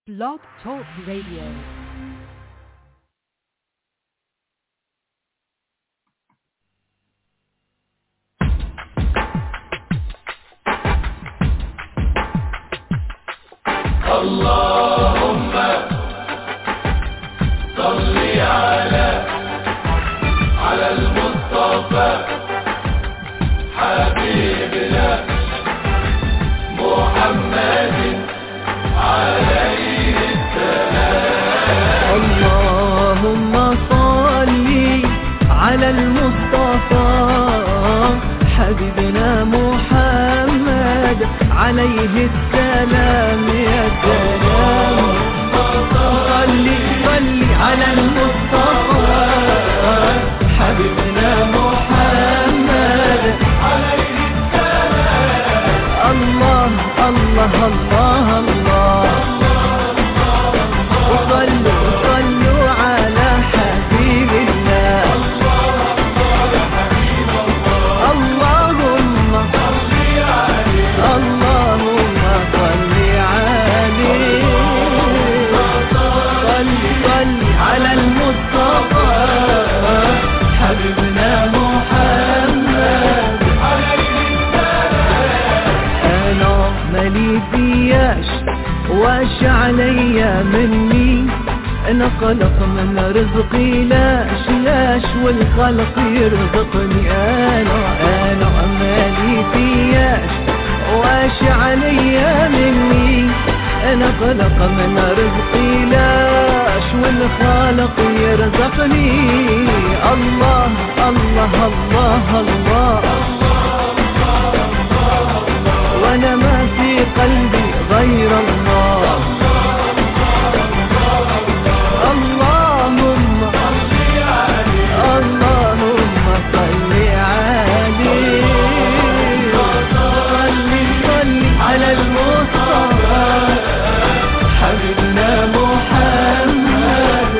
Blog Talk Radio. اللهم صل على على المصطفى حبيبنا محمد عليه اللهم صل على المصطفى حبيبنا محمد عليه السلام يا سلام صل صل على المصطفى حبيبنا محمد عليه السلام الله الله الله الله وصلوا صلوا على حبيب الله اللهم اللهم صل عليه صل صل على المصطفى حبيبنا محمد انا مالي فياش واش عليا مني انا خلق من رزقي لاش لاش والخلق يرزقني انا انا مالي فياش واش عليا مني انا خلق من رزقي لاش والخالق يرزقني الله الله الله, الله وانا ما في قلبي غير الله اللهم اللهم صل عليه صل صل على المصطفى حبيبنا محمد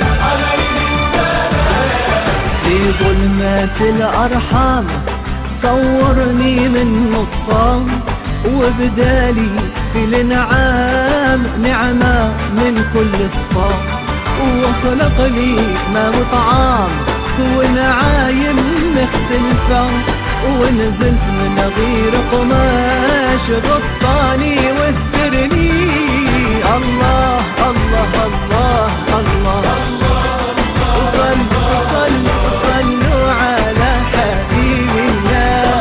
في ظلمات الأرحام صورني من نطفان وبدالي في الانعام نعمة من كل صفام وخلق لي ما وطعام ونعايم مختلفة ونزلت من غير قماش غطاني واسترني الله الله الله الله, وصلوا صلوا صلوا على حبيب الله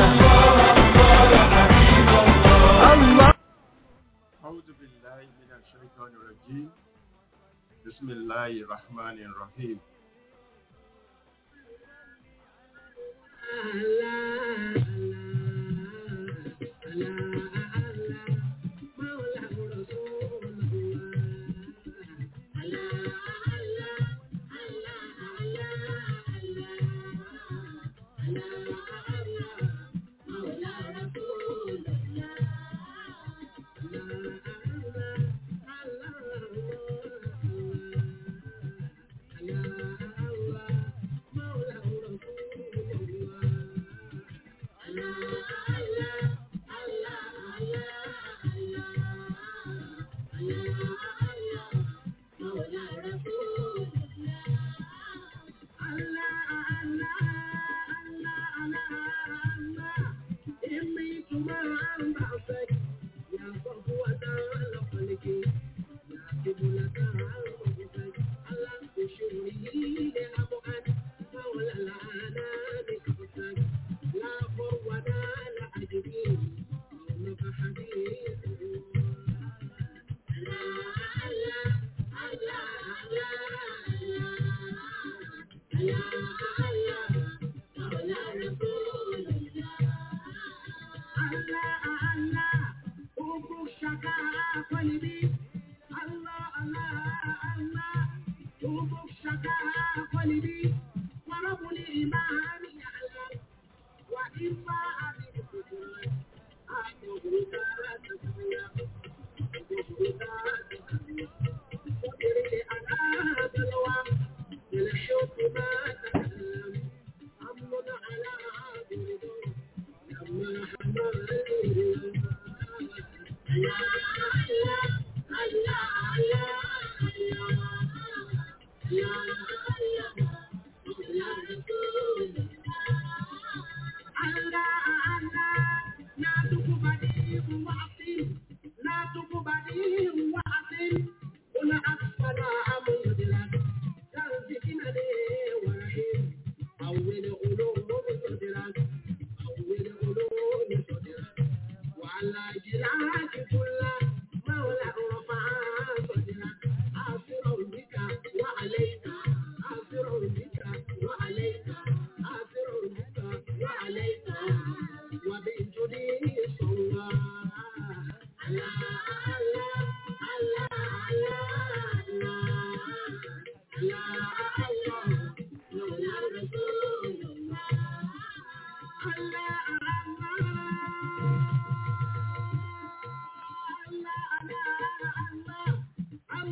الله أعوذ بالله من الشيطان الرجيم بسم الله الرحمن الرحيم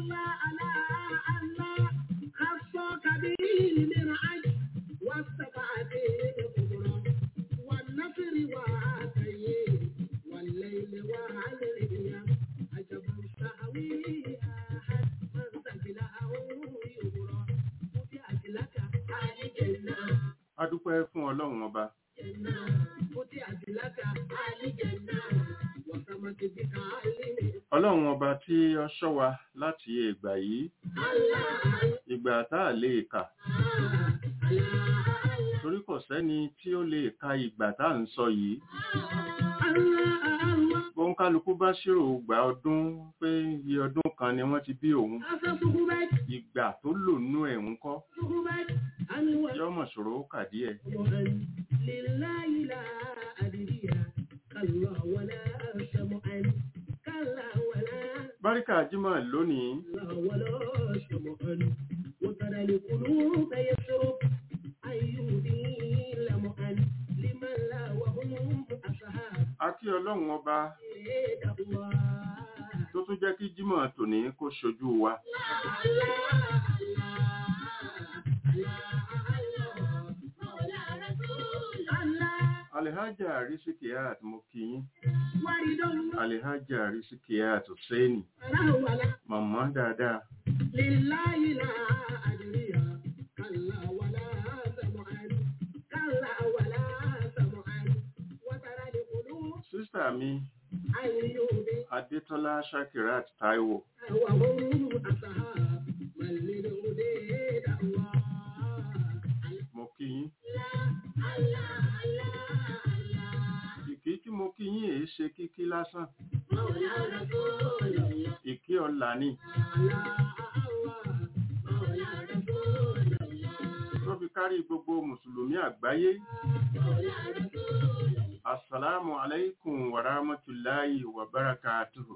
a dúpẹ́ fún ọlọ́run ọba ọlọ́run ọba tí ó ṣọ́ wa láti ìgbà yìí ìgbà tá a lè kà torí kò sẹ́ni tí ó lè ka ìgbà tá à ń sọ yìí bóńkálukú bá ṣírò gbà ọdún pé iye ọdún kan ni wọ́n ti bí òun ìgbà tó lò nú ẹ̀ ń kọ́ yọmọ ṣòro ó kà díẹ̀ báríkà jímọ̀ lónìí a kí ọlọ́run ọba tó tún jẹ́ kí jímọ̀ tòní kó ṣojú wa Alhaja Risikiat mo kí yín. Alhaja Risikiat Hussaini. Màmá dáadáa. Sísà mi, Adétọ́lá Shakirat Taiwo. Mo kí yín. Ìkí tí mo kí yín èé ṣe kíkí lásán. Ìkí ọlà ni. Tó fi kárí gbogbo Mùsùlùmí àgbáyé. Assalamu alaikum wa rahmatullahi wa barakatuhu.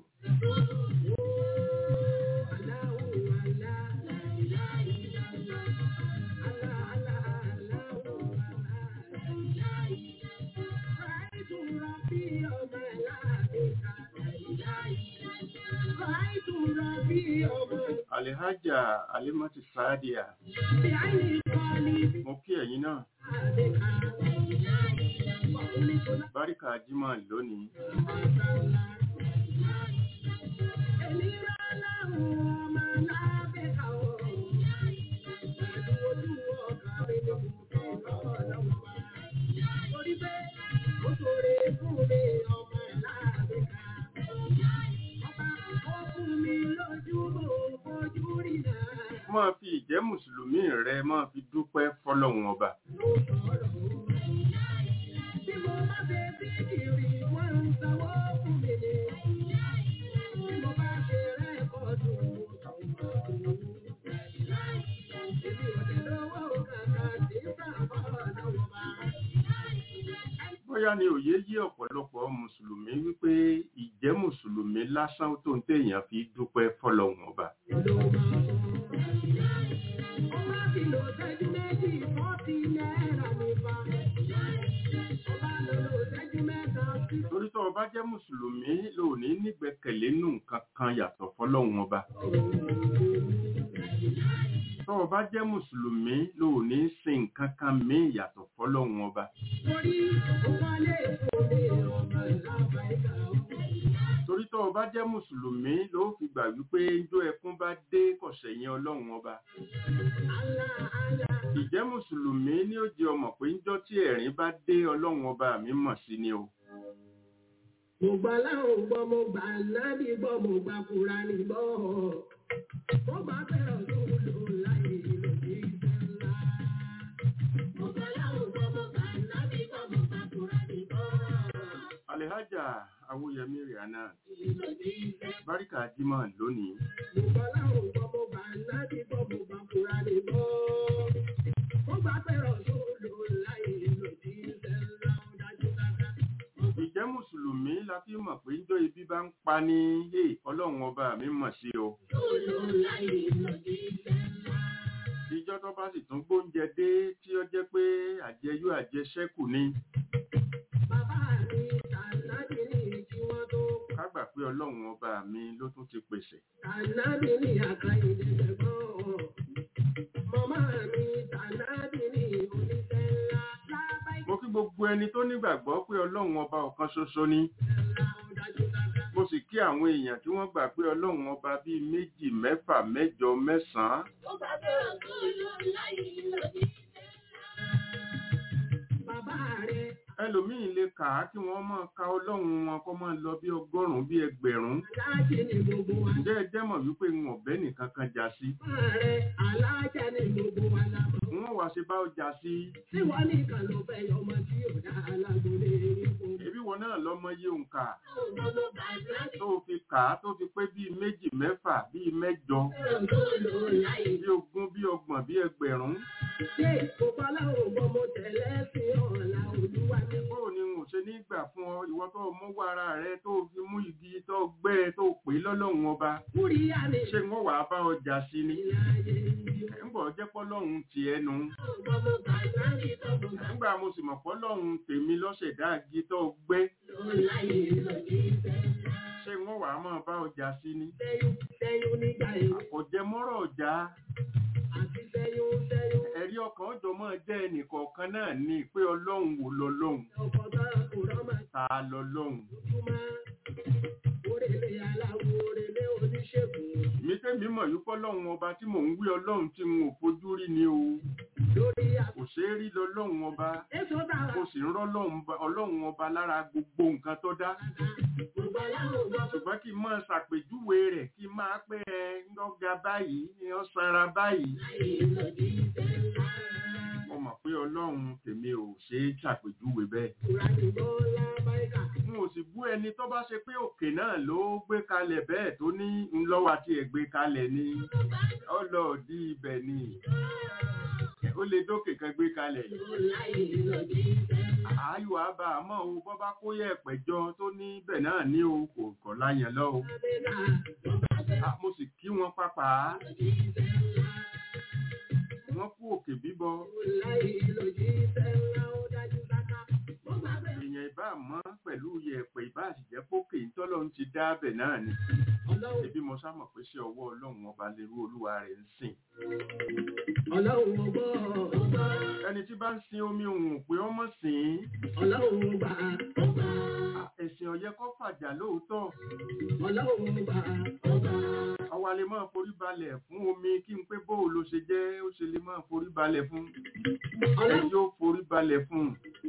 Alhaja Alimati Sadia. Mo kí ẹ̀yin náà. Báríkà Jímọ̀ lónìí. Máa fi ìjẹ́ Mùsùlùmí rẹ máa fi dúpẹ́ fọ́lọ́hun ọba. Bóyá ni òye yí ọ̀pọ̀lọpọ̀ Mùsùlùmí wípé ìjẹ́ Mùsùlùmí lásán tó ń téèyàn fi dúpẹ́ fọ́lọ́hun ọba. Torí tó o bá jẹ́ Mùsùlùmí ló ní nígbẹ̀kẹ̀lé nù nǹkan kan yàtọ̀ fọ́lọ́hun ọba. Tó o bá jẹ́ Mùsùlùmí ló ní sin nǹkan kan míì yàtọ̀ fọ́lọ́hun ọba. Torí tó o bá jẹ́ Mùsùlùmí ló fi gbà wípé ijó ẹkún bá dé kọ̀ṣẹ̀yìn Ọlọ́run ọba. Ìjẹ́ Mùsùlùmí ní ó jẹ́ ọmọ pé ńjọ́ tí ẹ̀rín bá dé Ọlọ́run ọba mi mọ̀ sí ni o. Mo gbà láwọn gbọ́, mo gbà nábì gbọ́, mo gbà Kùránì gbọ́. Mo gbà bẹ̀rẹ̀ lóòlò láyé lòdì ìfẹ́ ńlá. Mo gbà láwọn gbọ́, mo gbà nábì gbọ́, mo gbà Kùránì gbọ́. Alhaja Awóyẹmí Rihanna, Lòdì ìfẹ́. Báríkà Jímọ̀ lónìí. Mo gbà láwọn gbọ́, mo gbà nábì gbọ́, mo gbà Kùránì gbọ́. Mo gbà bẹ̀rẹ̀ lóòlò láyé lòdì ìfẹ́ ńlá. Ó dájú dáadáa. Ìjẹ́ Mùsùlùmí la fi mọ̀ pé ńjọ́ ibi bá ń pa ní "Hey, Ọlọ́run ọba mi mọ̀ sí o. Lòlò láyé lòdì ìfẹ́ ńlá. Ìjọ́ tó bá sì tún gbóúnjẹ dé tí ó jẹ́ pé àjẹyó àjẹṣẹ́kù ni. Bàbá mi tànàbí ní kí wọ́n tó Ká gbà pé pé ọlọ́run ọba mi ló tún ti pèsè Tànàbí ní àkàyèdè gbẹ̀gbọ́n. Màmá mi tànàbí ní oníṣẹ́ ńlá. Lábáyé mo kí gbogbo ẹni tó nígbàgbọ́ pé ọlọ́run ọba ọ̀kan ṣoṣo ni ńlá ó dájú dáadáa. mo sì kí àwọn èèyàn tí wọ́n gbà pé ọlọ́run ọba bíi méjì mẹ́fà mẹ́jọ mẹ́sàn-án Ó bá bẹ̀rẹ̀ tó lọ láyé lòdì. Bàbá rẹ̀ ẹlòmíín lè kà á kí wọ́n máa ka ọlọ́run wọn kó máa lọ bí ọgọ́rùn-ún bí ẹgbẹ̀rún aláàjì ni gbogbo wa. ǹjẹ́ ẹ jẹ́ mọ̀ wípé ń ọ̀bẹ nìkan kan jà sí Bàbá rẹ̀ aláàjà ni gbogbo wa la mọ̀. wọ́n wá ṣe bá ọ jà sí Tí wọ́n nìkan ló fẹ́ yọmọ tí ò dá alágbólé ipò. ẹbí wọn náà lọ́mọ yé òǹkà Gbogbo bàbá tó fi kà á tó fi pé bíi méjì mẹ́fà bíi mẹ́jọ bẹ̀rẹ̀ tó lọ láyé. bí ogún bí ọgbọ̀n bí ẹgbẹ̀rún Ṣé kópa láwọn ọgbọ́n mo tẹ̀lé sí ọ̀la olúwa mi? báwo ni n ò ṣe ní gbà fún ọ ìwọ tó mú wá ara rẹ tó fi mú igi tó gbẹ́ ẹ tó pè é lọ́lọ́run ọba Kúríyá mi ṣé wọ́n wàá bá ọ jà sí ni ìlàyé ìlú. ẹ̀ ń bọ̀ jẹ́ pọ́lọ́run tiẹ̀ nu Ọgbọ́n mo bàbá mi tọ́gbọ̀n bá nígbà mo sì mọ̀ pọ́lọ́run tèmi lọ́sẹ̀dá igi tó gbẹ́ lọ láyé lòdì ìfẹ́. ṣé wọ́n wàá máa bá ọ jà sí ni Sẹ́yún sẹ́yún nígbà èwe kò jẹ mọ́rọ̀ ọ̀já àti sẹ́yún sẹ́yún. ẹ̀rí ọkàn ọjọ́ máa jẹ́ ẹnìkọ̀ọ̀kan náà ní pé ọlọ́run wò lọ́lọ́run Ọkọ̀ tó kò rọ́mà ta lọ́lọ́run ojúmọ́. Orèlé aláwo orèlé oníṣègùn. mi tẹ́mi mọ̀ yí pọ́lọ́run ọba tí mò ń wí ọlọ́run tí n ò fojú rí ni o Lórí àpò. kò ṣeé rí lọ́lọ́run ọba Èso bàbá. mo sì ń rọ́lọ́run ba- ọlọ́run ọba lára gbogbo nǹkan tó dá Gbogbo aláwọ̀ gbọ́. ṣùgbọ́n kí n máa ṣàpèjúwe rẹ̀ kí n máa pé ẹ ń lọ́ga báyìí ni ó sanra báyìí Láyé lòdì ìfẹ́ ńlá. mo mọ̀ pé ọlọ́run tèmi ò ṣe é ṣàpèjúwe bẹ́ẹ̀ Kùránì bọ́lá báyìí. n ò sì bú ẹni tó bá ṣe pé òkè náà ló gbé kalẹ̀ bẹ́ẹ̀ tó ní ńlọ́wọ́ àti ẹ̀gbé kalẹ̀ ni ọlọ́ọ̀dí ibẹ̀ ni ó lè dókè kan gbé kalẹ̀ Láyé lòdì ìfẹ́ ńlá. ààyò àbá àmọ́ o bọ́ bá kó yẹ ẹ̀pẹ̀jọ tó ní bẹ̀ náà ní o kò kọ̀ láyàn lọ o Abẹ́là tó bá bẹ̀rẹ̀ Ah, mo sì kí wọn pápá lòdì ìfẹ́ ńlá. wọn kú òkè bíbọ Láyé lòdì ìfẹ́ ńlá ó dájú sáká. Mo máa bẹ̀rẹ̀ èèyàn ìbá mọ́ pẹ̀lú yẹ̀pẹ̀ ìbá àṣìjẹ́ pókè ńtọ́lọ́run ti dá bẹ̀ náà ni ọlọ́run ebi mo sámọ̀ pé ṣé ọwọ́ ọlọ́run ọba lè rú olúwa rẹ̀ ń sìn ọlọ́run ọgbọ́ ọgbọ́ ẹni tí bá ń sin omi òun pé ọmọ sìn ọlọ́run ọgbà ọgbà ín ẹ̀sìn ọ̀yẹ́ kọ́ fàjà lóòótọ́ ọlọ́run ọgbà ọgbà àwa lè máa forí balẹ̀ fún omi kí n pé bóò ló ṣe jẹ́ ó ṣe lè máa forí balẹ̀ fún ọlọ́run ẹni ó forí balẹ̀ fún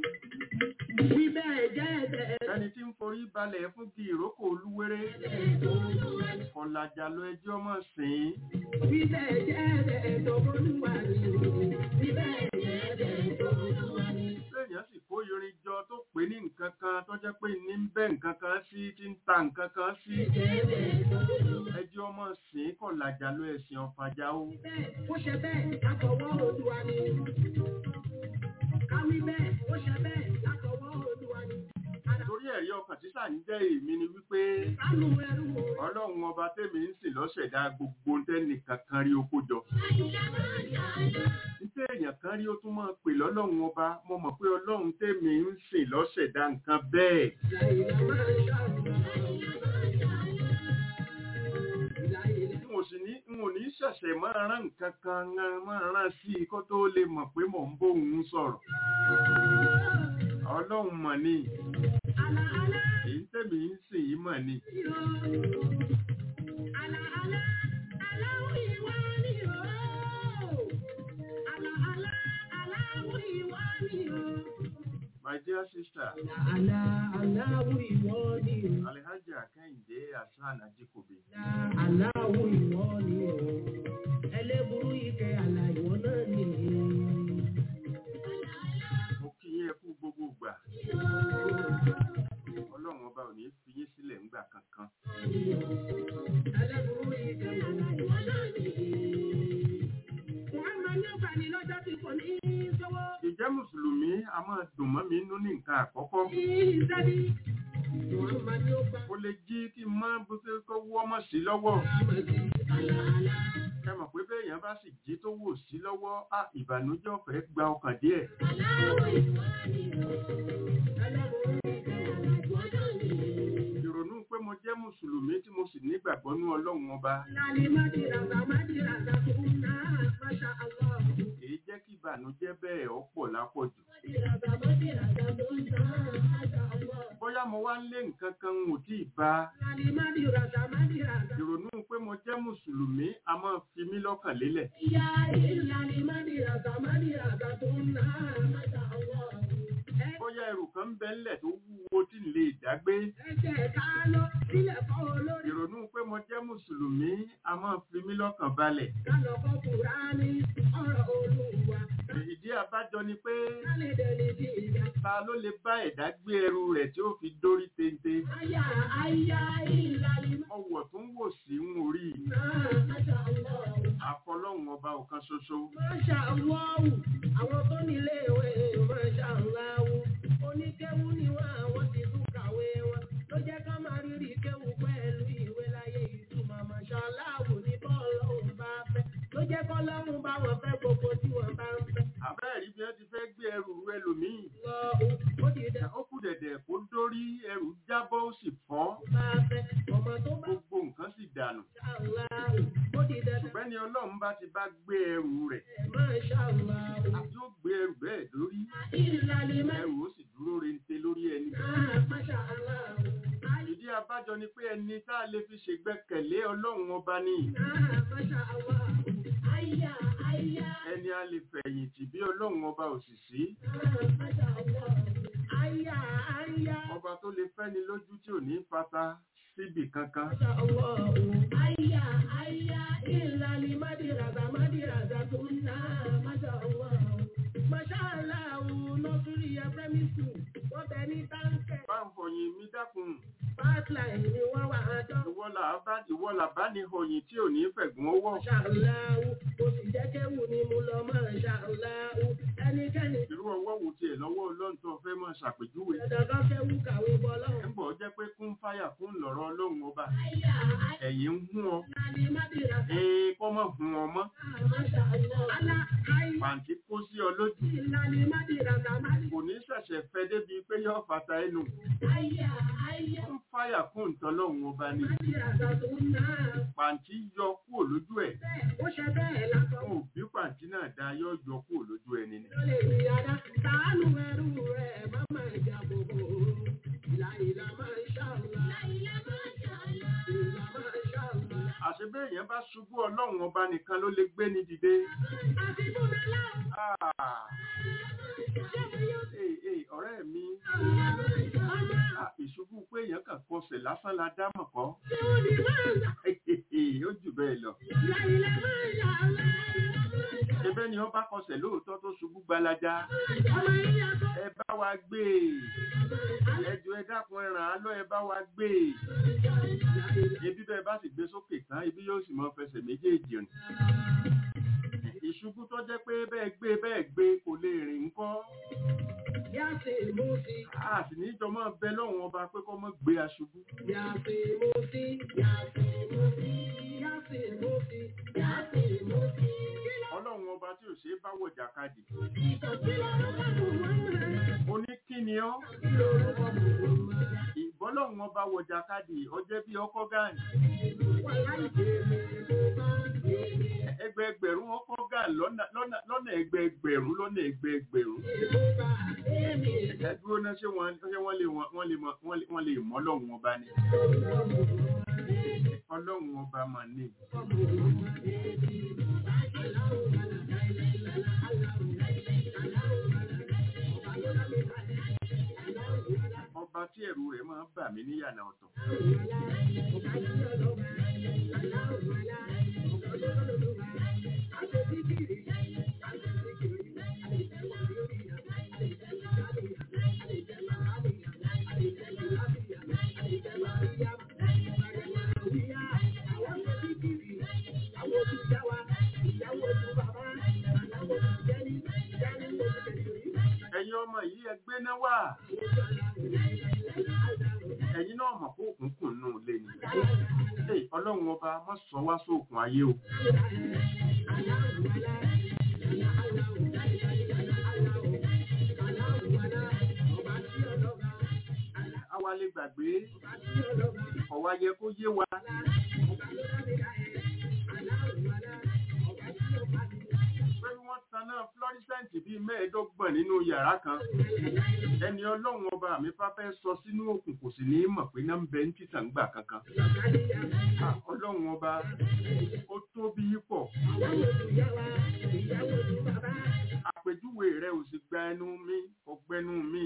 wí bẹ́ẹ̀ jẹ́ ẹ̀bẹ̀ ẹni tí ń forí balẹ̀ fún kí ìrókò olúwéré kọ̀làjà lọ ẹjọ́ mọ̀ sìn ín wí bẹ́ẹ̀ jẹ́ ẹ̀bẹ̀ tó bolúwa ni wí bẹ́ẹ̀ jẹ́ ẹ̀bẹ̀ tó bolúwa ni. lẹ́yìn sì kó irin jọ tó pé ní nǹkan kan tó jẹ́ pé ní ń bẹ́ nǹkan kan sí tí ń ta nǹkan kan sí ẹjọ́ mọ̀ sìn ín kọ̀làjà lọ ẹ̀sìn ọ̀fàjà o bẹ́ẹ̀ ó ṣe bẹ́ẹ̀ látọwọ́ olúwa ni. káwí bẹ́ẹ̀ ó ṣe bẹ́ẹ̀ látọwọ́ olúwa ni. torí ẹ̀rí ọkàn tí sà ń jẹ́ èmi ni wípé sánú ẹrú o. ọlọ́run ọba tèmi ń sìn lọ́sẹ̀dá gbogbo tẹ́nì kankan rí oko jọ títẹ́ èèyàn kan rí ó tún máa pè lọ́lọ́run ọba mo mọ̀ pé ọlọ́run tèmi ń sìn lọ́sẹ̀dá nǹkan bẹ́ẹ̀ Láìlá máa ń ṣàrùbá. Láìlá n ò sì ní n ò ní ṣẹ̀ṣẹ̀ máa rán nǹkan kan máa rán sí i kó tó lè mọ̀ pé mò ń bóun sọ̀rọ̀ ọlọ́run mọ̀ ni àlà àlà èyí tèmi ń sìn yìí mọ̀ ni yọ. Àlà àlà aláwọ̀ ìwà ni o. Àlà àlà aláwọ̀ ìwà ni o. my dear sister Àlà aláwọ̀ ìwọ ni o. alhaja kẹ́hìndé hasan ajikobi Àlà aláwọ̀ ìwọ ni o. Ẹlẹ́burú ike àlà ìwọ náà ni. mo kí yín ẹ kú gbogbo gbà ọlọ́run ọba ò ní fi yín sílẹ̀ ńgbà kankan Ẹlẹ́burú ike àlà ìwọ náà ni. Wọ́n máa ní ọgbà ní lọ́jọ́ tí kò ní í sọ́wọ́. ìjẹ́ mùsùlùmí a máa dùn mọ́ mi nínú ní nǹkan àkọ́kọ́ Ìsẹ́bí. Wọ́n máa ní ọgbà. ó lè jí kí n má bó ṣe kó wọ́ mọ̀ sí lọ́wọ́ Àlà àlà. ẹ mọ̀ pé béèyàn bá sì jí tó wò sí lọ́wọ́ á ìbànújẹ́ ọ̀fẹ́ gba ọkàn díẹ̀ ìrònú pé mo mo jẹ́ mùsùlùmí tí mo sì nígbàgbọ́ ní ọlọ́run ọba Lálẹ́ Mádìràdà Mádìràdà tó ń ná Masha Allah. èyí jẹ́ kí ìbànújẹ́ bẹ́ẹ̀ ọ̀pọ̀ lápọ̀jù Mádìràdà Mádìràdà tó ń ná Masha Allah. bóyá mo wá ń lé nǹkan kan n ò tí ì bá Lálẹ́ Mádìràdà Mádìràdà. ìrònú pé mo jẹ́ mùsùlùmí a máa fi mí lọ́kàn lélẹ̀ Ìyá ìlànà Mádìràdà Mádìràdà tó ń ná Masha Allah. Ẹ bóyá ẹrù kan ń bẹ ńlẹ̀ tó wúwo tí n lè dágbé ẹ̀jẹ̀ ká lọ sílẹ̀ fọ́ olórí. ìrònú pé mo jẹ́ mùsùlùmí a máa fi mí lọ́kàn balẹ̀ Ká lọ fọ́ Kùránì ọ̀rọ̀ Olúwa. ìdí àbájọ ni pé Ká lè dẹni bí ìyá. ta ló lè bá ẹ̀dá gbé ẹrù rẹ̀ tí ó fi dórí téńté Àyà àyà ìlànà ọwọ́ tó ń wò sí ń orí náà Masha Allah. àfọlọ́hún ọba ọ̀kan ṣoṣo Masha Allah. Àwọn tó nílé ìwé Masha Allah. Oníkéwú ni wọ́n àwọn ti tún kàwé wọn. Ló jẹ́ ká máa rírì kéwú pẹ̀lú ìwé láyé ìtumọ̀ Masha Allah ní bọ́ọ̀lọ́hún bá fẹ́. Ló jẹ́ kọ́lọ́hún bá wọn fẹ́ gbogbo tí wọ́n bá ń fẹ́. àbẹ́ẹ̀rí bí wọ́n ti fẹ́ gbé ẹrù rú ẹlòmíì Lọ́hún ó ti dẹ̀ ó kù dẹ̀dẹ̀ kó dórí ẹrù jábọ́ ó sì fọ́ bá fẹ́. Ọmọ tó bá gbogbo nǹkan sì dànù Allah ó ti dẹ̀ ṣùgbọ́n ni ọlọ́run bá ti bá gbé ẹrù rẹ̀ Masha Allah. àti ó gbé ẹrù bẹ́ẹ̀ lórí Ìlànà ẹrù ó sì dúró rente lórí ẹni náà Masha Allah. ìdí abájọ ni pé ẹni tá a lè fi ṣègbẹ́kẹ̀lé ọlọ́run ọba ní Ah, Masha Allah. Aya, aya. ẹni a lè fẹ̀yìntì bí ọlọ́run ọba òṣìṣí Ah, Masha Allah. Aya, aya. ọba tó lè fẹ́ni lójú tí ò ní fata síbì kankan Masha Allah. Aya, aya. Ìlàlí Mádìràdà, Mádìràdà tó ń ná. Masha Allah. Masha Allah. Nọ́sùrì Ẹ̀fẹ́mí School. Wọ́n bẹ ní Táǹkẹ̀. bá ń fọyín mi dákun Fátlàì ni wọ́n wà á dán. ìwọ là bá ìwọ là bá ní ọyìn tí ò ní fẹ̀gùn owó Masha Allah. Mo sì jẹ́ kéwù ni mo lọ Masha Allah. Ẹnikẹ́ni irú ọwọ́ wo tiẹ̀ lọ́wọ́ ọlọ́run tó fẹ́ máa ṣàpèjúwe dandan kéwù kàwé bọ́ ẹ̀ lọ́wọ́. ń bọ̀ jẹ́ pé kún fáyà kún lọ́rọ̀ ọlọ́run ọba Aya, aya. ẹ̀yìn ń hún ọ Ìlàlí Mádìràdà. ẹ̀ẹ́n kọ́ mọ̀ hún ọ mọ́ Masha Allah. Ala, aya. pàǹtí kó sí ọ lójú Ìlàlí Mádìràdà, Mádìràdà. kò ní ṣẹ̀ṣẹ̀ fẹ́ débi pé yóò fata ẹnu Aya, aya. kún fáyà kún ìtọ́lọ́run ọba ni Mádìràdà tó ń ná. pàǹtí yọ kúrò lójú ẹ̀ Bẹ́ẹ̀, ó ṣe bẹ́ẹ̀ látọ̀. fún òbí pàǹtí náà dá yọ yọ kúrò lójú ẹni ni Ló lè rí ara. Sàánú ẹrú rẹ̀ má máa jà bòbò. Ìlà ìlà máa ń ṣàlùlá. Ìlà máa ń ṣàlùlá. Ìlà máa ń ṣàlùlá. àṣebé èèyàn bá ṣubú ọlọ́run ọba nìkan ló lè gbé ní dìde Àti fúnra láwọn. Ah, Ṣé mo yóò ee, ee, ọ̀rẹ́ mi ọmọ ah, ìṣubú pé èèyàn kàn kọsẹ̀ lásán la dámọ̀ kọ́ tí ó ní máa ń gbà? ó jù bẹ́ẹ̀ lọ Ìlà ìlà máa ń ṣàlùlá. ẹbẹ́ ni wọ́n bá kọsẹ̀ lóòótọ́ tó ṣubú gbalaja Ọmọ yíyá tó. ẹ bá wa gbé e ẹjọ́ ẹ dákun ẹ ràn án lọ ẹ bá wa gbé e ebi bẹ́ẹ̀ bá sì gbé sókè tán ibi yóò sì mọ fẹsẹ̀ méjèèjì rìn ìṣubú tó jẹ́ pé bẹ́ẹ̀ gbé bẹ́ẹ̀ gbé kò lè rìn ńkọ́ Yá sí mú sí. a sì ní jọ mọ́ bẹ lọ́wọ́n ọba pé kọ́ mọ́ gbé aṣubú Yá sí mú sí. Yá sí mú sí. Yá sí mú sí. Yá sí mú sí. ọlọ́run ọba tí ò ṣe é bá wọ̀ jàkadì Kí lorúkọ Muhammad? oníkíni ọ́ Kí lorúkọ Muhammad? ìbọ́lọ́run ọba wọ̀ jàkadì ọjẹ́ bí ọkọ́ gáàní Wà láì bèèrè mo bá bèèrè. ẹgbẹẹgbẹ̀rún ọkọ̀ gáàní lọ́nà lọ́nà- lọ́nà ẹgbẹẹgbẹ̀rún lọ́nà ẹgbẹẹgbẹ̀rún Mo bá bèèrè. ẹdúró náà ṣé wọ́n ṣé wọ́n lè wọ́n lè mọ- wọ́n lè wọ́n lè mọ́ ọlọ́run ọba ni ọlọ́run ọba mà ní ọba tí ẹ̀rù rẹ̀ máa ń bà mí níyànà ọ̀tọ̀ ẹ̀yin ọmọ yìí ẹgbẹ́ náà wà ẹ̀yin náà mọ̀ kó òkùnkùn nù lé ni Ẹ̀, ọlọ́run ọba má sọ wá sóòkùn ayé o àwa lè gbàgbé ọ̀wá yẹ kó yé wa pé wọ́n taná fluorescent bíi mẹ́ẹ̀ẹ́dọ́gbọ̀n nínú yàrá kan ẹni ọlọ́run ọba mi bá fẹ́ sọ sínú òkun kò sì ní í mọ̀ pé náà ń bẹ ń títàn gbà kankan Ah, ọlọ́run ọba ó tóbi pọ̀ àpèjúwe rẹ ò sì gba ẹnu mi kò gbẹnu mi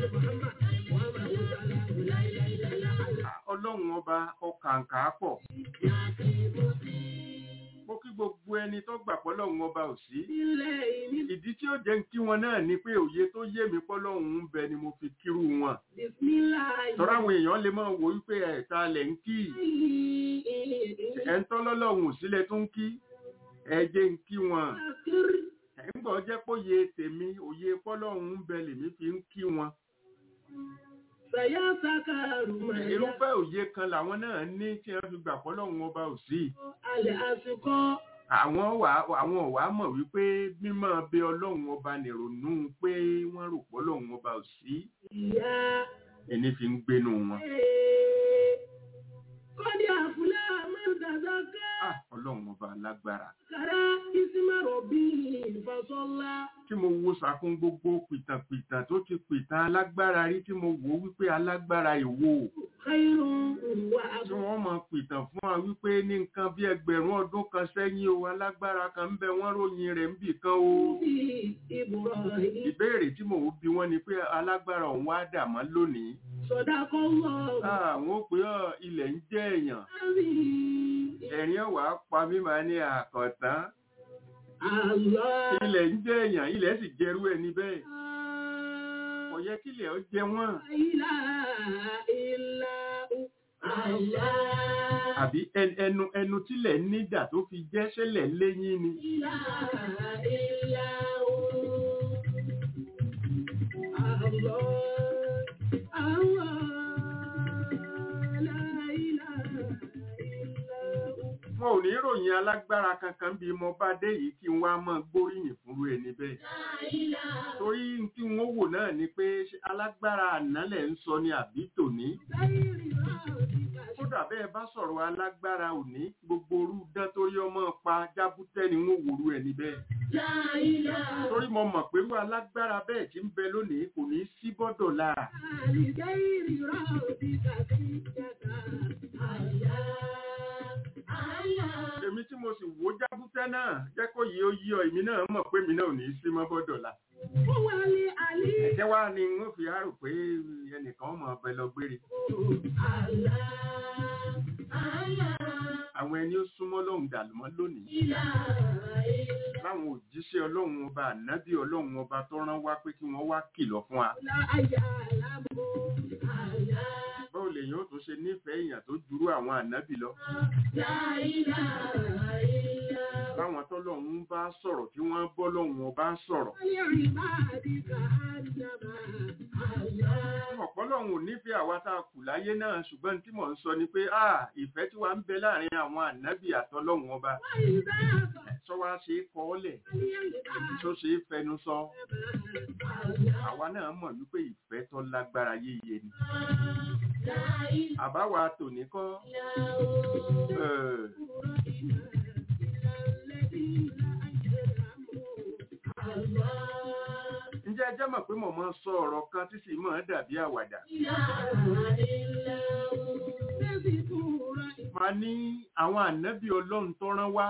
Ah, ọlọ́run ọba ọkàǹkà pọ̀ mo kí gbogbo ẹni tó gbà pọ́lọ́run ọba ò sí ìdí tí ó jẹ́ ń kí wọn náà ni pé òye tó yé mi pọ́lọ́run ń bẹ ni mo fi kírú wọn tọ́ra àwọn èèyàn lè máa wò wípé ẹ̀ta lẹ̀ ń kí ẹ̀ ń tọ́lọ́lọ́run ò sílẹ̀ tó ń kí ẹ jẹ́ ń kí wọn ẹ̀ ń gbọ́ jẹ́ pé òye tèmi òye pọ́lọ́run ń bẹ lèmi fi ń kí wọn irúfẹ́ òye kan làwọn náà ní tí wọ́n fi gbà pọ́lọ́run ọba ò sí àwọn wà àwọn wà mọ̀ wípé mímọ́ bẹ ọlọ́run ọba nìrònú pé wọ́n rò pọ́lọ́run ọba ò sí ẹni fi ń gbénu wọn. Kọ́dí àfúlẹ́ àmọ́dàdáká. Ah, ọlọ́run ọba lágbára Kàrá ìsímọ̀rọ̀ bí ìfọ̀sọ́lá. tí mo wo sàkún gbogbo pìtàpìtàn tó ti pìtàn alágbára rí tí mo wò wípé alágbára ìwò Khairun wà tí wọ́n mọ̀ pìtàn fún wa wípé ní nǹkan bí ẹgbẹ̀rún ọdún kan sẹ́yìn o alágbára kan ń bẹ wọ́n ròyìn rẹ̀ ń bì kan o bí Ibrahim. ìbéèrè tí mò ń bi wọ́n ni pé alágbára òun wá dà mọ́ lónìí Sọ̀dákọ́ wọ̀. àwọn ó pé ọ ilẹ̀ ń jẹ́ èèyàn Àmì. ẹ̀rín ọ̀wà pa mí máa ní àkọ̀tán Allah. ilẹ̀ ń jẹ́ èèyàn ilẹ̀ sì jẹrú ẹni bẹ́ẹ̀ kò yẹ kílẹ̀ ó jẹ wọ́n ilaha illa hu. Allah. àbí ẹn- ẹnu ẹnu tílẹ̀ nídà tó fi jẹ́ ṣẹlẹ̀ léyìn ni ilaha illa hu. Allah. Allah. La ilaha illa hu. wọn ò ní ròyìn alágbára kankan bí mo bá dé yìí kí n wá mọ́ gbóríyìn fúnrú ẹni bẹ́ẹ̀ La ilaha torí tí wọ́n wò náà ni pé ṣé alágbára ànálẹ̀ ń sọ ni àbí tòní ghairi rabbika kódà bẹ́ẹ̀ bá sọ̀rọ̀ alágbára òní gbogbo orú dán torí ọmọ pa jábútẹ́ ni wọ́n wòrú ẹni bẹ́ẹ̀ La ilaha torí mo mọ̀ pé irú alágbára bẹ́ẹ̀ tí ń bẹ lónìí kò ní sí bọ́dọ̀ lára لغير ربك سجدا الله الله èmi tí mo sì wò jábútẹ́ náà jẹ́ kó yí ó yí ọ èmi náà mọ̀ pé èmi náà ò ní sí mọ́ bọ́dọ̀ la هو العلي ẹ̀jẹ̀ wá ni n ó fi rárò pé ẹnìkan mọ̀ ọbẹ̀ lọ gbére الله الله àwọn ẹni ó súnmọ́ lọ́hùn dàlùmọ́ lónìí إله إلا láwọn òjíṣẹ́ ọlọ́run ọba ànábì ọlọ́run ọba tó rán wá pé kí wọ́n wá kìlọ̀ fún wa لا يعلم الله báwo lèyìn ó tún ṣe nífẹ̀ẹ́ èèyàn tó jurú àwọn ànábì lọ لا إله إلا هو báwọn tọ́lọ́run bá sọ̀rọ̀ tí wọ́n bọ́ lọ́hùn ọba sọ̀rọ̀ ولعبادك أنما الله ọ̀pọ̀lọ́hun ò nífẹ̀ẹ́ àwa tá a kù láyé náà ṣùgbọ́n tí mò ń sọ ni pé ah ìfẹ́ tí wàá ń bẹ láàrin àwọn ànábì àtọlọ́hun ọba وإذا sọ wá ṣe é kọ́ ọ́lẹ̀ فليعباد tó ṣe é fẹnu sọ الله àwa náà mọ̀ wípé ìfẹ́ tó lágbára yéye ni لا إله àbáwa tòní kọ́ إلا هو eh, ǹjẹ́ ẹ jẹ́ mọ̀ pé mo máa ń sọ ọ̀rọ̀ kan tí sì máa ń dàbí àwàdà máa ní àwọn ànábì ọlọ́run tó rán wá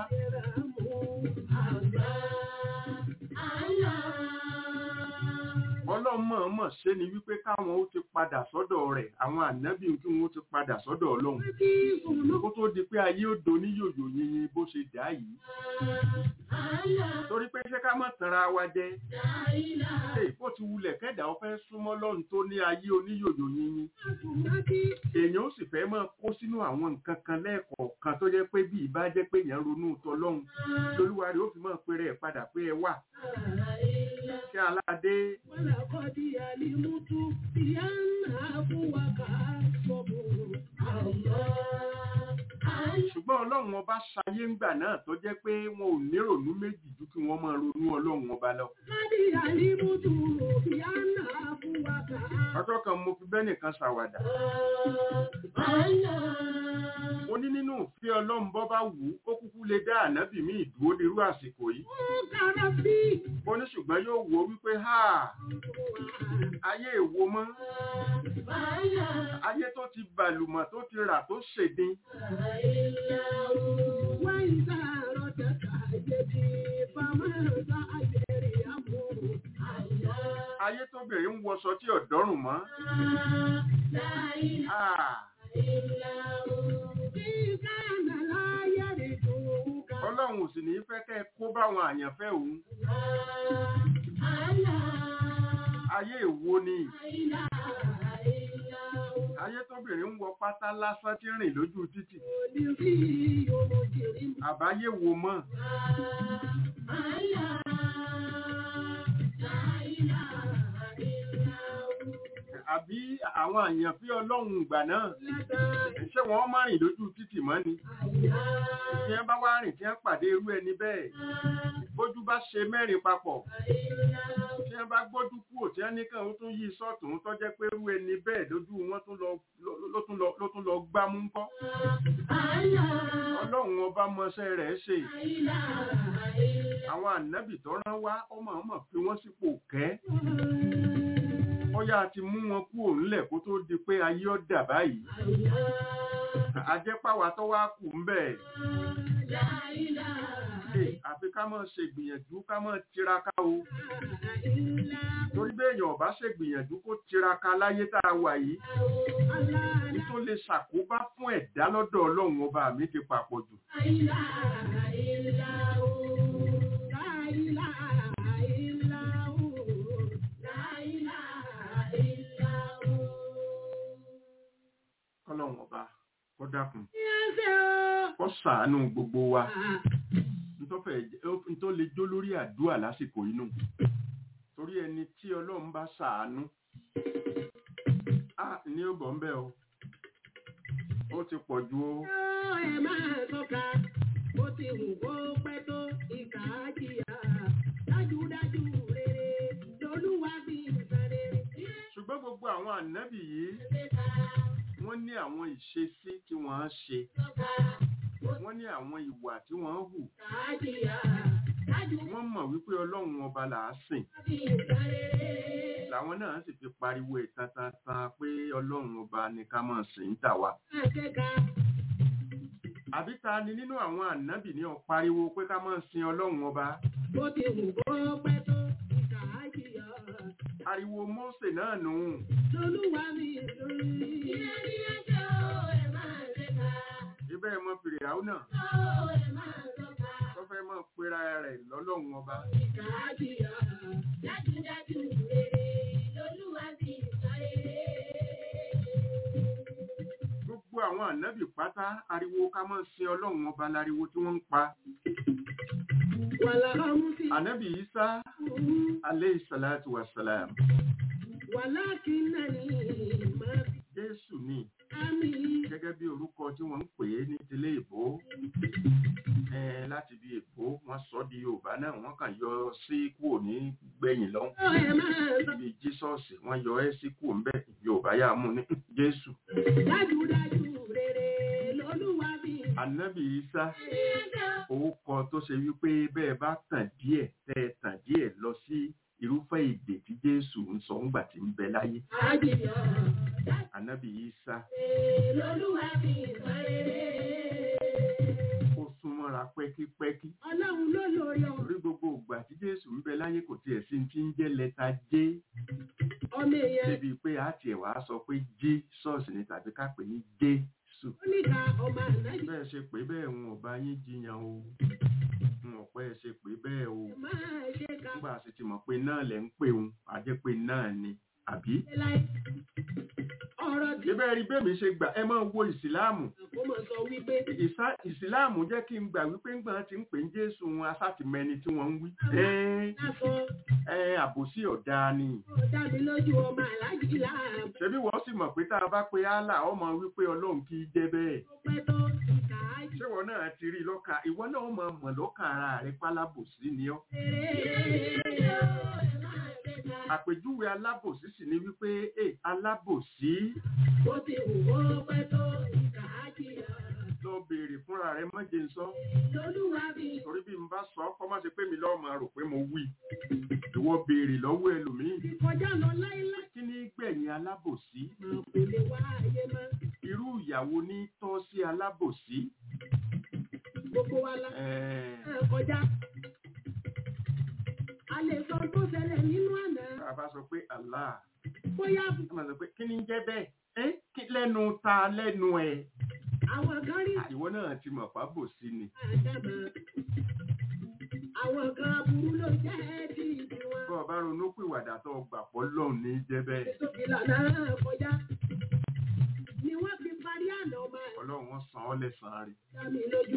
ọlọ́run mọ̀ọ́mọ̀ ṣe ni wípé káwọn ó ti padà sọ́dọ̀ rẹ̀ àwọn ànábì kí wọ́n ó ti padà sọ́dọ̀ ọlọ́run kó tó di pé ayé ó do ní yòyò yìnyín bó ṣe dá yìí torí pé ṣé ká má tanra wa jẹ ṣe bó ti wulẹ̀ kẹ́dà ó fẹ́ súnmọ́ lọ́run tó ní ayé oníyòyò yìnyín èèyàn ó sì fẹ́ máa kó sínú àwọn nǹkan kan lẹ́ẹ̀kọ̀ọ̀kan tó jẹ́ pé bí ìbá jẹ́ pé èèyàn ronú tọlọ́run lolúwa rẹ̀ ó fi máa pèrè ẹ̀ padà pé ẹ wà kí aládé ولقد علمت بأن أبوك أصبر الله ṣùgbọ́n ọlọ́run ọba ṣayé ńgbà náà tó jẹ́ pé wọn ò nírònú méjì ju kí wọ́n máa ronú ọlọ́run ọba lọ. Láti àlímútù ìyáná fún wa kà á. ọjọ́ kan mo fi bẹ́ẹ̀ nìkan ṣàwàdà Àlá. mo ní nínú òfin ọlọ́run bọ́ bá wù ú ó kúkú lè dá ànábì mi ìdúró nírú àsìkò yìí Ó kára bí. mo ní ṣùgbọ́n yóò wò ó wípé ha ayé èwo mọ́ Àlá. ayé tó ti bàlùmọ̀ tó ti rà tó ṣèdín Wá ìta rọ̀tẹ̀ta jẹ̀bi fàmọ́ta àjẹrì àmú. Àlá. ayé tóbìnrin ń wọṣọ tí ọ̀dọ́rùn mọ́ Láìlá. Ah, ọlọ́run ò sì ní fẹ́ kẹ́ ẹ kó báwọn àyànfẹ́ òun ayé èwo ni ayé tóbìnrin ń wọ pátá lásán tí ń rìn lójú títì àbáyé wo mọ́ àbí àwọn àyànfẹ́ ọlọ́run ìgbà náà ṣé wọ́n má rìn lójú títì mọ́ ni tí wọ́n bá wá rìn tí wọ́n pàdé irú ẹni bẹ́ẹ̀ bójú bá ṣe mẹ́rin papọ̀ tí wọ́n bá gbójú kúrò tí wọ́n ní kàn ó tún yí sọ́tún tó jẹ́ pé irú ẹni bẹ́ẹ̀ lójú wọn tún lọ ló tún lọ ló tún lọ gbámú ńkọ́ ọlọ́run ọba mọṣẹ́ rẹ̀ ṣe àwọn ànábì tó rán wá ọmọ ọmọ fi wọ́n sípò kẹ́ bóyá a ti mú wọn kúrò ńlẹ̀ kó tó di pé ayé ọ̀dà báyìí àjẹpáwa tó wá kù ń bẹ̀ àfi ká máa ṣe gbìyànjú ká máa tiraka o torí béèyàn ọba ṣe gbìyànjú kó tiraka láyé tá a wà yìí ní tó lè ṣàkóbá fún ẹ̀dá lọ́dọ̀ ọlọ́run ọba mi ti papọ̀ jù kọ́lọ́run ọba kó dákun kó ṣàánú gbogbo wa ntọ́ lè jó lórí àdúrà lásìkò inú torí ẹni tí ọlọ́run bá ṣàánú á ní ó bọ̀ ń bẹ́ o ó ti pọ̀ ju o. ẹ máa tọ́ka bó ti wù kó pẹ́ tó ìkà á jìyà dájúdájú rere lolúwa bí nǹkan rere. ṣùgbọ́n gbogbo àwọn ànábì yìí wọ́n ní àwọn ìṣesí tí wọ́n á ṣe wọ́n ní àwọn ìwà tí wọ́n hù wọ́n mọ̀ wípé ọlọ́run ọba là á sìn làwọn náà sì fi pariwo ìtantantan pé ọlọ́run ọba ní ká máa sìn ń tà wá. àbí ta ni nínú àwọn ànábì ní ó pariwo pé ká máa sin ọlọ́run ọba. bó ti wù kó pẹ́ tó ìkà á jìyà. ariwo Mósè náà nù. lolúwa mi lórí. ìyá ni ẹjọ́ ẹ̀ máa ṣe ká. ibẹ̀ mọ fìrì àwọn náà. ó ẹ̀ máa tọ́ka. tó fẹ́ mọ̀ pera rẹ̀ lọ́lọ́run ọba. ìkà á jìyà. dájúdájú rere lolúwa bí nǹkan rere. gbogbo àwọn ànábì pátá ariwo ká máa sin ọlọ́run ọba láriwo tí wọ́n ń pa. wàlá ọmú sí. ànábì Ìsá aleyhi salatu wa salam. wàlá kí náà ní máa fi Jésù ni àmì. gẹ́gẹ́ bí orúkọ tí wọ́n ń pè é ní tilé ìbò Eh, láti bí èbó wọ́n sọ di Yorùbá náà wọ́n kàn yọ sí kúrò ní gbẹ̀yìn lọ́hùn ó ẹ̀ máa tọ́ka. níbi Jísọ́ọ̀sì wọ́n yọ ẹ́ sí kúrò ńbẹ̀ Yorùbá yà mú ní Jésù dájúdájú rere lolúwa bí nǹkan Ànábì Ìsá rere. orúkọ tó ṣe wípé bẹ́ẹ̀ bá tàn díẹ̀ tẹ́ ẹ tàn díẹ̀ lọ sí irúfẹ́ èdè tí Jésù ń sọ ńgbà tí ń bẹ láyé àjìyà. Ànábì Ìsá lolúwa bí nǹkan rere. ó súnmọ́ra pẹ́kípẹ́kí ọlọ́run ló lórí ọmọ torí gbogbo ìgbà tí Jésù ń bẹ láyé kò tiẹ̀ sí ti ń jẹ́ lẹ́tà J ọmọ èèyàn débi pé a tiẹ̀ wá sọ pé Jesus ni tàbí ká pè ní Jésù oníkà ọmọ ànájì bẹ́ẹ̀ ṣe pé bẹ́ẹ̀ ń ọba yín jiyàn o ń ọ̀pẹ́ ṣe pé bẹ́ẹ̀ o máa ṣe ká nígbà sì ti mọ̀ pé náà lẹ̀ ń pè òun àjẹ́ pé náà ni àbí láì ọ̀rọ̀ ọ̀rọ̀ tí ibẹ̀ rí bẹ́ẹ̀ mi ṣe gbà ẹ máa wo ìsìláàmù kò mọ̀ sọ wípé Ìsá- ìsìláàmù jẹ́ kí n gbà wípé ńgbà tí ń pè ń jésù wọn asátìmẹ́ni tí wọ́n ń wí ẹ́ẹ́ lásán ẹ́ àbòsí ọ̀dà ni ó dá mi lójú ọmọ aláàjì láàbù ṣebí wọ́n sì mọ̀ pé tá a bá pe Allah ọmọ wípé ọlọ́run kì í jẹ́ bẹ́ẹ̀ tó pẹ́ tó ìkà ájì ṣé wọn náà ti rí i lọ́kàn ìwọ náà mọ̀ mọ̀ lọ́kàn ara rẹ pálábòsí ni ọ́ àpèjúwe alábòsí sì ni wípé ẹ alábòsí Ó ti wù ó pẹ́ tó ìkà ájì lọ béèrè fúnra rẹ mọ́jẹ ń sọ lọ́lúwa bí torí bí n bá sọ kọ́ má ṣe pé mi lọ́ọ́ máa rò pé mo wí ìwọ béèrè lọ́wọ́ ẹlòmíì ti kọjá lọ láíláí kí ní gbẹ̀yìn alábòsí kò lè wá ayé mọ́ irú ìyàwó ní tọ́ sí alábòsí gbogbo wa la ẹ̀ẹ́ náà kọjá. A lè sọ tó ṣẹlẹ̀ nínú àná tá a bá sọ pé Allah bóyá a máa sọ pé kí ni ń jẹ́ bẹ́ẹ̀ ẹ́ kí lẹ́nu ta lẹ́nu ẹ̀ àwọn kan rí ìwọ náà ti mọ̀ fábòsí ni àdàmọ̀. Àwọn kan aburú ló jẹ́ ti ìdí wọn. bọ́ ọ bá ronú pìwàdà tó gbà pọ̀ lọ́hùn ní jẹ́ bẹ́ẹ̀ Èso ìlànà náà kọjá. Ni wọ́n fi parí àná ọmọ ẹ̀ ọlọ́run wọn san ọ́ lẹ́sàn-án rẹ̀ dá mi lójú.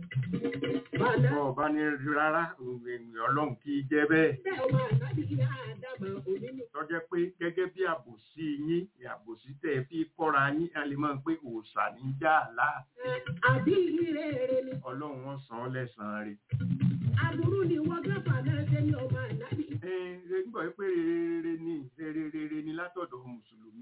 Bàdá bọ́ ọ bá ní rí rárá ènìyàn ọlọ́run kì í jẹ́ bẹ́ẹ̀ bẹ́ẹ̀ ọmọ àdábì yá àdàmọ̀ òní ni. tọ́jẹ́ pé gẹ́gẹ́ bí àbòsí yín àbòsí tẹ̀ ẹ́ fi kọ́ra yín a lè máa ń pé òòṣà ní já àlá Àbí ìrere èrè ni. ọlọ́run wọn san ọ́ lẹ́sàn-án rẹ̀ Aburú ni wọ́n gbàgbà náà ṣe ní ọmọ àdábì. ẹ ẹ nígbà wípé rere ni rere rere ni látọ̀dọ̀ mùsùlùmí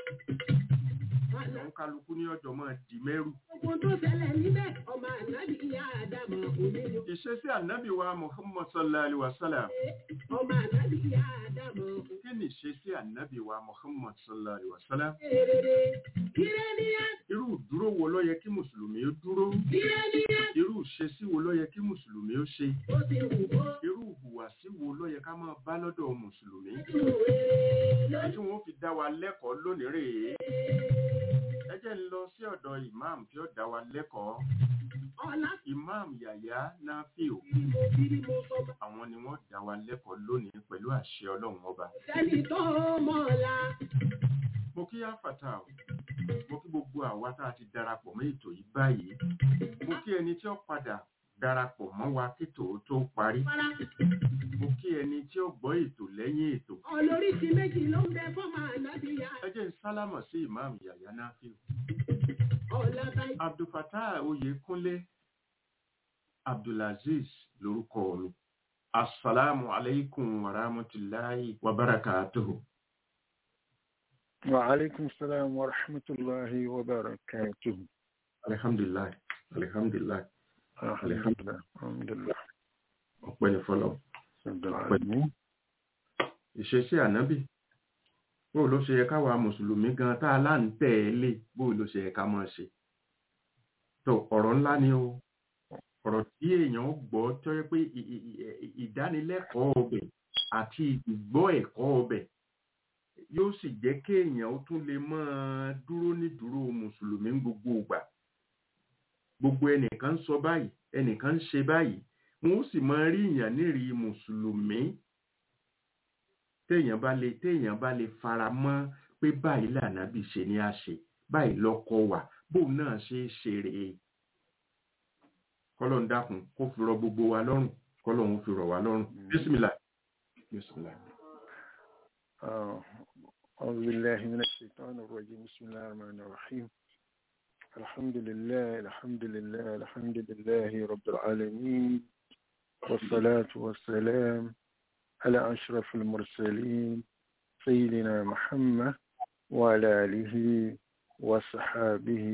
Bàdá àwọn kálukú ní ọjọ́ máa dì mẹ́rù Ogun tó ṣẹlẹ̀ níbẹ̀, ọmọ ànábì ìyá Àdàmọ̀ òní ni. ìṣesí ànábì wa muhammad sallallahu alaihi wa sallam Ọmọ ànábì ìyá Àdàmọ̀ kí ni ìṣesí ànábì wa muhammad sallallahu alaihi wa sallam èrèrè. Kíre ní á, irú dúró wo ló yẹ kí mùsùlùmí ó dúró kíre ní á. irú ìṣesí wo ló yẹ kí mùsùlùmí ó ṣe Ó ti wù ó, irú ìhùwàsí wo ló yẹ ká máa bá lọ́dọ̀ mùsùlùmí ju èrè lọ. tí wọ́n fi dá wa lẹ́kọ̀ọ́ lónìí rèé ẹ jẹ́ ń lọ sí ọ̀dọ̀ imam tí ó dá wa lẹ́kọ̀ọ́ Ọlá imam yàyà nafiu kiri mo kiri mo sọ ma. àwọn ni wọ́n dá wa lẹ́kọ̀ọ́ lónìí pẹ̀lú àṣẹ ọlọ́run ọba Sẹ́ni tó mọ̀ ọ̀la. mo kí áfàtà o mo kí gbogbo àwa tá a ti darapọ̀ mọ́ ètò yìí báyìí mo kí ẹni tí ó padà darapọ̀ mọ́ wa kí tòó tó parí Fara mo kí ẹni tí ó gbọ́ ètò lẹ́yìn ètò olóríṣi méjì ló ń bẹ fọ́mọ ànábì ìyá. ẹ jẹ́ ń sálámọ̀ sí imam yàyà nafiu Ọ̀la táyé. abdulfatah oyèkúnlé abdulaziz lórúkọ mi asalaamu aleykum wa rahmatulahi wa barakatuhu. وعليكم السلام ورحمة الله وبركاته alihamdulilayi alihamdulilayi الحمد لله الحمد لله ọpẹ́ ní fọlọ رب العالمين ìṣesí ànábì bó ló ṣe yẹ káwa mùsùlùmí gan tá a lá ń tẹ̀ ẹ́ lé bó ló ṣe yẹ ká máa ṣe tó ọ̀rọ̀ ńlá ni o ọ̀rọ̀ tí èèyàn gbọ́ tó yẹ pé ì- ì- ì- ìdánilẹ́kọ̀ọ́ ọbẹ̀ àti ìgbọ́ ẹ̀kọ́ ọbẹ̀ yóò sì jẹ́ kéèyàn ó tún lè máa dúró ní dúró mùsùlùmí ní gbogbo ìgbà gbogbo ẹnìkan ń sọ báyìí ẹnìkan ń ṣe báyìí wọn ó sì máa rí ìyàn nírìí mùsùlùmí téèyàn bá lè téèyàn bá lè fara mọ́ pé báyìí lànàbì ṣe ní àṣe báyìí lọ́kọ wà bóun náà ṣe é ṣe rèé kọ́lọ́n dákun kó fi rọ gbogbo wa lọ́rùn kọ́lọ́n ó fi rọ̀ wá lọ́rùn bísímìlà bísímìlà. آه، أعوذ بالله من الشيطان الرجيم بسم الله الرحمن الرحيم الحمد لله الحمد لله الحمد لله رب العالمين والصلاة والسلام على أشرف المرسلين سيدنا محمد وعلى آله وصحابه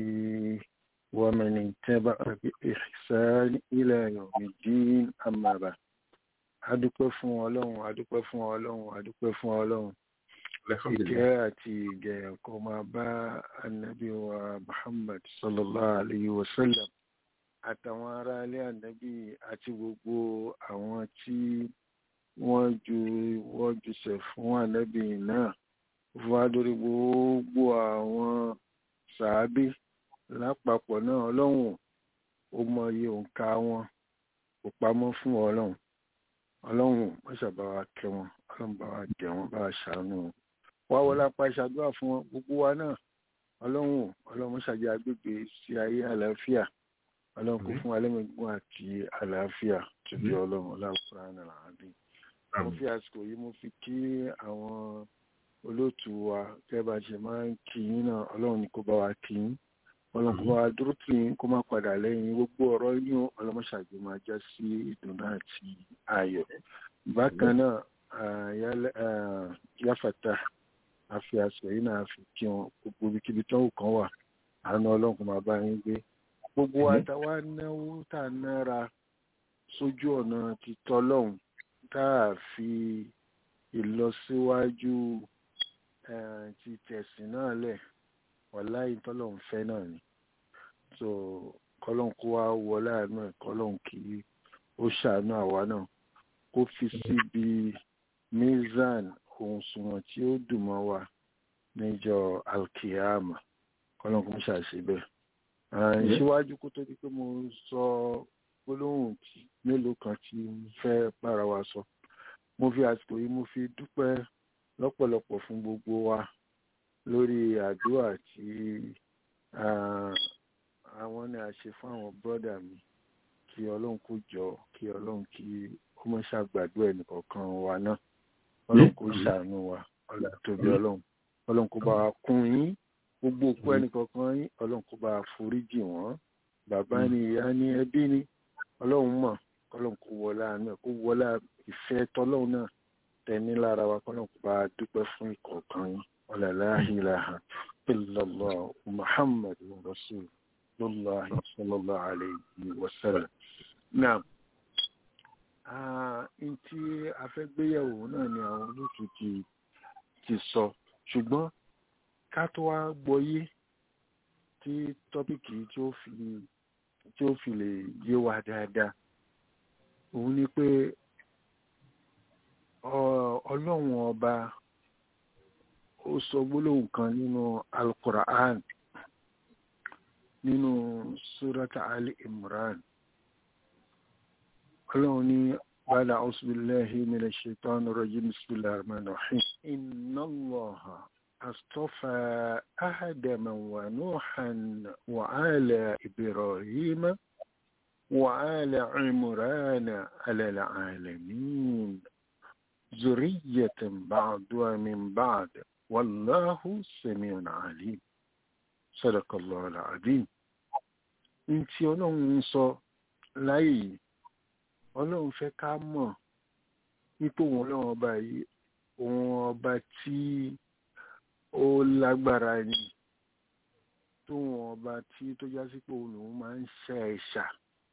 ومن اتبع بإحسان إلى يوم الدين أما بعد adúpẹ́ fún ọlọ́run adúpẹ́ fún ọlọ́run adúpẹ́ fún ọlọ́run ìkẹ́ àti ìgẹ̀ kó máa bá anabi wa muhammad sallallahu alayhi wa sallam àtàwọn ará ilé anabi àti gbogbo àwọn tí wọ́n ju wọ́n jùṣẹ̀ fún anabi náà fún wa lórí gbogbo àwọn sàábé lápapọ̀ náà ọlọ́run ó mọ iye òǹkà wọn kò pamọ́ fún ọlọ́run ọlọ́run mọ́ṣà bá wa kẹ́ wọn ọlọ́run bá wa jẹ wọn bá wa ṣàánú wọn wá wọlé apá ìṣàdúrà fún wọn gbogbo wa náà ọlọ́run ọlọ́run ṣàjẹ agbègbè sí ayé àlàáfíà ọlọ́run kò fún alẹ́mẹ̀gbọ́n àti àlàáfíà tóbi ọlọ́run ọlọ́run àbí. mo fi àsìkò yìí mo fi kí àwọn olóòtú wa gẹ́gẹ́ bá ṣe máa ń kí yín náà ọlọ́run ní kó bá wa kí yín ọlọ́run kó bá wa dúró tì yín kó má padà lẹ́yìn gbogbo ọ̀rọ̀ yín ọlọ́run ṣàjẹ máa já sí ìdùnnú àti ayọ̀. bákan náà yáfàtà àfi àsìkò yìí náà fi kí wọn gbogbo ibikíbi tó ń kàn wà àánú ọlọ́run kó máa bá yín gbé gbogbo àtàwa náwó tá a nára sójú ọ̀nà ti tọ́lọ́hún tá a fi ìlọsíwájú ti tẹ̀sìn náà lẹ̀ wàláì tọ́lọ́hún fẹ́ náà ni so kọ́lọ́hún kó wá wọlé àánú ẹ̀ kọ́lọ́hún kí ó ṣàánú àwa náà kó fi síbi mizan ohun sunwọ̀n tí ó dùn mọ́ wa níjọ́ alkiyama kọ́lọ́hún kó ṣàṣe bẹ́ẹ̀ síwájú kó tó di pé mo sọ gbólóhùn mélòó kan tí mo fẹ́ bára wa sọ mo fi àsìkò yìí mo fi dúpẹ́ lọ́pọ̀lọpọ̀ fún gbogbo wa lórí àdúrà tí àwọn ní a ṣe fún àwọn bọ́dà mi kí ọlọ́run kó jọ kí ọlọ́run kí ó mọ̀ ṣàgbàdo ẹnìkọ̀ọ̀kan wa náà ọlọ́run kó ṣàánú wa ọlá tóbi ọlọ́run ọlọ́run kó bá wa kún yín gbogbo òkú ẹnìkọ̀ọ̀kan yín ọlọ́run kó bá foríjì wọ́n bàbá ni ìyá ni ẹbí ni ọlọ́run mọ̀ kọ́lọ́run kó wọlá àánú ẹ̀ kó wọlá ìfẹ́ tọ́lọ́run náà tẹ̀ní lára wa kọ́lọ́run kó bá dúpẹ́ fún ìkọ̀ọ̀kan yín ọ̀làlá ilaha illallah muhammad rasulullah sallallahu alayhi wa sallam. náà n tí a fẹ́ gbéyàwó náà ni àwọn olóòtú ti ti sọ ṣùgbọ́n ká tó wá gbọ́yé tí tọ́pìkì tí ó fi tí ó fi lè yé wa dáadáa òun ni pé ọlọ́run ọba ó sọ gbólóhùn kan nínú alukura'an nínú surata ali imran ọlọ́run ní bàdà ọ̀sùnbíláhi mílẹ̀ ṣètọ́nù rọ̀jí bismillahir rahmanir rahim inna allaha اصطفى آدم ونوحا وآل إبراهيم وآل عمران على العالمين ذرية بعضها من بعد والله سميع عليم صدق الله العظيم ntí ọlọ́run ń sọ láyé yìí ọlọ́run fẹ́ ká mọ̀ wípé òun ọlọ́run ọba yìí òun ọba tí ó lágbára ni tóun ọba tí tó já sí pé òun lòun máa ń ṣe ẹ̀ṣà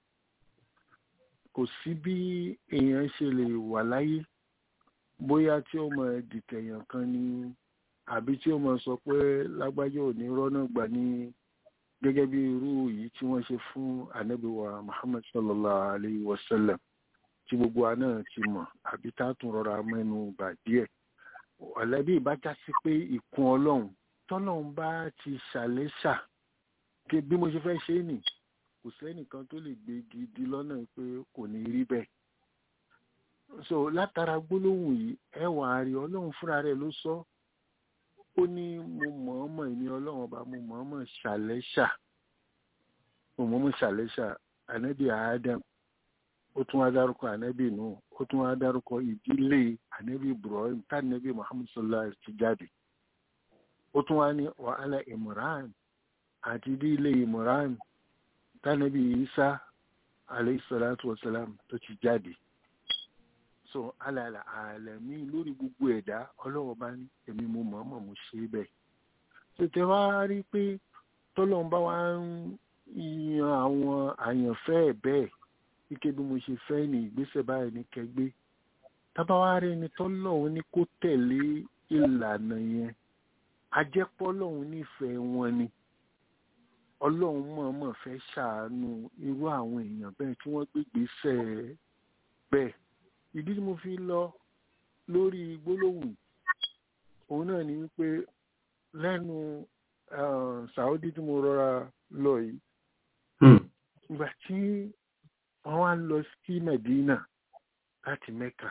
kò sí bí èèyàn ṣe lè wà láyé bóyá tí ó mọ dìtẹ̀yàn kan ni àbí tí ó mọ sọ pé lágbájá ò ní rọ́nà gbà ní gẹ́gẹ́ bí irú yìí tí wọ́n ṣe fún ànábìwá Muhammad sallallahu alayhi wa sallam tí gbogbo wa náà ti mọ̀ àbí tá a tún rọra mẹ́nu bà díẹ̀ ọ̀lẹ́bí ìbájá sí pé ìkun ọlọ́run tọ́lọ́run bá ti ṣàlẹ́ṣà kí bí mo ṣe fẹ́ ṣe é nì kò sẹ́nìkan tó lè gbé gidi lọ́nà pé kò ní rí bẹ́ẹ̀ so látara gbólóhùn yìí ẹ wà á rí ọlọ́run fúnra rẹ̀ ló sọ ó ní mo mọ̀ọ́mọ̀ ìní ọlọ́run ọba mo mọ̀ọ́mọ̀ ṣàlẹ́ṣà mo mọ̀ọ́mọ̀ ṣàlẹ́ṣà ànábì Adam ó tún wá dárúkọ ànábì nù ó tún wá dárúkọ ìdílé ànábì Ibrahim tánàbì Muhammad sallallahu alaihi ti jáde ó tún wá ní wàhálà Imran àti ìdílé Imran tánàbì Isa alayhi salatu wasalam tó ti jáde so alàlà àlẹ́mí lórí gbogbo ẹ̀dá ọlọ́wọ́ bá ní èmi mo mọ̀ọ́mọ̀ mo ṣe bẹ́ẹ̀ tètè wá rí pé tọ́lọ́n bá wá ń yan àwọn àyànfẹ́ ẹ̀ bẹ́ẹ̀ wíkẹ́ bí mo ṣe fẹ́ ní ìgbésẹ̀ báyìí ní kẹgbẹ́ tábà wá rí ni tọ́lọ́hún ní kó tẹ̀lé ìlànà yẹn ajẹ́pọ́lọ́hún nífẹ̀ẹ́ wọn ni ọlọ́run mọ̀ọ́mọ̀ fẹ́ ṣàánú irú àwọn èèyàn bẹ́ẹ̀ tí wọ́n gbégbèsè bẹ́ẹ̀ ìdí tí mo fi lọ lórí gbólóhùn òun náà ni wípé lẹ́nu Saudi tí mo rọra lọ yìí ìgbà tí wọ́n wá lọ sí Medina láti Mecca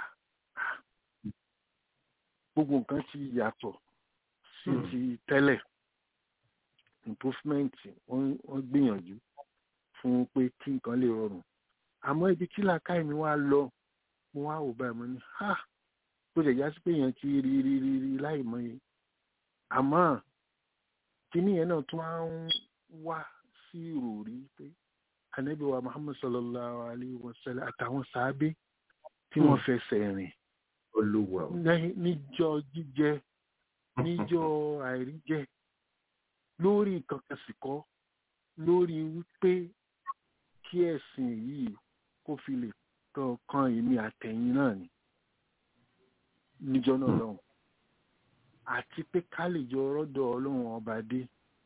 gbogbo nǹkan ti yàtọ̀ sí ti tẹ́lẹ̀ improvement wọ́n wọ́n gbìyànjú fún pé kí nǹkan lè rọrùn àmọ́ ibi tí làákàyè mi wá lọ mo wá wò báyìí mo ní ha tó lè já sí pé èèyàn ti rí rí rí rí láì mọye àmọ́ kíní yẹn náà tún á ń wá sí ìròrí pé ànábì wa muhammad sallallahu alayhi wa sallam àtàwọn sàábé tí wọ́n fẹsẹ̀ rìn olúwa o. ní- níjọ́ jíjẹ níjọ́ àìríjẹ lórí kankan sì kọ́ lórí wípé kí ẹ̀sìn yìí kó fi lè tàn kan èmi àtẹ̀yìn náà ni níjọ́ náà lọ́hùn àti pé ká lè jọ rọ́dọ̀ ọlọ́run ọba dé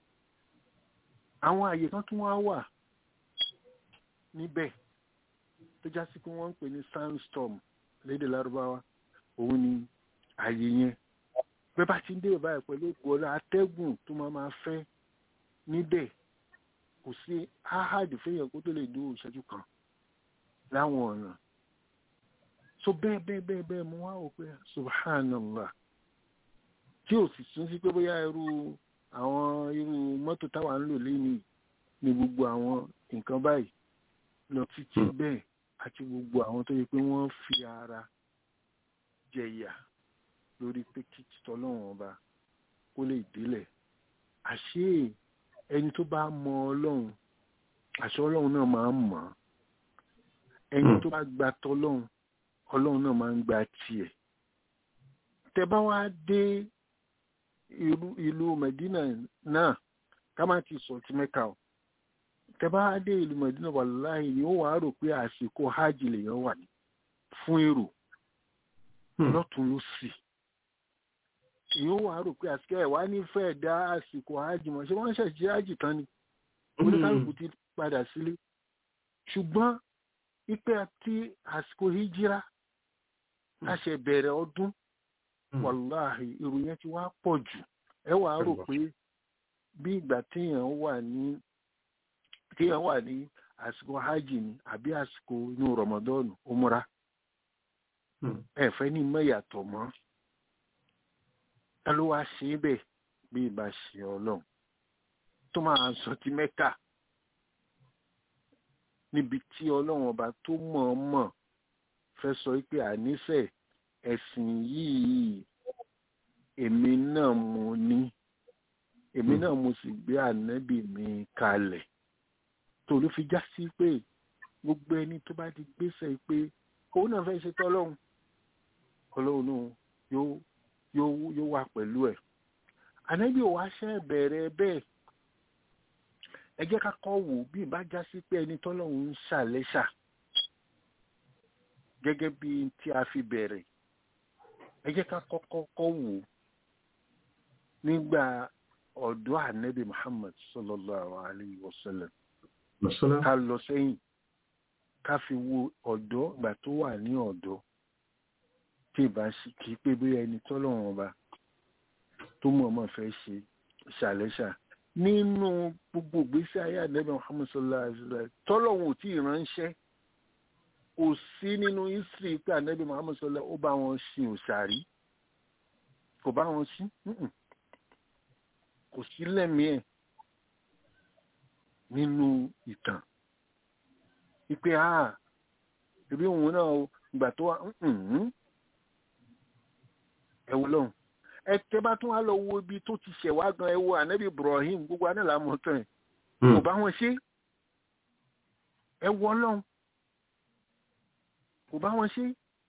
àwọn àyè kan tún wá wà níbẹ̀ tó já sí pé wọ́n ń pè ní sandstorm lédè lárúbáwá òun ni àyè yẹn bẹ́ẹ̀ bá ti ń dé báyìí pẹ̀lú ògbọ́lá atẹ́gùn tó máa máa fẹ́ níbẹ̀ kò sí áhàdì fẹ́yàn kó tó lè dúró ìṣẹ́jú kan láwọn ọ̀nà so bẹ́ẹ̀ bẹ́ẹ̀ bẹ́ẹ̀ bẹ́ẹ̀ mo wá wò pé subhanallah tí ò sì tún sí pé bóyá irú àwọn irú mọ́tò táwa ń lò léni ní gbogbo àwọn nǹkan báyìí lọ títí bẹ́ẹ̀ àti gbogbo àwọn tó yẹ pé wọ́n fi ara jẹ̀yà lórí pé kí tọ́lọ́run ọba kó lè délẹ̀ àṣé ẹni tó bá mọ ọlọ́run àṣọ ọlọ́run náà máa ń mọ̀ ọ́ ẹni tó bá gba tọ́lọ́run ọlọ́run náà máa ń gba tiẹ̀ tẹ bá wá dé ìlú ìlú Medina náà ká má ti sọ ti Mẹ́kà o tẹ bá wá dé ìlú Medina wàláhì ni ó wàá rò pé àsìkò hajj lèèyàn wà ní fún èrò lọ́tún ló sì èyí ó wàá rò pé àsìkò ẹ̀ wá nífẹ̀ẹ́ dá àsìkò hajj mọ̀ ṣé wọ́n ṣẹ̀ṣẹ̀ hajj tán ni oníkálukú ti padà sílé ṣùgbọ́n ipe àti àsìkò hijira a ṣe bẹ̀rẹ̀ ọdún wàláhì ìròyìn yẹn ti wá pọ̀ jù ẹ wàá rò pé bí ìgbà téèyàn wà ní téèyàn wà ní àsìkò hajj ni àbí àsìkò inú rọmọdọ́ọ̀nù umra ẹ fẹ́ ní mẹ́yàtọ̀ mọ́ ẹ ló wá ṣe é bẹ́ẹ̀ bí ìbá ṣe ọlọ́run tó máa sọ ti mẹ́kà níbi tí ọlọ́run ọba tó mọ̀ọ́mọ̀ fẹ́ sọ pé àníṣe ẹ̀sìn yìí èmi náà mo ní èmi náà mo sì gbé ànábì mi kalẹ̀ tó ló fi já sí pé gbogbo ẹni tó bá ti gbèsè pé òun náà fẹ́ ṣe tọ́lọ́run ọlọ́run náà yóò yóò yóò wà pẹ̀lú ẹ̀ ànábì ò wá ṣe bẹ̀rẹ̀ bẹ́ẹ̀ ẹ jẹ́ ká kọ́ wò bí ìbá já sí pé ẹni tọ́lọ́run ń ṣàlẹ́ṣà gẹ́gẹ́ bí tí a fi bẹ̀rẹ̀ ẹ jẹ́ ká kọ́kọ́ kọ́ wò nígbà ọ̀dọ́ ànábì Muhammad sallallahu alayhi wa sallam ká lọ sẹ́yìn ká fi wo ọ̀dọ́ ìgbà tó wà ní ọ̀dọ́ tí ìbá kì í pé bóyá ẹni tọ́lọ́run ọba tó mọ̀ọ́mọ̀ fẹ́ ṣe ṣàlẹ́ṣà nínú gbogbo ìgbésí ayé ànábì Muhammad sallallahu alayhi wa sallam tọ́lọ́run ò tí ì ránṣẹ́ kò sí nínú history pé ànábì Muhammad sallallahu ó bá wọn sin òṣàrí kò bá wọn sí kò sí lẹ́mìí ẹ̀ nínú ìtàn ìpè á ìbí òun náà ìgbà tó wà ẹ wò lọ́hùn ẹ tẹ́ bá tún wá lọ wo ibi tó ti ṣẹ̀ wá gan ẹ wo ànábì Ibrahim gbogbo anáàlá mọ́tàn ẹ̀ kò bá wọn ṣe ẹ wọ lọ́hùn kò bá wọn ṣe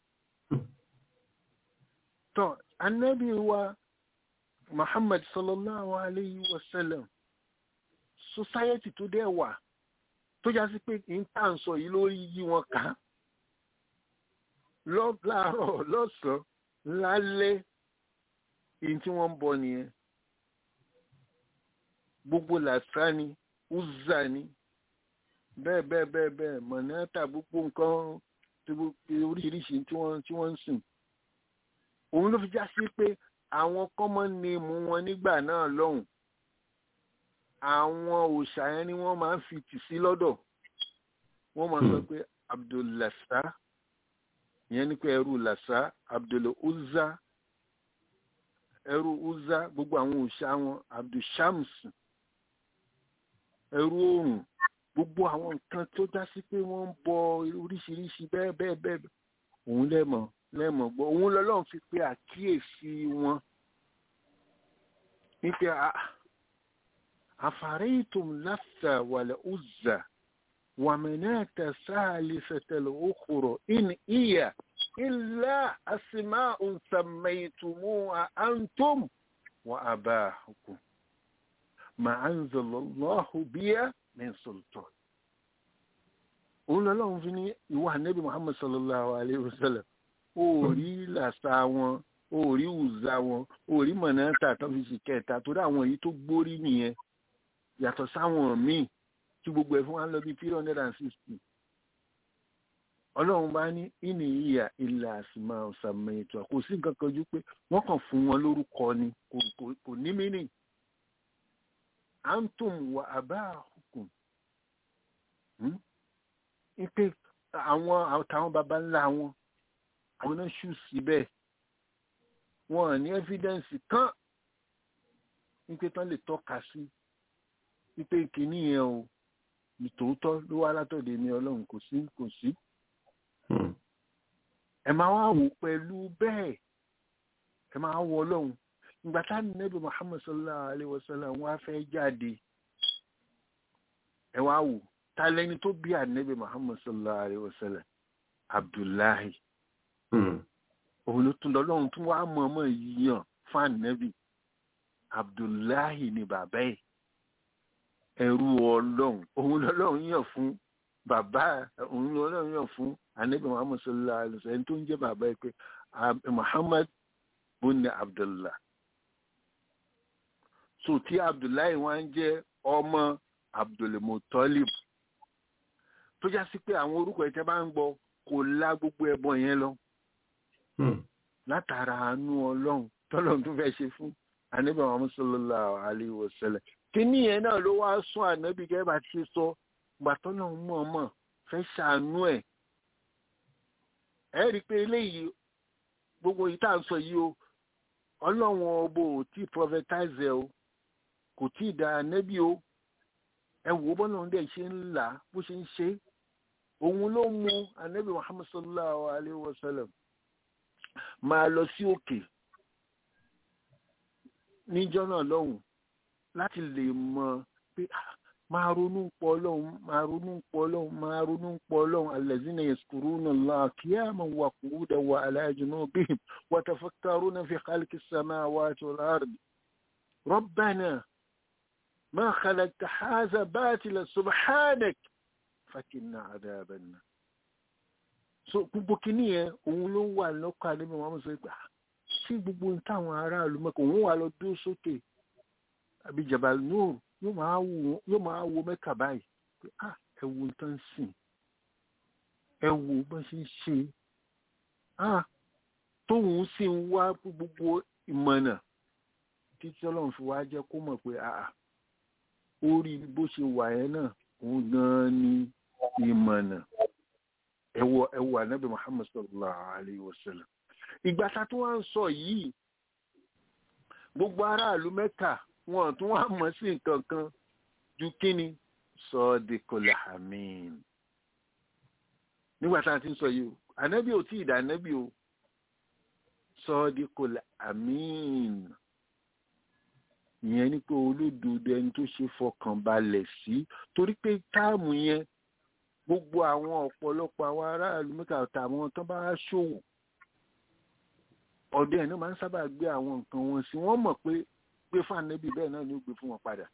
tọ́ ànábì wa Muhammad sallallahu alayhi wa sallam society tó dẹ̀ wà tó já sí pé kì í tà ń sọ yìí lórí yí wọn kà á láàárọ̀ lọ́sàn-án lálẹ́ èyí tí wọ́n ń bọ nìyẹn gbogbo làṣà ni uzza ni bẹ́ẹ̀ bẹ́ẹ̀ bẹ́ẹ̀ bẹ́ẹ̀ mọ̀nàtà gbogbo nǹkan oríṣiríṣi tí wọ́n tí wọ́n ń sìn òun ló fi já sí pé àwọn kọ́mọ́ ni mú wọn nígbà náà lọ́hùn àwọn òòṣà yẹn ni wọ́n máa ń fi tì sí lọ́dọ̀ wọ́n máa sọ pé abdullasa ìyẹn ni pé ẹrú lasa abdul uzza ẹrú uzza gbogbo àwọn òòṣà wọn abdulshams ẹrú oòrùn gbogbo àwọn nǹkan tó já sí pé wọ́n ń bọ oríṣiríṣi bẹ́ẹ̀ bẹ́ẹ̀ bẹ́ẹ̀ òun lẹ́mọ̀ lẹ́mọ̀ gbọ́ òun lọ́lọ́run fi pé àkíyèsí wọn wípé àfàrẹ́yìntùm láfà wàlẹ̀ ọ̀zà wàmẹ̀nẹ́tà sáàlìsẹ̀tẹ̀lẹ̀ òkúrọ̀ in ìyà ilá àsìmá òǹsàmẹ̀yìntùmù àǹtùm wà àbáhùkù mà àǹzọ̀lọ́hù bíyà min sultan òun lọ́lọ́run fi ní ìwà nẹ́bí muhammad sallallahu alayhi wa sallam ó rí làṣà wọn ó rí ùzà wọn ó rí mọ̀nàtà tó fi sì kẹta torí àwọn èyí tó gbórí nìyẹn yàtọ̀ sáwọn míì tí gbogbo ẹ̀ fún wa lọ bí three hundred and sixty ọlọ́run bá ní ìní ìyà ilẹ̀ àsìmá ọ̀sàmì ètò kò sí nǹkan kan ju pé wọ́n kàn fún wọn lórúkọ ni kò ní mínì antum wa abáhùkùn ipe àwọn àtàwọn baba ńlá wọn àwọn náà ṣù síbẹ̀ wọn ní ẹ́fídẹ́ǹsì kan ipe tán lè tọ́ka sí ipe kìíní yẹn o ìtòótọ́ ló wá látọ̀dẹ̀ ní ọlọ́run kò sí kò sí. ẹ máa wá wò pẹ̀lú bẹ́ẹ̀ ẹ máa wọ ọlọ́run ìgbà tá nẹ́bí muhammad sallallahu alayhi wa sallam wọ́n á fẹ́ jáde ẹ wá wò ta lẹni tó bí ànẹ́bí muhammad sallallahu alayhi wa sallam abdullahi òun ló tún lọ́lọ́run tún wá mọ̀ọ́mọ̀ yíyàn fún ànẹ́bí abdullahi ni bàbá ẹ̀ ẹrú ọlọ́run òun lọ́lọ́run yàn fún bàbá òun lọ́lọ́run yàn fún ànẹ́bí muhammad sallallahu alayhi wa sallam ẹni tó ń jẹ́ bàbá ẹ̀ pé muhammad bunni abdullah so tí abdullahi wá ń jẹ́ ọmọ abdulmutalib tó já sí pé àwọn orúkọ ìtẹ́ bá ń gbọ́ kò lá gbogbo ẹbọ yẹn lọ látara àánú ọlọ́run tọ́lọ́run tó fẹ́ ṣe fún ànábì Muhammad sallallahu alaihi wasallam kíní yẹn náà ló wá sún ànábì gẹ́gẹ́ bá ti sọ gbàtọ́ náà mọ̀ọ́mọ̀ fẹ́ ṣàánú ẹ̀ ẹ rí i pé eléyìí gbogbo yìí tá à ń sọ yìí o ọlọ́run ọbọ ò tí prophetize ẹ o kò tí ì da ànábì o ẹ wò bọ́lá òun dẹ̀ ṣe ń là bó ṣe ń ṣe òun ló mú ànábì Muhammad sallallahu alaihi wasallam máa lọ sí òkè níjọ́ náà lọ́hùn láti lè mọ̀ pé máa ronú pọ̀ ọlọ́run máa ronú pọ̀ ọlọ́run máa ronú pọ̀ ọlọ́run allazina yazkuruna Allaha qiyaman wa qu'udan wa ala junubihim wa tafakkaruna fi khalqi samawati wal ardi rabbana ma khalaqta hadha batila subhanak fakinna adhaban nar so gbogbo kìíní yẹn òun ló wà lọ́kọ̀ àdébẹ̀ wọn sọ pé sí gbogbo táwọn aráàlú mẹ́kọ̀ọ́ òun wà lọ dúró sókè àbí Jabal Nur yóò máa wo mẹ́kà báyìí pé ah ẹ wo tán sìn ẹ wo bá ṣe ń ṣe ah tóun sì ń wá gbogbo ìmọ̀nà títí ọlọ́run fi wá jẹ́ kó mọ̀ pé ah ó rí bó ṣe wà yẹn náà òun gan-an ni ìmọ̀nà ẹwọ ẹwọ anabi muhammad sallallahu alayhi wa sallam ìgbà tá tó wá ń sọ yìí gbogbo aráàlú mẹ́ta wọn tún wá mọ̀ sí nǹkan kan ju kíni sọ́ọ́dẹ́kọlẹ̀ amin nígbà tá a ti ń sọ yìí o anabi ò tí ì dá anabi o sọ́ọ́dẹ́kọlẹ̀ amin ìyẹn ni pé olódodo ẹni tó ṣe fọkàn balẹ̀ sí torí pé táàmù yẹn gbogbo àwọn ọ̀pọ̀lọpọ̀ àwọn aráàlú mẹ́ta àtàwọn tó bá ṣòwò ọ̀dọ̀ ẹ̀ náà máa ń sábà gbé àwọn nǹkan wọn sí wọ́n mọ̀ pé gbé fún ànábì bẹ́ẹ̀ náà ni ó gbé fún wọn padà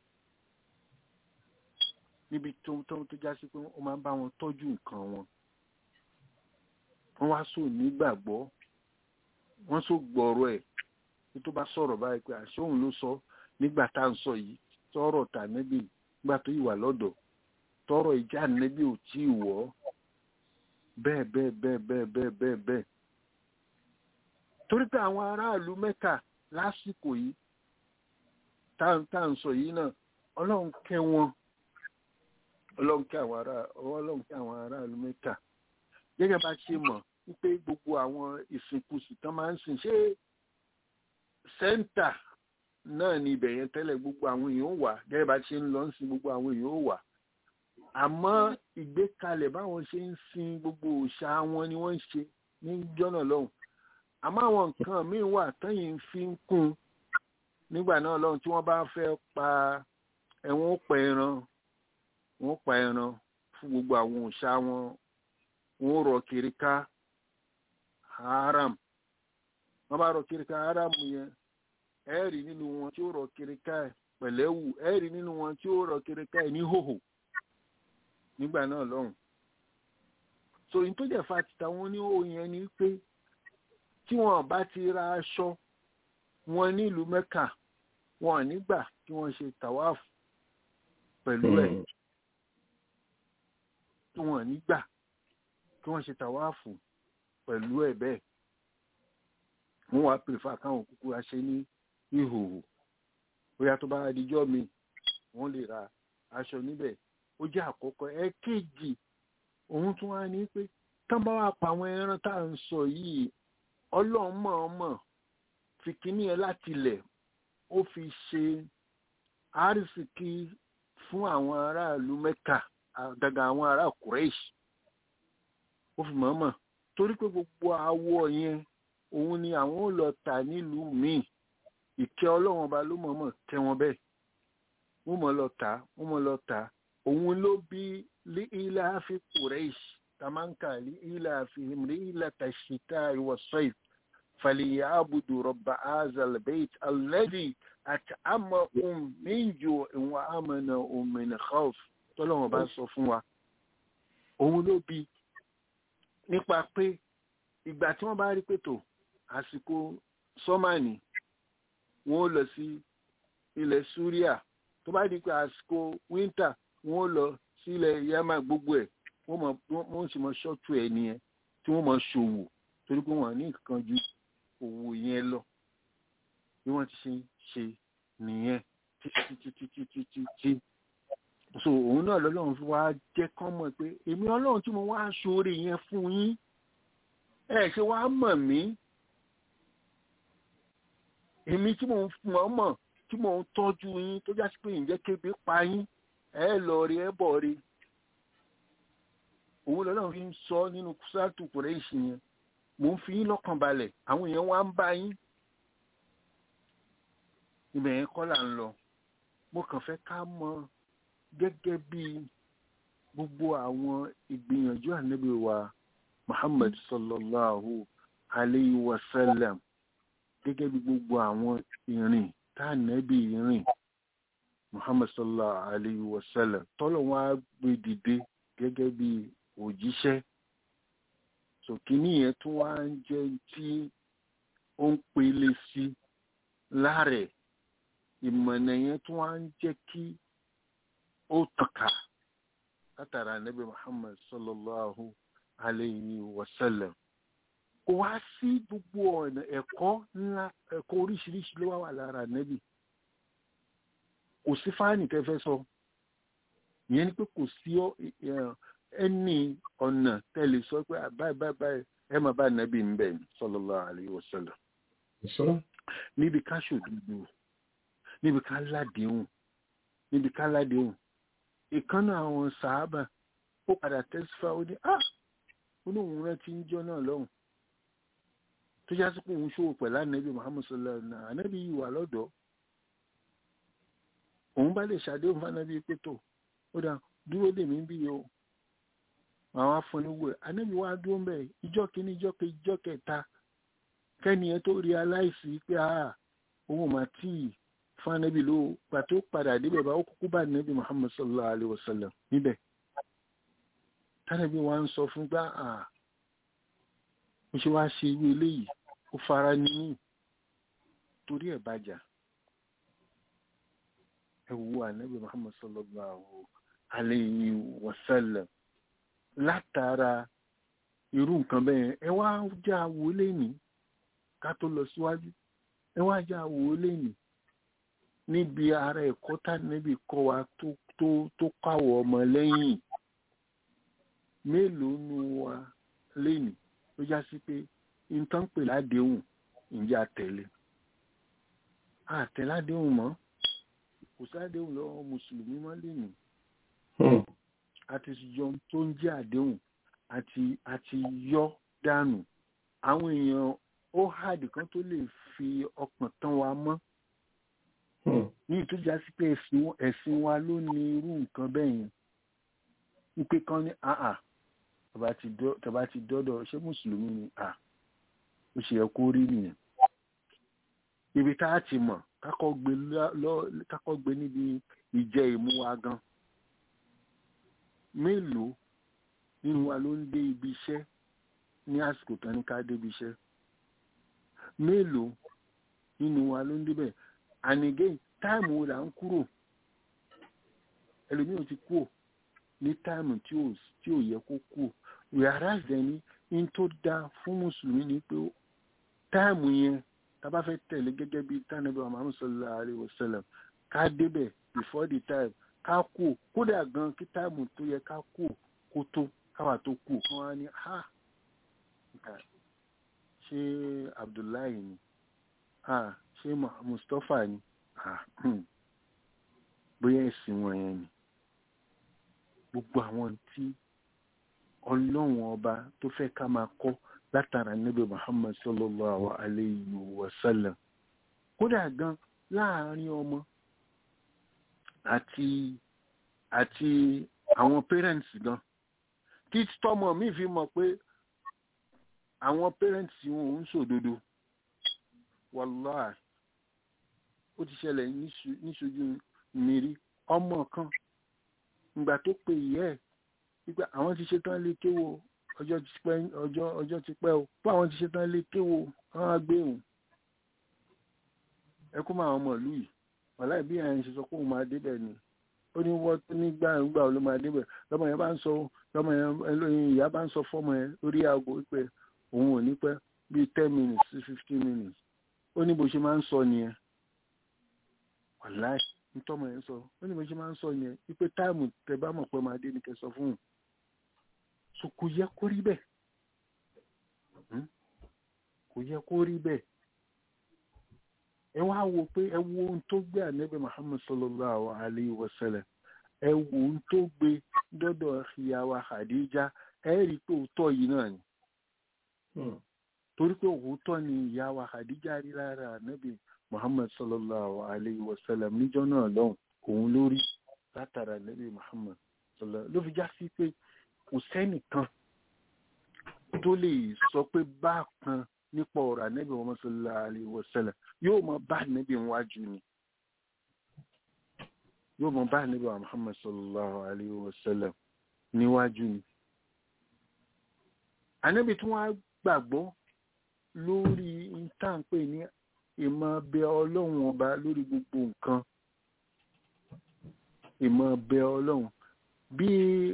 níbi tó tó tó já sí pé wọ́n máa ń bá wọn tọ́jú nǹkan wọn wọ́n wá sọ nígbàgbọ́ wọ́n sọ gbọ́rọ̀ ẹ̀ tó tó bá sọ̀rọ̀ báyìí pé àṣẹ òun ló sọ nígbà tá à ń sọ yìí sọ̀rọ̀ tà níbi nígbà tó yìí wà lọ́dọ̀ tọrọ ìjà nẹbi ò tí ì wọ bẹ́ẹ̀ bẹ́ẹ̀ bẹ́ẹ̀ bẹ́ẹ̀ bẹ́ẹ̀ bẹ́ẹ̀ bẹ́ẹ̀ torí pé àwọn aráàlú mẹ́ta lásìkò yìí tá à ń sọ yìí náà ọlọ́run kẹ́ wọn ọlọ́run kẹ́ àwọn ará ọlọ́run kẹ́ àwọn aráàlú mẹ́ta gẹ́gẹ́ bá ṣe mọ̀ wípé gbogbo àwọn ìsìnkú sì tán máa ń sìn ṣé sẹ́ńtà náà ni ibẹ̀ yẹn tẹ́lẹ̀ gbogbo àwọn èèyàn ó wà gẹ́gẹ́ bá ṣe ń lọ ń sin gbogbo àwọn èèyàn ó wà àmọ́ ìgbékalẹ̀ báwọn ṣe ń sin gbogbo òòṣà wọn ni wọ́n ń ṣe ní jọ́nà lọ́hùn àmọ́ àwọn nǹkan míì wà tẹ́yìn fi ń kún nígbà náà lọ́hùn tí wọ́n bá fẹ́ pa ẹ̀wọ̀n ó pa ẹran wọ́n pa ẹran fún gbogbo àwọn òòṣà wọn wọ́n rọ̀ kiri ká haram wọ́n bá rọ̀ kiri ká haram yẹn ẹ̀ẹ́rì nínú wọn tí ó rọ̀ kiri ká ẹ̀ pẹ̀lẹ́wù ẹ̀ẹ́rì nínú wọn tí ó rọ̀ kiri ká ẹ̀ ní hòhò nígbà náà lọ́hùn so in tó jẹ́ fa títa wọn ní òun yẹn ni pé tí wọn bá ti ra aṣọ wọn nílùú mẹ́kà wọn ò nígbà kí wọ́n ṣe tàwáàfù pẹ̀lú ẹ̀ tí wọn ò nígbà kí wọ́n ṣe tàwáàfù pẹ̀lú ẹ̀ bẹ́ẹ̀ wọ́n wá pèfà káwọn kúkú ra ṣe ní ìhòòhò bóyá tó bá dijọ́ mi wọ́n lè ra aṣọ níbẹ̀ ó jẹ́ àkọ́kọ́ ẹ̀kejì òun tún wá ní pé tán bá wà pa àwọn ẹran tá à ń sọ yìí ọlọ́run mọ̀ọ́mọ̀ fi kíní ẹ láti ilẹ̀ ó fi ṣe àrísìkí fún àwọn aráàlú mẹ́kà àgàgà àwọn ará kùrẹ́ṣì ó fi mọ̀ọ́mọ̀ torí pé gbogbo awọ yẹn òun ni àwọn ò lọ tà nílùú míì ìkẹ́ ọlọ́run ọba ló mọ̀ọ́mọ̀ tẹ́ wọn bẹ́ẹ̀ wọ́n mọ̀ lọ tà wọ́n mọ̀ lọ tà òun ló bí lí ilá fi kùrẹ́ṣ tamanka lí ilá fi rí ilá tàṣítà ìwọ̀sọ́ì fàlìyà àbùdù rọ̀bà azalbeit alẹ́dì àti àmọ́ ohun méjì ìwọ̀n àmọ́nà òmìnira khawf tọ́lọ́wọ́n bá sọ fún wa òun ló bí nípa pé ìgbà tí wọ́n bá rí pètò àsìkò sọ́mánì wọ́n lọ sí ilẹ̀ súríà tó bá di pé àsìkò wíńtà wọ́n lọ sílẹ̀ yamá gbogbo ẹ̀ wọ́n mọ̀ wọ́n sì mọ ṣọ́ọ̀tù ẹ̀ nìyẹn tí wọ́n mọ ṣòwò torí pé wọ́n ní nǹkan ju òwò yẹn lọ bí wọ́n ti ṣe ṣe nìyẹn títí títí títí títí so òun náà lọ́lọ́run fi wá jẹ́ kán mọ̀ pé èmi ọlọ́run tí mo wá ṣoore yẹn fún yín ẹ ṣe wá mọ̀ mí èmi tí mò ń mọ̀ mọ̀ tí mò ń tọ́jú yín tó jásí pé ǹjẹ́ kébi pa yín ẹ lọ rí ẹ bọ̀ rí òun lọ́lọ́run fi ń sọ nínú kùsàtù kùrẹ́ìṣì yẹn mò ń fi yín lọ́kàn balẹ̀ àwọn èèyàn wá ń bá yín ibẹ̀ yẹn kọ́ là ń lọ mo kàn fẹ́ ká mọ̀ gẹ́gẹ́ bí gbogbo àwọn ìgbìyànjú ànábì wa Muhammad sallallahu alayhi wa sallam gẹ́gẹ́ bí gbogbo àwọn ìrìn tánàbí rìn muhammad sallallahu alayhi wa sallam tọ́lọ̀ wọn á gbé dìde gẹ́gẹ́ bí òjíṣẹ́ sòkínì yẹn tún wá ń jẹ́ tí ó ń pele sí láàrẹ̀ ìmọ̀nà yẹn tún wá ń jẹ́ kí ó tàkà látara nabi muhammad sallallahu alayhi wa sallam kò wá sí gbogbo ọ̀nà ẹ̀kọ́ ńlá ẹ̀kọ́ oríṣiríṣi ló wà wà lára nẹ́bì kò sí fáànì tẹ́fẹ́ sọ ìyẹn ni pé kò sí ẹni ọ̀nà tẹ́lẹ̀ sọ pé báyìí báyìí báyìí ẹ máa bá nẹ́bì ń bẹ̀ sallallahu alaihi wasallam níbi ká ṣòdodo níbi ká ládéhùn níbi ká ládéhùn ìkànnà àwọn sàábà ó padà tẹ́sífà ó ní ah ó ní òun rántí ń jọ náà lọ́hùn tó já sí pé òun ṣòwò pẹ̀lú ànábì muhammed sallallahu alaihi wasallam ànábì yìí wà lọ́dọ̀ òun bá lè ṣàdéhùn fánábì pé tó ó dà dúró dè mí bí o àwọn afọniwò ànábì wa dúró mbẹ ìjọ kìíní ìjọ kejì ìjọ kẹta kẹ́niyẹn tó rí aláìsí pé a òun mà tí ì fánábì ló gbà tó padà débẹ̀ bá ó kúkú bá ànábì muhammed sallallahu alaihi wasallam níbẹ̀ tánàbí wa ń sọ fún gbá à ó ṣe wá ṣe irú eléyìí ó fara níyìn torí ẹ̀ bàjá ẹ wo ànábì muhammad sallallahu alayhi wa sallam látara irú nǹkan bẹ́ẹ̀ ẹ wá já wo lẹ́nìí ká tó lọ síwájú ẹ wá já wo lẹ́nìí níbi ara ẹ̀kọ́ tá níbi kọ́ wa tó tó tó káwọ́ ọmọ lẹ́yìn mélòó nu wa lẹ́nìí ló já sí pé nǹkan pè ládéhùn ìjà tẹ̀lé àtẹ̀ládéhùn mọ́ kò sádéhùn lọ́wọ́ mùsùlùmí mọ́ lẹ́nu àti yọ tó ń jẹ́ àdéhùn àti àti yọ dànù àwọn èèyàn ó hàdì kan tó lè fi ọkàn tán wa mọ́ ní ìtújà sí pé ẹ̀sìn wa ló ní irú nǹkan bẹ́ẹ̀ yẹn wípé kan ní àà tàbá ti dọ́dọ̀ ṣé mùsùlùmí ni à ó ṣe yẹ kó rí nìyẹn ibi tá a ti mọ̀ kákọ́ gbé níbi ìjẹ ìmú wa gan mélòó nínú wa ló ń dé ibi iṣẹ́ ní àsìkò tán ní ká débi iṣẹ́ mélòó nínú wa ló ń débẹ̀ and again táìmù wo là ń kúrò ẹlòmíràn ti kúrò ní táìmù tí ò tí ò yẹ kó kúrò whereas ẹni in tó dáa fún mùsùlùmí ni pé táìmù yẹn tá bá fẹ́ tẹ̀lé gẹ́gẹ́ bí tánàbí wa Muhammad sallallahu alaihi wasallam ká débẹ̀ before the time ká kú kódà gan kí táìmù tó yẹ ká kú kó tó káwà tó kú kán wá ní ha ṣé Abdullahi ni ha ṣé Mustapha ni ha bóyá ẹ̀sìn wọn yẹn ni gbogbo àwọn tí ọlọ́run ọba tó fẹ́ ká máa kọ́ látara níbi Muhammad sallallahu alayhi wa sallam kódà gan láàárín ọmọ àti àti àwọn parents gan kí tọmọ mi fi mọ̀ pé àwọn parents wọn ò ń sòdodo wàláì ó ti ṣẹlẹ̀ níṣojú mi rí ọmọ kan ìgbà tó pe ìyá ẹ̀ wípé àwọn ti ṣetán lé kéwò ọjọ́ ti pẹ́ ọjọ́ ọjọ́ ti pẹ́ o fún àwọn ti ṣetán lé kéwò àwọn agbéhùn ẹ kó máa ọmọ ìlú yìí wàláì bí àyìn ṣe sọ pé òun máa débẹ̀ ni ó ní wọ́n nígbà nígbà ló máa débẹ̀ lọ́mọ yẹn bá ń sọ lọ́mọ yẹn ìyá bá ń sọ fọ́mọ yẹn lórí aago wípé òun ò ní pẹ́ bíi ten minutes sí fifteen minutes ó ní bó ṣe máa ń sọ nìyẹn wàláì ntọ́mọ yẹn sọ ó ní bó ṣe máa ń sọ yẹn wípé táìmù tẹ bá mọ̀ pé máa dé ni kẹ sọ fún un so kò yẹ kó rí bẹ́ẹ̀ kò yẹ kó rí bẹ́ẹ̀ ẹ wá wo pé ẹ wo ohun tó gbé ànábì Muhammad sallallahu alayhi wa sallam ẹ wo ohun tó gbé dọ́dọ̀ ìyàwó Khadija ẹ rí i pé òótọ́ yìí náà ni torí pé òótọ́ ni ìyàwó Khadija rí lára ànábì Muhammad sallallahu alayhi wa sallam níjọ́ náà lọ́hùn òun lórí látara ànábì Muhammad sallallahu ló fi já sí pé kò sẹ́nìkan tó lè sọ pé bákan nípa ọ̀rọ̀ ànábì Muhammad sallallahu alayhi wa sallam yóò mọ bá ànábì wájú ni yóò mọ bá ànábì Muhammad sallallahu alayhi wa sallam níwájú ni. ànábì tí wọ́n á gbàgbọ́ lórí ìtànpé ní ìmọ̀ bẹ ọlọ́run ọba lórí gbogbo nǹkan ìmọ̀ bẹ ọlọ́run bí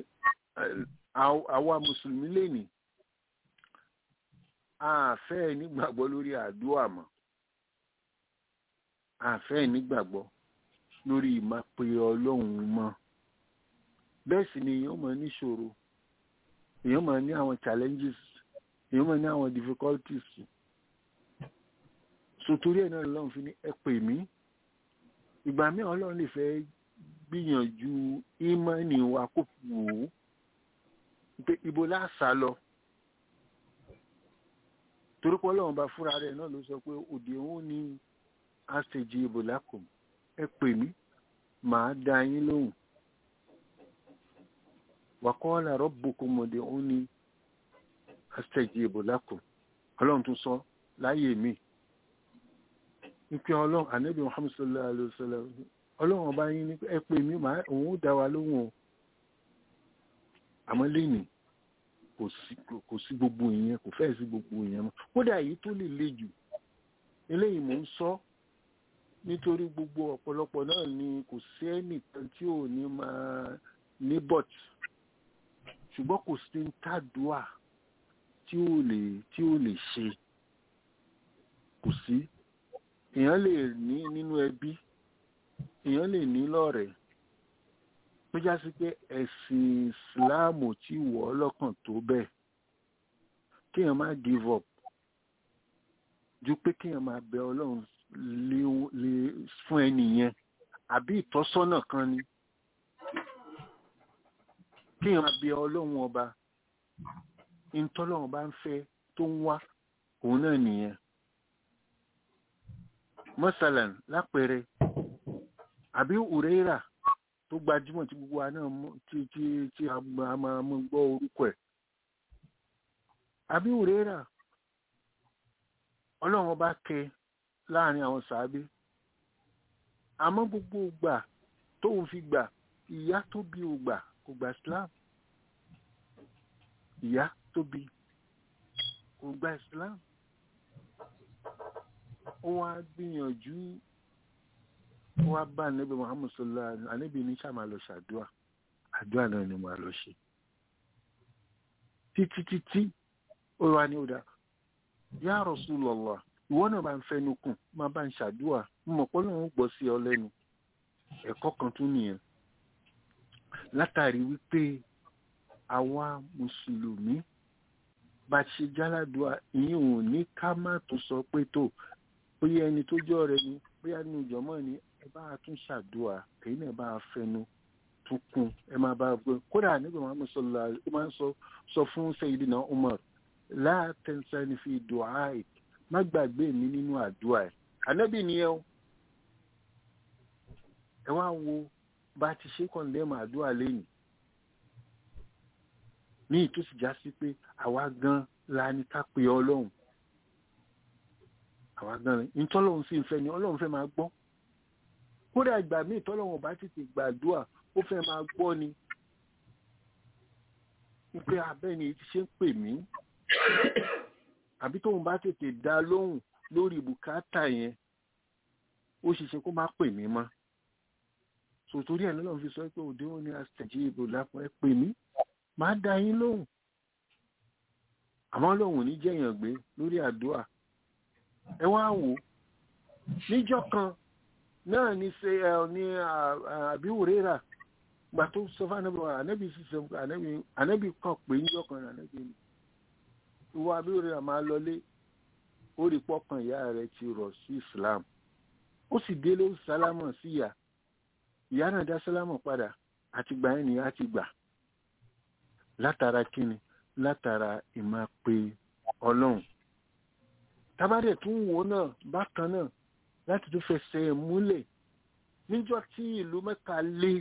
àwa mùsùlùmí lè ní àfẹ́ nígbàgbọ́ lórí àdúrà mọ́ àfẹ́ nígbàgbọ́ lórí ìmápe ọlọ́run mọ́ bẹ́ẹ̀ sì ni èèyàn máa níṣòro èèyàn máa ní àwọn challenges èèyàn máa ní àwọn difficulties sotori ẹ̀ náà lọ́run fi ní ẹ pè mí ìgbà míì ọlọ́run lè fẹ́ gbìyànjú ìmọ̀ọ́nì wa kó wò ó pé ibo láàṣà lọ torí pé ọlọ́run bá fúnra rẹ̀ náà ló sọ pé òde òun ní àṣejì ìbò lákò ẹ pè mí màá dá yín lóhùn wàkọ́ọ́lá rọ́bùkún mọ̀dé òun ní àṣejì ìbò lákò ọlọ́run tún sọ láyé mi nípa ọlọ́run ànábì muhammed sallallahu alayhi wa sallam ọlọ́run ọba yín ní ẹ pè mí màá òun ó dá wa lóhùn o àmọ́ lẹ́nìí kò sí gbogbo ìyẹn kò fẹ́ sí gbogbo ìyẹn mọ́ kódà èyí tó lè le jù eléyìí mò ń sọ nítorí gbogbo ọ̀pọ̀lọpọ̀ náà ni kò sí ẹnìkan tí ò ní máa ní bọ̀t ṣùgbọ́n kò sí tàdúà tí ò lè tí ò lè ṣe kò sí èèyàn lè ní nínú ẹbí èèyàn lè ní lọ́rẹ̀ẹ́ tó já sí pé ẹ̀sìn ìsìláàmù tí wọ̀ ọ́ lọ́kàn tó bẹ́ẹ̀ kéèyàn má give up ju pé kéèyàn máa bẹ ọlọ́run lè lè fún ẹni yẹn àbí ìtọ́sọ́nà kan ni kéèyàn máa bẹ ọlọ́run ọba ìtọ́lọ́run bá ń fẹ́ tó ń wá òun náà nìyẹn mọ́sálàn lápẹẹrẹ àbí ùrẹ́rà tó gbajúmọ̀ tí gbogbo wa náà mọ̀- tí tí tí a máa a máa mú gbọ́ orúkọ ẹ̀ àbí ùrẹ́rà ọlọ́run ọba kẹ láàrin àwọn sàábé àmọ́ gbogbo gbà tóun fi gbà ìyá tó bí ò gbà kò gbà Islam ìyá tó bí kò gbà Islam ó wá gbìyànjú ó wá bá ànábì Muhammad sallallahu alaihi wasallam ànábì ní sàmà lọ ṣàdúà àdúà náà ni màá lọ ṣe títí títí ó wá ní ọ̀dà ya Rasulullah ìwọ náà bá ń fẹnu kùn máa bá ń ṣàdúà mo mọ̀ pé Ọlọ́run gbọ́ sí ọ lẹ́nu ẹ̀kọ́ kan tún nìyẹn látàrí wípé àwa mùsùlùmí bá ṣe jáládùá ìyẹn ò ní ká má tó sọ pé tó bóyá ẹni tó jọ rẹ ni bóyá nínú ìjọmọ ni ẹ bá a tún ṣàdúà èyí náà bá a fẹnu tún kún ẹ máa bá a gbé kódà nígbà máa mú sọlá ó máa ń sọ sọ fún Sayyidina Umar la tansani fi du'aik má gbàgbé mi nínú àdúà ẹ ànábì nìyẹn o ẹ wá wo bá a ti ṣe kọ̀ǹdẹ́mù àdúrà lẹ́yìn ní ìtòsí já sí pé àwa gan la ní ká pe ọlọ́run àwa gan ni ìtọ́lọ́run sì ń fẹ́ ni ọlọ́run fẹ́ máa gbọ́ kódà ìgbà míì tọ́lọ́run bá tètè gbàdúrà ó fẹ́ máa gbọ́ ni wípé abẹ́ni ti ṣe ń pè mí àbí tóun bá tètè dá lóhùn lórí bùkátà yẹn ó ṣeéṣe kó má pè mí mọ́ sòtórí ẹ̀ lọ́lọ́run fi sọ pé òde wọn ni àtẹ̀jí ìbò lápò ẹ pè mí máa dá yín lóhùn àmọ́ lóhùn ní jẹ̀yàn gbé lórí àdúrà ẹ wá wò ó níjọ́ kan náà ní ṣe ẹ ní àbíwòrera gbà tó sọ fún anábì wa anábì sì sọ fún anábì anábì kan pé níjọ́ kan anábì ni ìwọ àbíwòrera máa lọlé ó rí pọ́kàn ìyá rẹ̀ ti rọ̀ sí Islam ó sì délé ó sálámọ̀ sí ìyá ìyá náà dá sálámù padà àti gbà ẹni á ti gbà látara kíni látara ìmọ̀ pé ọlọ́run tábàdẹ̀ tún wò náà bákan náà láti tún fẹsẹ̀ múlẹ̀ níjọ́ tí ìlú Mẹ́kà lé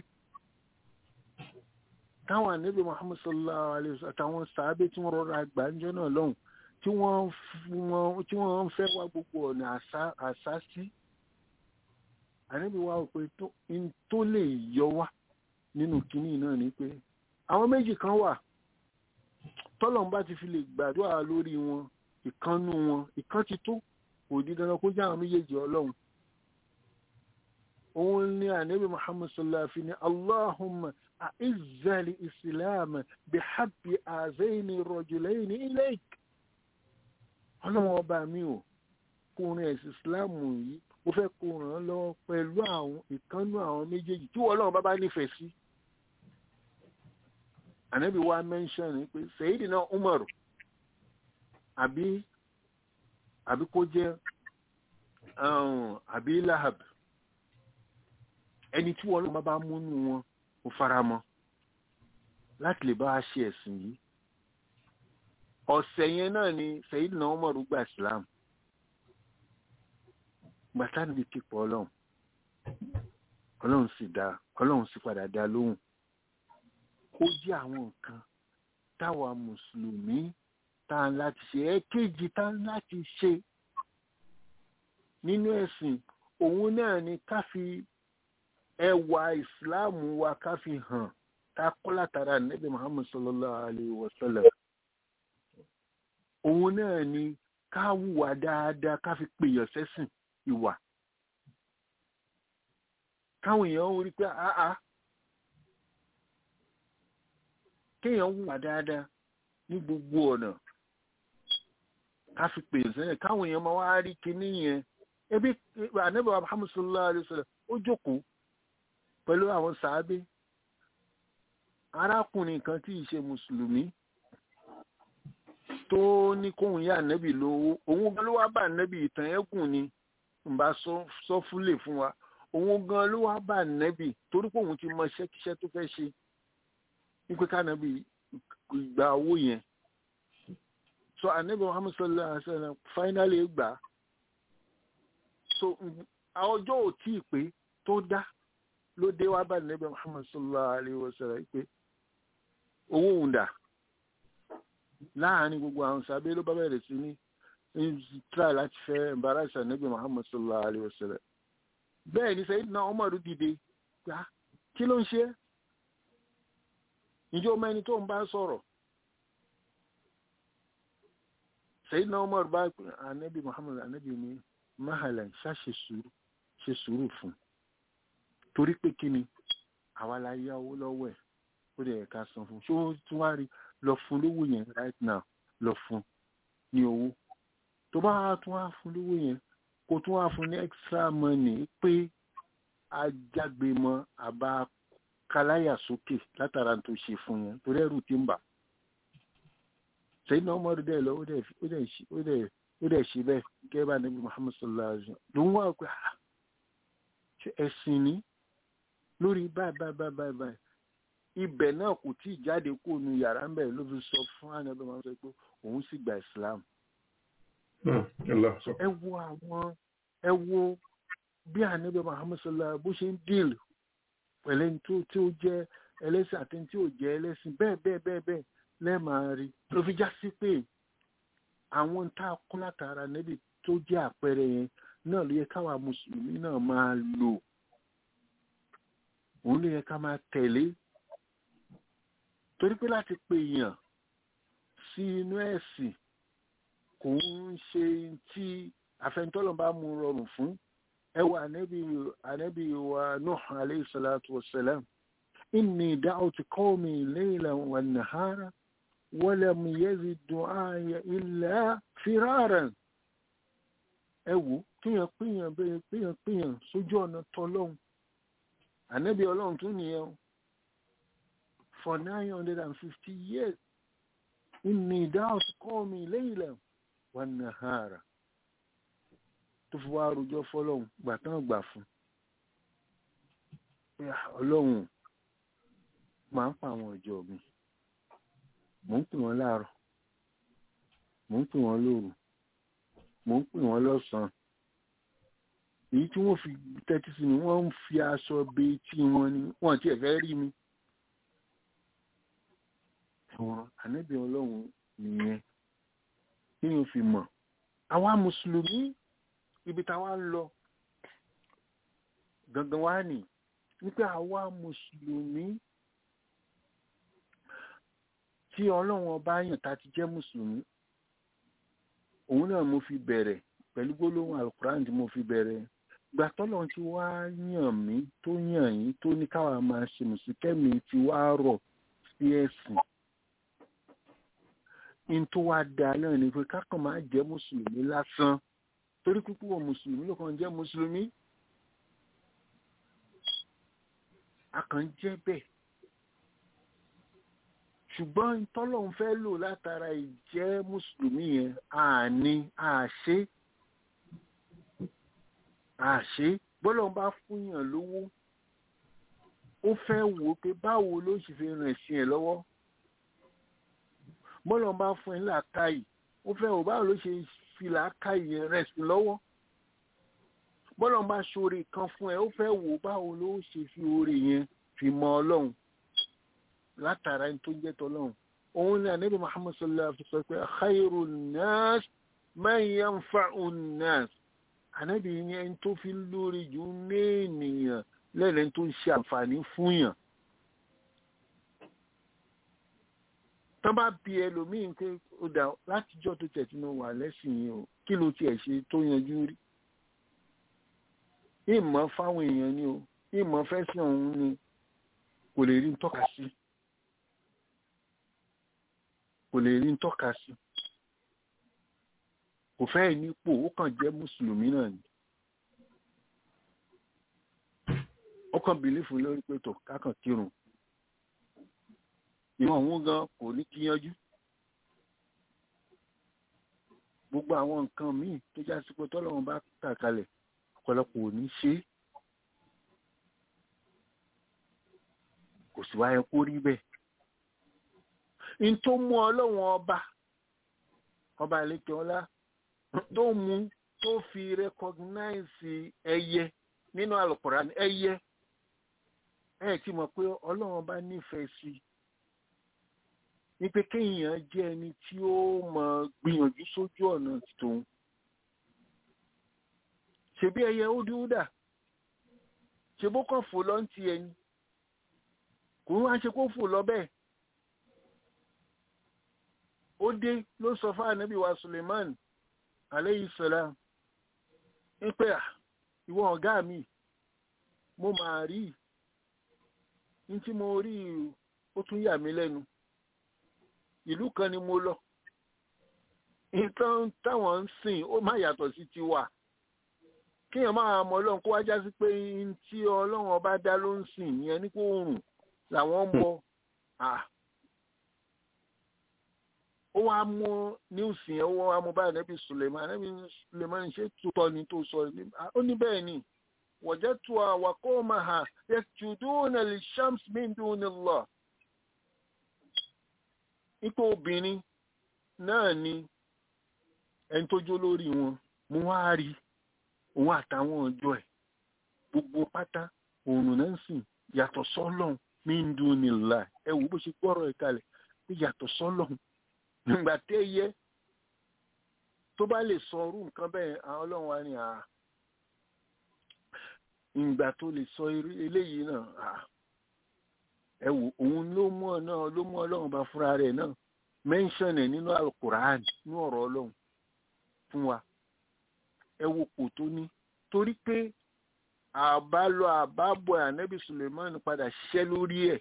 táwọn ànábì Muhammad sallallahu alayhi wa sallam àtàwọn sàábé tí wọ́n rọra gbàǹjọ́ náà lọ́hùn tí wọ́n ń fẹ́ wá gbogbo ọ̀nà àṣà sí àníbi wa ò pé tó lè yọ wá nínú kínní náà ni pé àwọn méjì kan wà tọ́lọ́n bá ti fi lè gbàdúrà lórí wọn ìkannú wọn ìkan ti tó kò di dandan kó jẹ́ àwọn méjèèjì ọlọ́run òun ni ànábì muhammad sallallahu alaihi ni allahumma a'izzali islam bi habbi azaini rajulaini ilayk ọlọ́run ọba mi ò kúrin ẹ̀sìn islam yìí mo fẹ́ kó ràn án lọ́wọ́ pẹ̀lú àwọn ìkánú àwọn méjèèjì tí wọ́n lọ́wọ́ bá bá nífẹ̀ẹ́ sí. ànábì wa mẹ́ńṣọ́n pé Sayyidina Umaru àbí àbí kó jẹ́ àbí Lahab ẹni tí wọ́n lọ́wọ́ bá múnú wọn kó fara mọ́ láti lè bá a ṣe ẹ̀sìn yìí. ọ̀sẹ̀ yẹn náà ni Sayyidina Umaru gba Islam gbàtà níbi kíkọ ọlọ́run ọlọ́run sì dá ọlọ́run sì padà dá lóhùn ó jẹ́ àwọn nǹkan táwa mùsùlùmí tá a láti ṣe ẹ̀kejì tá a láti ṣe nínú ẹ̀sìn òun náà ni ká fi ẹwà ìsìláàmù wa ká fi hàn ká kọ́ látara nẹ́bí muhammad sallallahu alayhi wa sallam òun náà ni ká wùwà dáadáa ká fi pèèyàn sẹ́sìn ìwà káwọn èèyàn ń rí pé àá kéèyàn wùwà dáadáa ní gbogbo ọ̀nà ká fi pè sẹ́yìn káwọn èèyàn máa wá rí kinní yẹn ebi ànábì Muhammad sallallahu alaihi wasallam ó jókòó pẹ̀lú àwọn sàábé arákùnrin kan tí ì ṣe mùsùlùmí tó ní kóhun yá ànábì lówó òun gan ló wá bá ànábì ìtàn ẹ̀gùn ni ń bá sọ fúlẹ̀ fún wa òun gan ló wá bá nẹ́bì torí pé òun ti mọ iṣẹ́kíṣẹ́ tó fẹ́ ṣe wípé kánábì gba owó yẹn so anabi muhammad sallallahu alaihi wa sallam finally gbà so ọjọ́ ò tí ì pé tó dá ló dé wá bá anabi muhammad sallallahu alaihi wa sallam pé owó òun dà láàárín gbogbo àwọn sábẹ́ ló bá bẹ̀rẹ̀ sí ní try láti fẹ́ embarrass anabi muhammad sallallahu alaihi wa sallam bẹ́ẹ̀ ni sayyidina umar dìde gbà kí ló ń ṣe ìjọ ọmọ ẹni tó ń bá sọ̀rọ̀ Sayyidina Umar bá anabi Muhammad anabi ní mahalan ṣá ṣe sùúrù ṣe sùúrù fún torí pé kí ni àwa la yá owó lọ́wọ́ ẹ̀ ó dẹ̀ ká san fún ṣó tún wá rí lọ fún lówó yẹn right now lọ fún ní owó tó bá tún wá fún lówó yẹn kó tún wá fún ní extra money pé ajágbe mọ́ àbá kaláyà sókè látara tó ṣe fún yẹn torí ẹrù ti ń bà sẹ́yìn náà ọmọdé dẹ̀ lọ ó dẹ̀ ṣe bẹ́ẹ̀ gẹ́gẹ́ bá níbi Muhammad sallallahu alaihi wa sallam ló ń wá pé ẹ̀sìn ní lórí báyìí báyìí báyìí báyìí ibẹ̀ náà kò tí ì jáde kó nu yàrá ń bẹ̀ ló fi sọ fún anabi máa ń sọ pé òun sì gba Islam. ẹ wo àwọn ẹ wo bí anabi Muhammad sallallahu bó ṣe ń díìlì pẹ̀lẹ́ tó tí ó jẹ́ ẹlẹ́sìn àti tí ó jẹ́ ẹlẹ́sìn bẹ́ẹ̀ bẹ́ẹ̀ bẹ́ẹ̀ bẹ́ẹ̀ lẹ́ẹ̀máa rí ló fi já sí pé àwọn tá a kún látara níbi tó jẹ́ àpẹẹrẹ yẹn náà ló yẹ káwa mùsùlùmí náà máa lò òun ló yẹ ká máa tẹ̀lé torí pé láti pe èèyàn sí inú ẹ̀sìn kò ń ṣe tí àfẹnitọ́lọ́ bá mú rọrùn fún ẹwà ànábì wa Nuh alayhi salatu wa salam inni da'awtu qawmi laylan wa nahara wa lam yazid du'aya illa firaran ẹ wò kíyàn píyàn bẹ́ẹ̀ píyàn píyàn sójú ọ̀nà tọlọ́hun ànábì ọlọ́run tún nìyẹn for nine hundred and fifty years inni da'awtu qawmi laylan wa nahara tó fi wá rojọ́ fọlọ́hún gbà tán gbà fún ọlọ́run máa ń pa àwọn ọjọ́ mi mò ń pè wọ́n láàárọ̀ mò ń pè wọ́n lóru mò ń pè wọ́n lọ́sàn-án èyí tí wọ́n fi tẹ́tí sí mi wọ́n ń fi aṣọ be etí wọn ni wọ́n tiẹ̀ fẹ́ rí mi àwọn ànábì ọlọ́run nìyẹn kí ni o fi mọ̀ àwa mùsùlùmí ibi táwa ń lọ gangan wá nì wípé àwa mùsùlùmí tí ọlọ́run ọba yàn tá ti jẹ́ mùsùlùmí òun náà mo fi bẹ̀rẹ̀ pẹ̀lú gbólóhùn alukuran tí mo fi bẹ̀rẹ̀ gbà tọ́lọ́run ti wá yàn mí tó yàn yín tó ní káwa máa ṣe mùsùlùmí kẹ́mi ti wá rọ̀ sí ẹ̀sìn in tó wá da náà ni pé kákan máa jẹ́ mùsùlùmí lásán torí púpọ̀ mùsùlùmí ló kàn jẹ́ mùsùlùmí a kàn jẹ́ bẹ́ẹ̀ ṣùgbọ́n tọ́lọ́run fẹ́ lò látara ìjẹ́ mùsùlùmí yẹn àní àṣé àṣé bọ́lọ́run bá fúnyàn lówó ó fẹ́ wò ó pé báwo ló ṣe fi rìn sí ẹ̀ lọ́wọ́ bọ́lọ́run bá fún ẹ làákàyè ó fẹ́ wò báwo ló ṣe fi làákàyè rẹ̀ sí lọ́wọ́ bọ́lọ́run bá ṣoore kan fún ẹ ó fẹ́ wò báwo ló ṣe fi oore yẹn fi mọ ọlọ́run látara ẹni tó jẹ́ tọ́lọ́run òun ni ànábì muhammad sallallahu alaihi wa sallam pé khairu nas man yanfa'u nas ànábì ní ẹni tó fi lórí jù ní ènìyàn lẹ́nu tó ń ṣe àǹfààní fún yàn. tán bá bi ẹlòmíín pé ó dà látijọ́ tó tẹ̀ tí mo wà lẹ́sìn yìí o kí ló tiẹ̀ ṣe tó yanjú rí. ìmọ̀ fáwọn èèyàn ni o ìmọ̀ fẹ́sìn ọ̀hún ni kò lè rí ń tọ́ka sí kò lè rí ń tọ́ka sí kò fẹ́ nípò ó kàn jẹ́ mùsùlùmí náà ni ó kàn bìlífù lórí pé tó kákan kírun ìwọ̀n òun gan kò ní kíyanjú gbogbo àwọn nǹkan míì tó já sí pé tọ́lọ́run bá kà kalẹ̀ ọ̀pọ̀lọpọ̀ ò ní ṣe é kò sì wáyé kó rí bẹ́ẹ̀ n tó mú ọlọ́wọ́n ọba ọba àlejò ọlá tó mú tó fi rẹkọgnáìsì ẹyẹ nínú Al-Qur'an ẹyẹ ẹ ti mọ̀ pé ọlọ́wọ́n ọba nífẹ̀ẹ́ sí i ní pé kéèyàn jẹ́ ẹni tí ó mọ̀ gbìyànjú sójú ọ̀nà tòun ṣebí ẹyẹ ódúdà ṣe bó kàn fò lọ ń ti ẹni kò ń wá ṣe kó fò lọ bẹ́ẹ̀ ó dé ló sọ fún ànábì wa Suleiman aleyhi salam ń pè à ìwọ ọ̀gá mi mo máa rí ní tí mo rí ó tún yà mí lẹ́nu ìlú kan ni mo lọ nǹkan táwọn ń sìn ó má yàtọ̀ sí tiwa kéèyàn máa mọ ọlọ́run kó wá já sí pé tí ọlọ́run ọba dá ló ń sìn yẹn ní kó rùn làwọn ń bọ ó wá mú níwùsì yẹn ó wá mú báyìí nẹ́bí Suleiman nẹ́bí Suleiman ṣé tutọ́ ni tó sọ ó ní bẹ́ẹ̀ ni wọ̀jẹ́ tu àwàkọ́ máa hà yasjuduna lishams min dunillah ipò obìnrin náà ni ẹni tó jó lórí wọn mo wá rí òun àtàwọn ọjọ́ ẹ̀ gbogbo pátá òòrùn náà ń sìn yàtọ̀ sọ́lọ́hún min dunillah ẹ wò bó ṣe gbọ́rọ̀ ẹ̀ kalẹ̀ pé yàtọ̀ sọ́lọ́hún nígbà tẹ́ yẹ tó bá lè sọ orú nǹkan bẹ́ẹ̀ àwọn ọlọ́run wa ni àá ìgbà tó lè sọ eléyìí náà ẹ wò òun ló mú ọ náà ló mú ọlọ́run bá fúnra rẹ̀ náà mẹ́ńsọ̀n ẹ̀ nínú alukur'an ní ọ̀rọ̀ ọlọ́run fún wa ẹ wo kò tó ní torí pé àbálọ àbábọ̀ ànábì suleiman padà ṣiṣẹ́ lórí ẹ̀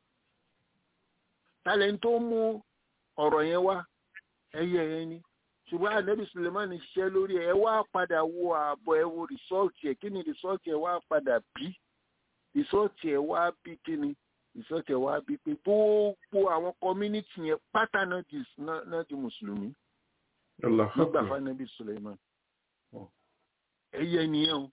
tálẹ̀ tó mú ọ̀rọ̀ yẹn wá ẹyẹ yẹn ni ṣùgbọ́n ànábì suleiman ṣiṣẹ́ lórí ẹ̀ ẹ wá padà wo ààbọ̀ ẹ wo rìsọ́ọ̀tì ẹ̀ kí ni rìsọ́ọ̀tì ẹ̀ wá padà bí rìsọ́ọ̀tì ẹ̀ wá bí kí ni rìsọ́ọ̀tì ẹ̀ wá bí pé gbogbo àwọn kọ́mínítì yẹn pátá náà di náà di mùsùlùmí nígbà fún ànábì suleiman ẹyẹ nìyẹn o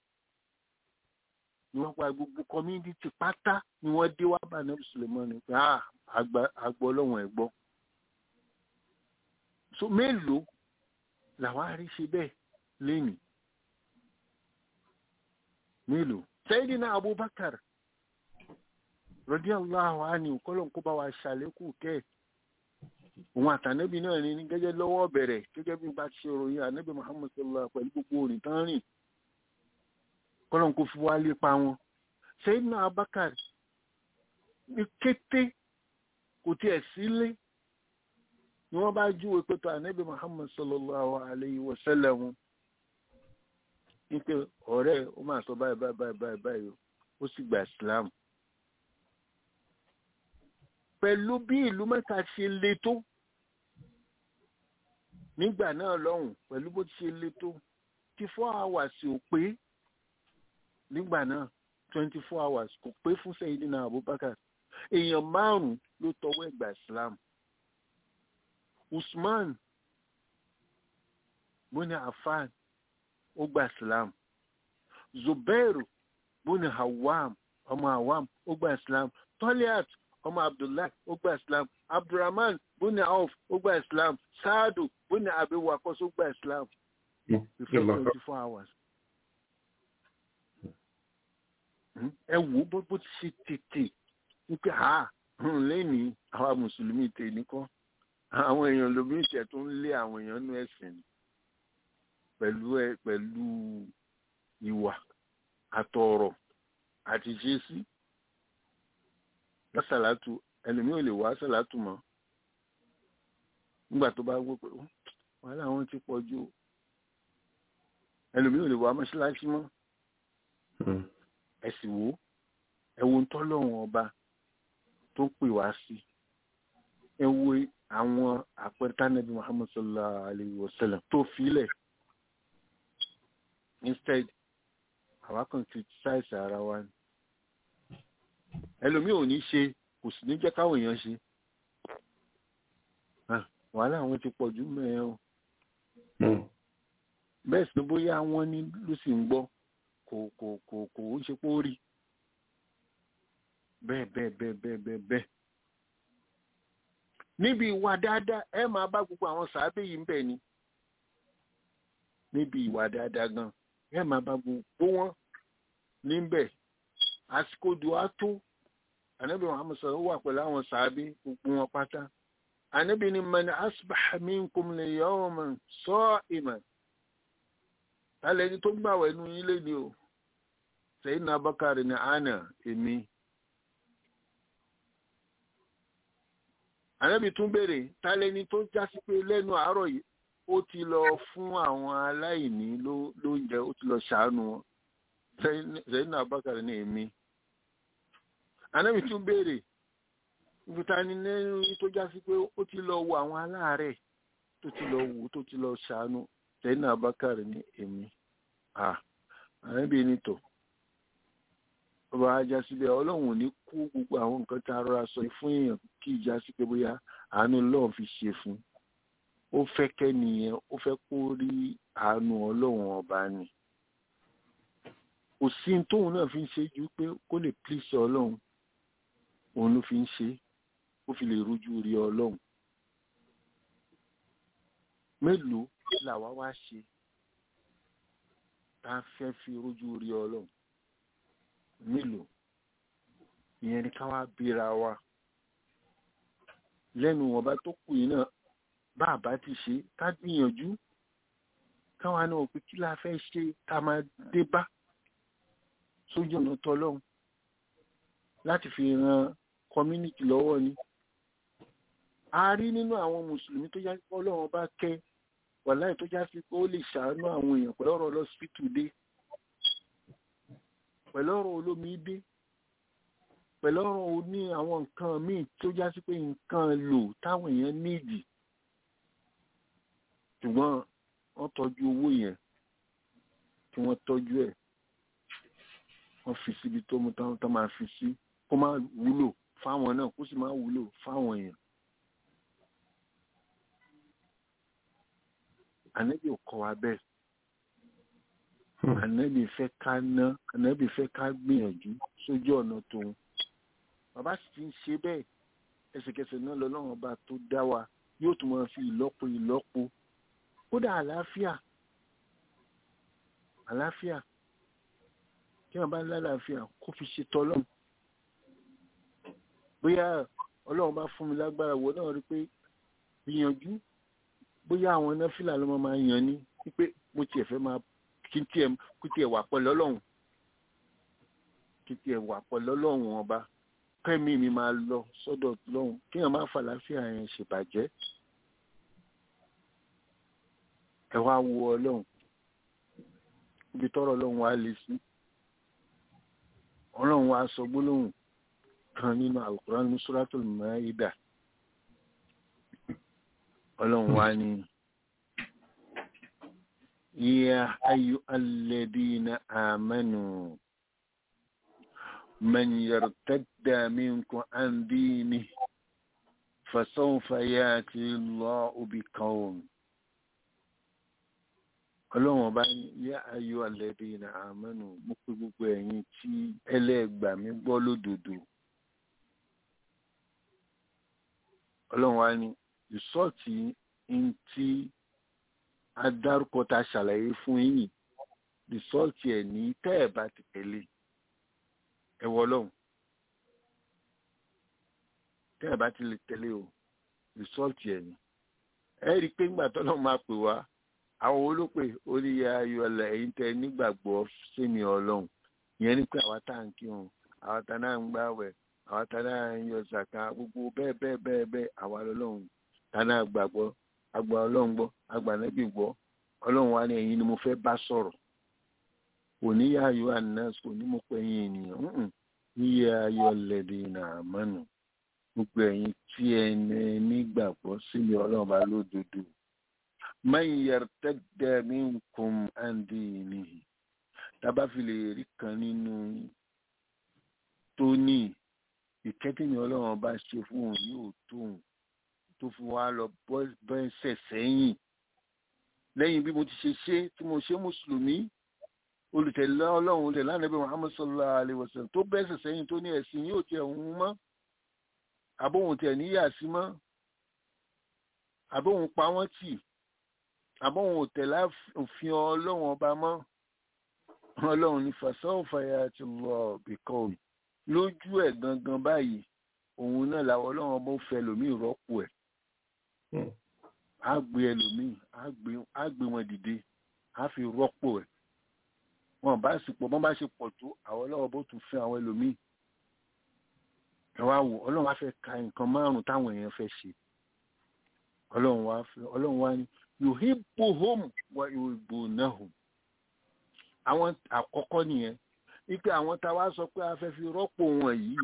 ni wọ́n pa gbogbo kọ́mínítì pátá ni wọ́n dé wá bá ànábì suleiman ni pé àgbọ̀ ọlọ́run ẹ̀ gbọ́ so mélòó làwọn arí ṣe bẹ́ẹ̀ lẹ́yìn mélòó Sayyidina Abubakar radiyallahu anhu kọ́lọ̀ kó bá wa ṣàlékù kẹ́ òun àtànẹ́bí náà ní gẹ́gẹ́ lọ́wọ́ bẹ̀rẹ̀ gẹ́gẹ́ bí bá ṣe ròyìn ànẹ́bí Muhammad sallallahu pẹ̀lú gbogbo orin tán rìn kọ́lọ̀ kó fi wá lépa wọn Sayyidina Abubakar ní kété kò tiẹ̀ sílé ni wọ́n bá júwe pé tó ànábì muhammad sallallahu alayhi wa sallam wípé ọ̀rẹ́ ó máa sọ báyìí báyìí báyìí báyìí ó sì gba islam pẹ̀lú bí ìlú mẹ́ta ṣe le tó nígbà náà lọ́hùn pẹ̀lú bó ti ṣe le tó tí four hours ò pé nígbà náà twenty four hours kò pé fún Sayyidina Abubakar èèyàn márùn-ún ló tọwọ́ ẹ̀gbà islam. Usman bóni Affan ó gba Islam Zubairu bóni Hawam ọmọ Hawam ó gba Islam Toliat ọmọ Abdullahi ó gba Islam Abdulrahman bóni Auf ó gba Islam Saadu bóni Abi Wakos ó gba Islam before twenty four hours. ẹ wo bó bó ti ṣe tètè wípé ha lẹ́ni àwa mùsùlùmí tè ní kọ́ àwọn èèyàn lómi ìṣẹ̀ tó ń lé àwọn èèyàn nú ẹ̀sìn pẹ̀lú ẹ pẹ̀lú ìwà àtọ̀rọ̀ àti ṣeésí lọ́sàlátù ẹlòmíì ò lè wá sàlátù mọ́ nígbà tó bá gbọ́ pé wàhálà wọn ti pọ̀ jù ẹlòmíì ò lè wá mọ́ṣáláṣí mọ́ ẹ̀sìn wo ẹ̀wọ̀n tọ́lọ́run ọba tó pè wá sí ẹ wo àwọn àpẹẹrẹ tánàbí muhammad sallallahu alayhi wa sallam tó filẹ̀ instead àwa kan criticize ara wa ni ẹlòmíì ò ní ṣe kò sì ní jẹ́ káwọn èèyàn ṣe wàhálà àwọn ti pọ̀ jù mẹ́ẹ̀ o bẹ́ẹ̀ sì ni bóyá wọ́n ní ló sì ń gbọ́ kò kò kò kò ń ṣe pé ó rí bẹ́ẹ̀ bẹ́ẹ̀ bẹ́ẹ̀ bẹ́ẹ̀ bẹ́ẹ̀ bẹ́ẹ̀ níbi ìwà dáadáa ẹ máa bá gbogbo àwọn sàábé yìí ń bẹ̀ ni níbi ìwà dáadáa gan ẹ máa bá gbogbo wọn níbẹ̀ àsìkò dùá tó ànábì muhammed sọ̀rọ̀ wà pẹ̀lú àwọn sàábé gbogbo wọn pátá ànábì ni man asbaha minkum al-yawma sa'iman tálẹ̀ ẹni tó gbàwẹ̀ inú yín lé ní o Sayyidina Abubakar ní àná èmi ànábì tún béèrè tálẹ̀ ẹni tó jásí pé lẹ́nu àárọ̀ yìí ó ti lọ fún àwọn aláìní lóúnjẹ ó ti lọ ṣàánú wọn Sayyidina Abubakar ní èmi ànábì tún béèrè ìfúta ni lẹ́nu tó jásí pé ó ti lọ wo àwọn aláàárẹ̀ tó ti lọ wò tó ti lọ ṣàánú Sayyidina Abubakar ní èmi ànábì ní tò ọba ajá síbẹ̀ ọlọ́run ò ní kó gbogbo àwọn nǹkan tá a rọra sọ fún èèyàn kí ìjà sí pé bóyá àánú ọlọ́run fi ṣe fún ó fẹ́ kẹ́niyẹn ó fẹ́ kó rí àánú ọlọ́run ọba ni kò sí tóun náà fi ń ṣe ju pé kó lè pílíṣẹ ọlọ́run òun ló fi ń ṣe ó fi lè rojú rí ọlọ́run mélòó làwa wá ṣe tá a fẹ́ fi rojú rí ọlọ́run mélòó ìyẹn ni ká wá bíra wa lẹ́nu ọba tó kù yìí náà bá a bá ti ṣe ká gbìyànjú káwa náà pé kí la fẹ́ ṣe ká máa dé bá sójú ọ̀nà tọlọ́run láti fi ran community lọ́wọ́ ni a rí nínú àwọn mùsùlùmí tó yá pé ọlọ́run bá kẹ́ wàláì tó já sí pé ó lè ṣàánú àwọn èèyàn pẹ̀lú ọ̀rọ̀ lọ́sípítù dé pẹ̀lú ọ̀rọ̀ olómi dé pẹ̀lú ọ̀rọ̀ oní àwọn nǹkan míì tó já sí pé nǹkan lò táwọn èèyàn níìdì ṣùgbọ́n wọ́n tọ́jú owó yẹn tí wọ́n tọ́jú ẹ̀ wọ́n fi síbi tó mú táwọn tó máa fi sí kó má wúlò fáwọn náà kó sì má wúlò fáwọn èèyàn. ànábì ò kọ́ wa bẹ́ẹ̀ ànábì fẹ́ ká ná ànábì fẹ́ ká gbìyànjú sójú ọ̀nà tòun bàbá sì ti ń ṣe bẹ́ẹ̀ ẹsẹ̀kẹsẹ̀ náà lọ́lọ́run ọba tó dá wa yóò tún máa fi ìlọ́po ìlọ́po kódà àlàáfíà àlàáfíà kí wọn bá ń lálàáfíà kó fi ṣe tọlọ́run bóyá ọlọ́run bá fún mi lágbára wo náà rí pé gbìyànjú bóyá àwọn náfìlà ló máa yàn ní wípé mo tiẹ̀ fẹ́ máa kí n tiẹ̀ kí tiẹ̀ wà pẹ̀lú ọlọ́run kí tiẹ̀ wà pẹ̀lú ọlọ́run ọba kẹ́mi mi máa lọ sọ́dọ̀ lọ́hùn kí wọn má fàlàáfíà yẹn ṣèbàjẹ́ ẹ wá wo ọlọ́run ibi tọ́rọ̀ ọlọ́run wá lè sí ọlọ́run wá sọ gbólóhùn kan nínú Al-Qur'an ní Suratul Maida ọlọ́run wá ní ya ayyuhal ladina amanu man yartadda minkum an dinihi fasawfa ya'ti Allahu biqawmin ọlọ́run ọba yá ayọ̀ alẹ́bí ní àmọ́nù mo pé gbogbo ẹ̀yin tí ẹlẹ́gbà mi gbọ́ lódodo ọlọ́run wa ní ìsọ́ọ̀tì ń tí adárúkọ ta ṣàlàyé fún yín ìsọ́ọ̀tì ẹ̀ ní tẹ́ ẹ̀ bá ti tẹ̀lé ẹ wọ ọlọ́run tẹ́ ẹ̀ bá ti lè tẹ̀lé o ìsọ́ọ̀tì ẹ̀ ní ẹ rí i pé ńgbà tọ́lọ́run máa pè wá àwọn olópè oríyá ayọ̀lẹ̀ ẹ̀yìn tẹ nígbàgbọ́ sẹ́mi ọlọ́run ìyẹn ní pé àwa tá à ń kírun àwa tá náà ń gbàwẹ̀ àwa tá náà ń yọ ṣàkà gbogbo bẹ́ẹ̀ bẹ́ẹ̀ bẹ́ẹ̀ bẹ́ẹ̀ àwa lọ́lọ́run tá náà gbàgbọ́ àgbà ọlọ́run gbọ́ àgbà nẹ́bí gbọ́ ọlọ́run wa ní ẹ̀yin ni mo fẹ́ bá sọ̀rọ̀ òní yá ayọ̀ anas òní mo pẹ́ yín ènìyàn yíyá ayọ̀lẹ̀ dènà àmọ́nù gbogbo ẹ̀yin tí ẹni nígbàgbọ́ sẹ́mi ọlọ́run bá lódodo man yartadda minkum an dinihi tábà fi lè rí kan nínú tó ní ìkẹ́tìmí ọlọ́run bá ṣe fún òun yóò tóun tó fi wá lọ bẹ́sẹ̀ sẹ́yìn lẹ́yìn bí mo ti ṣe ṣe tí mo ṣe mùsùlùmí olùtẹ̀lé ọlọ́run olùtẹ̀lé ànábì muhammad sallallahu alayhi wa sallam tó bẹ́sẹ̀ sẹ́yìn tó ní ẹ̀sìn yóò tiẹ̀ ń mọ́ àbóhùn tiẹ̀ níyà sí mọ́ àbóhùn pa wọ́n tì àbóhùn òtẹ̀lé òfin ọlọ́run ọba mọ́ ọlọ́run ní fasawfa ya'ti Allah biqawm lójú ẹ̀ gangan báyìí òun náà làwọn ọlọ́run ọba ó fẹ́ lòmíì rọ́pò ẹ̀ á gbé ẹlòmíì á gbé wọn dìde á fi rọ́pò ẹ̀ wọn bá sì pọ̀ bọ́n bá ṣe pọ̀ tó àwọn ọlọ́run bó tún fẹ́ àwọn ẹlòmíì ẹ wá wò ọlọ́run wá fẹ́ ka nǹkan márùn-ún táwọn èèyàn fẹ́ ṣe ọlọ́run wá fẹ́ ọlọ́run wá ní yuhibbuhum wa yuhibbunahum àwọn àkọ́kọ́ nìyẹn wípé àwọn tá a wá sọ pé a fẹ́ fi rọ́pò wọn yìí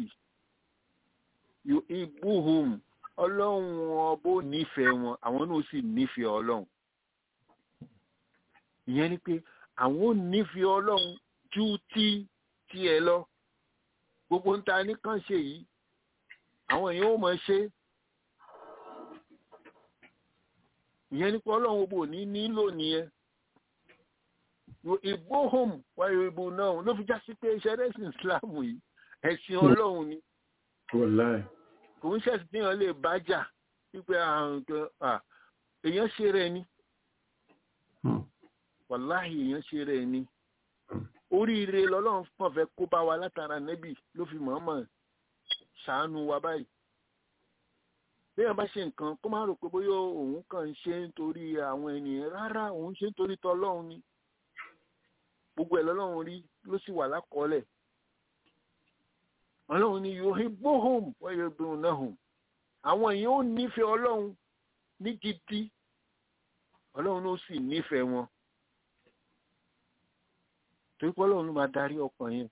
yuhibbuhum ọlọ́run ọbó nífẹ̀ẹ́ wọn àwọn náà sì nífẹ̀ẹ́ ọlọ́run ìyẹn ni pé àwọn ò nífẹ̀ẹ́ ọlọ́run ju ti tiẹ̀ lọ gbogbo ń ta nìkan ṣe yìí àwọn èèyàn ò mọ̀ ṣe ìyẹn ni pé ọlọ́run ọbó ní nílò nìyẹn ìbóhùn wáyé ìbò náà ló fi já sí pé iṣẹ́ rẹ́sìn Islam yìí ẹ̀sìn ọlọ́run ni kò ń ṣẹ̀sìn tí èèyàn lè bá jà wípé àrùn kan èèyàn ṣe rẹ̀ ni wàláhì èèyàn ṣe rẹ̀ ni oríire lọ́lọ́run kàn fẹ́ kó bá wa látara nẹ́bì ló fi mọ̀ọ́mọ̀ ṣàánú wa báyìí béèyàn bá ṣe nǹkan kó má rò pé bóyá òun kàn ń ṣe nítorí àwọn ènìyàn rárá òun ṣe nítorí tọlọ́run ni gbogbo ẹ̀ lọ́lọ́run rí ló sì wà lákọọ́lẹ̀ ọlọ́run ni yuhibbuhum wa yuhibbunahum àwọn èèyàn ò nífẹ̀ẹ́ ọlọ́run ní gidi ọlọ́run ló sì nífẹ̀ẹ́ wọn torí pé ọlọ́run ló máa darí ọkàn yẹn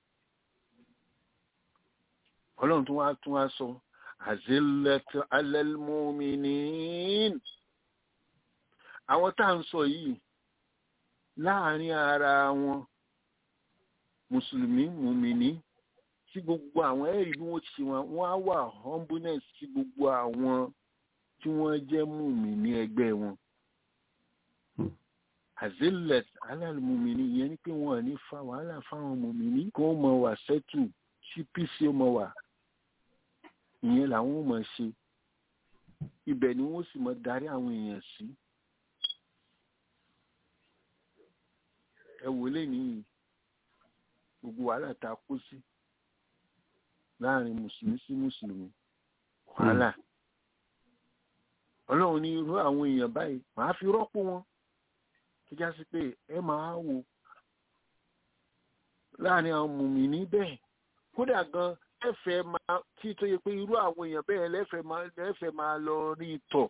ọlọ́run tún wá tún wá sọ azillatu alal mu'minin àwọn tá à ń sọ yìí láàrin ara wọn mùsùlùmí mùmìnì sí gbogbo àwọn ẹ̀rí bí wọ́n ti ṣe wọn wọ́n á wà humbleness sí gbogbo àwọn tí wọ́n jẹ́ mùmìnì ẹgbẹ́ wọn azilet alálùmùmìnì yẹn ni pé wọn ò ní fa wàhálà fáwọn mùmìnì kí wọ́n mọ wà sẹ́tù tí pc ó mọ wà ìyẹn làwọn ò mọ̀ ṣe ibẹ̀ ni wọ́n sì mọ darí àwọn èèyàn sí ẹ wò lè ní gbogbo wàhálà tá a kó sí láàrin mùsùlùmí sí mùsùlùmí wàhálà ọlọ́run ní irú àwọn èèyàn báyìí màá fi rọ́pò wọn tó já sí pé ẹ máa wò láàrin àwọn mùmìnì bẹ́ẹ̀ kódà gan ẹ̀fẹ̀ máa tí tó yẹ pé irú àwọn èèyàn bẹ́ẹ̀ lẹ́fẹ̀ẹ́ máa lẹ́fẹ̀ẹ́ máa lọ rí tọ̀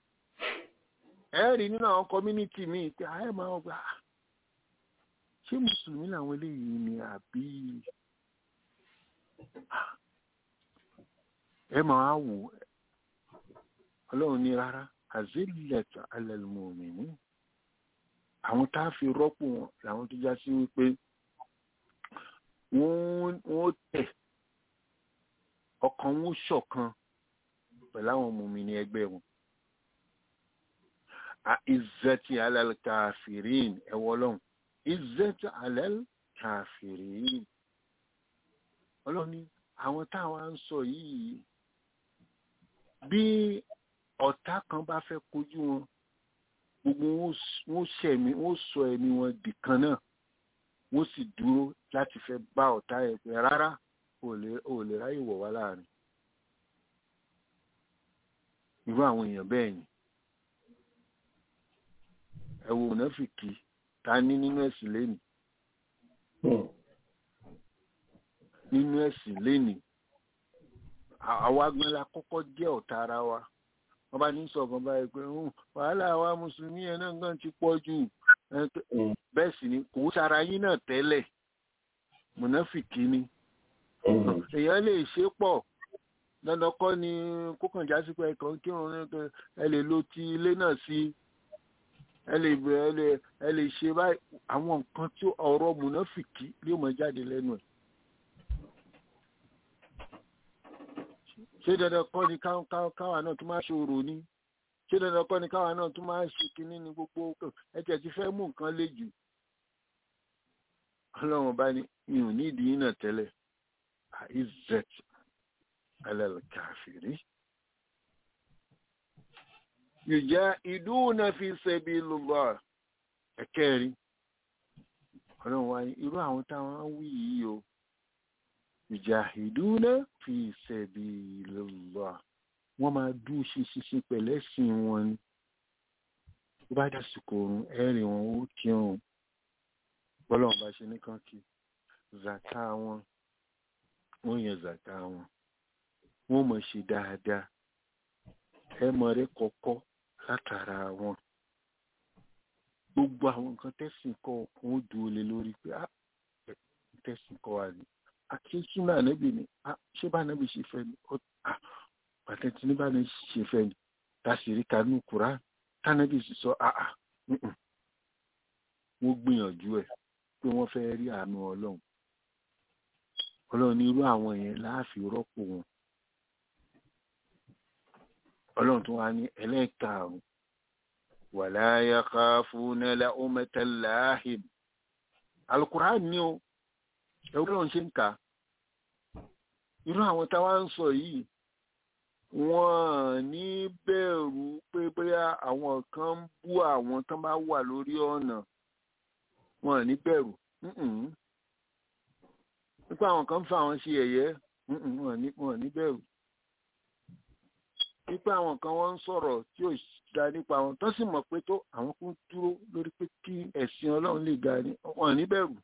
ẹ rí nínú àwọn community míì pé àyè máa gbà ṣé mùsùlùmí làwọn eléyìí ni àbí ẹ máa wò ọlọ́run ní rárá àzílẹ̀tà alẹ́lmọ̀mìnì àwọn tá a fi rọ́pò wọn làwọn tó já sí wípé wọ́n tẹ̀ ọkàn wọn ṣọ̀kan pẹ̀lú àwọn mùmìnì ẹgbẹ́ wọn izzati alal kafirin ẹ̀wọ̀ ọlọ́run izzati alal kafirin ọlọ́run ní àwọn táwọn ń sọ yìí bí ọ̀tá kan bá fẹ́ kojú wọn gbogbo wọn ṣẹ̀mí wọn sọ ẹ̀mí wọn dìkan náà wọ́n sì dúró láti fẹ́ bá ọ̀tá ẹ̀ pé rárá ò lè ráyè wọ̀ wá láàrin irú àwọn èèyàn bẹ́ẹ̀ ni ẹ wo mùnáfìkì ta ní nínú ẹ̀sìn lẹ́nìí nínú ẹ̀sìn lẹ́nìí àwa gan la kọ́kọ́ jẹ́ ọ̀tá ara wa wọ́n bá ní sọ̀kan báyìí pé wàhálà àwa mùsùlùmí yẹn náà gan ti pọ̀ jù bẹ́ẹ̀ sì ni kò sára yín náà tẹ́lẹ̀ mùnáfìkì ni èèyàn lè ṣe pọ̀ dandan kọ́ ni kókànjá sí pé ẹ̀kan kírun ẹ lè lo ti ilé náà sí ẹ lè ẹ lè ẹ lè ṣe báyìí àwọn nǹkan tí ọ̀rọ̀ mùnáfìkì yóò mọ jáde lẹ́nu ẹ̀. ṣé dandan kọ́ ni káwa náà tó máa ṣòro ní ṣé dandan kọ́ ni káwa náà tún máa ń ṣe kinní ní gbogbo ẹ̀jẹ̀ ti fẹ́ mú nǹkan le jù ọlọ́run bá ní mi ò ní ìdí náà tẹ́lẹ̀ àìzẹ̀t alẹ́lẹ́kàfìrí yùjá ìdúnà fi sabilillah ẹ̀kẹ́rin ọlọ́run wá ní irú àwọn táwọn wí yìí o yùjá ìdúnà fi sabilillah wọ́n máa dú ṣinṣin pẹ̀lẹ́sìn wọn ni tó bá dàsìkò oorun ẹ̀rìn wọn ó kírun bọ́lọ́run bá ṣe nìkan kí zàká wọn wọ́n yẹn zàká wọn wọ́n mọ̀ ṣe dáadáa ẹ mọ̀ rẹ kọ̀kọ́ látara wọn gbogbo àwọn nǹkan tẹ̀sìn kọ́ wọn ó dúró lé lórí pé á tẹ̀sìn kọ́ wa ni àti súnà ànábì ni ṣé bá ànábì ṣe fẹ́ ni pàtẹ́tì ní bá ní ṣe fẹ́ ni tàṣírí kanú kura tánàbì sì sọ àà wọ́n gbìyànjú ẹ̀ pé wọ́n fẹ́ rí àánú ọlọ́run ọlọ́run ní irú àwọn yẹn láàfin rọ́pò wọn ọlọ́run tó wá ní ẹlẹ́ẹ̀karùn-ún wala yakhafuna lawmata lahim alukuraan ní o ẹ̀rọ lọ́run ṣe ń kà irú àwọn táwa ń sọ yìí wọ́n ní bẹ̀rù pé bóyá àwọn kan ń bú àwọn tán bá wà lórí ọ̀nà wọ́n ní bẹ̀rù nípa àwọn kan ń fa àwọn ṣe ẹ̀yẹ́ wọ́n ní bẹ̀rù nípa àwọn kan wọ́n ń sọ̀rọ̀ tí ò da nípa àwọn tó sì mọ̀ pé tó àwọn kún dúró lórí pé kí ẹ̀sìn ọlọ́run lè ga ni wọ́n ní bẹ̀rù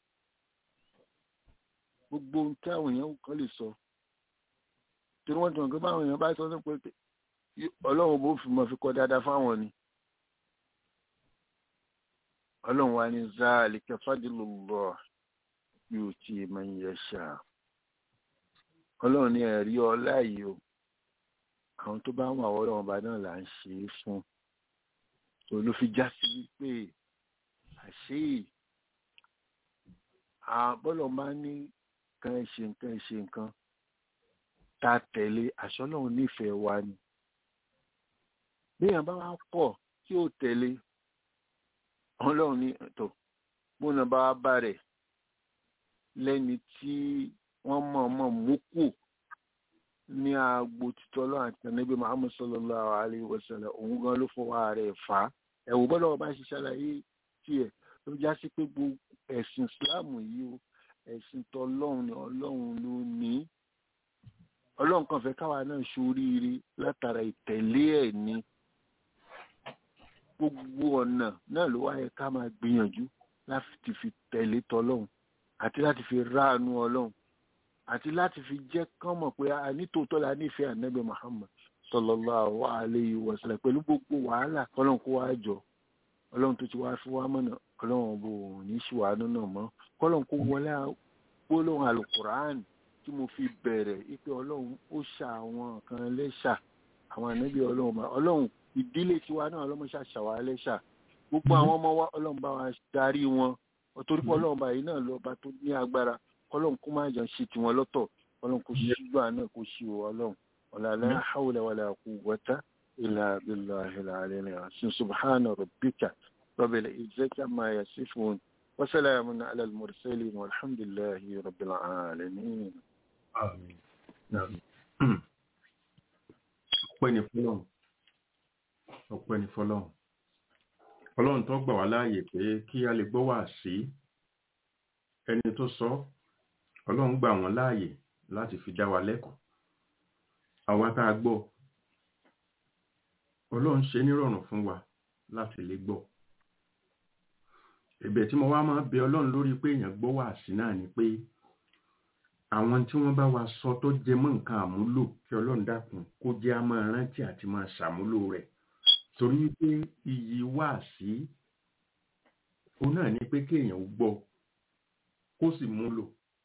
gbogbo ohun tí àwọn èèyàn kan lè sọ torí wọ́n ti mọ̀ pé báwọn èèyàn bá sọ ní pé ọlọ́run bó fi mọ̀ fi kọ́ dáadáa fáwọn ni ọlọ́run wa ní zaalika fadlullah yuti man yasha ọlọ́run ní ẹ̀rí ọlá yìí o àwọn tó bá wà ọ̀rọ̀ ọba náà là ń ṣe é fún tó ló fi já sí wípé àṣé àbọ̀lọ̀ máa ní kan ẹ̀ ṣe nǹkan ẹ̀ ṣe nǹkan ta tẹ̀lé àṣọ ọlọ́run nífẹ̀ẹ́ wa ni béèyàn bá wá pọ̀ tí ó tẹ̀lé ọlọ́run ní tó múnà bá wá bá rẹ̀ lẹ́ni tí wọ́n mọ̀ mọ̀ mú kù ní agbo títọ́ lọ́wọ́ àti ẹ̀nẹ́bí Muhammad sallallahu alayhi wa sallam òun gan ló fọwọ́ rẹ̀ fà á ẹ̀wù bọ́dọ̀ ọba ṣe ṣàlàyé tiẹ̀ ló já sí pé gbogbo ẹ̀sìn Islam yìí o ẹ̀sìn tọ́lọ́run ni ọlọ́run ló ní ọlọ́run kan fẹ́ káwa náà ṣoríire látara ìtẹ̀lé ẹ̀ ní gbogbo ọ̀nà náà ló wáyé ká máa gbìyànjú láti fi tẹ̀lé tọ́lọ́run àti láti fi ráàánú ọlọ́run àti láti fi jẹ́ kán mọ̀ pé a nítòótọ́ la nífẹ̀ẹ́ ànábì Muhammad sallallahu alayhi wa sallam pẹ̀lú gbogbo wàhálà ọlọ́run kó wá jọ ọlọ́run tó ti wá fún wa mọ̀nà ọlọ́run bò ní ṣùwánú náà mọ́ kọ́lọ́run kó wọlé gbólóhùn alukur'an tí mo fi bẹ̀rẹ̀ ipe ọlọ́run ó ṣà àwọn kan lẹ́ṣà àwọn ànábì ọlọ́run bá ọlọ́run ìdílé tiwa náà ọlọ́run ṣàṣàwà lẹ́ṣà gbogbo àwọn ọmọ wa ọlọ́run bá wa darí wọn torí pé ọlọ́run báyìí náà lọ́ba tó ní agbára kọlọ́n kó má jọ ṣe tiwọn lọ́tọ̀ kọlọ́n kó ṣígbà náà kó ṣe wọ ọlọ́run ọ̀làlá hawla wala quwwata illa billahil aliyyil azim subhana rabbika rabbil izzati amma yasifun wa salamun ala al mursalin walhamdulillahi rabbil alamin. ọpẹ́ ni fọlọ́run ọpẹ́ ni fọlọ́run ọlọ́run tó gbà wá láàyè pé kí a lè gbọ́ wá sí ẹni tó sọ ọlọ́run gbà wọ́n láàyè láti fi dá wa lẹ́kọ̀ọ́ àwa tá a gbọ́ ọlọ́run ṣe nírọ̀rùn fún wa láti lè gbọ́ ẹ̀bẹ̀ tí mo wá máa bẹ ọlọ́run lórí pé èèyàn gbọ́ wá sí náà ni pé àwọn tí wọ́n bá wa sọ tó jẹ mọ́ nǹkan àmúlò kí ọlọ́run dákun kó jẹ́ á máa rántí àti máa ṣàmúlò rẹ̀ torí wípé iyì wá sí òun náà ni pé kéèyàn gbọ́ kó sì múlò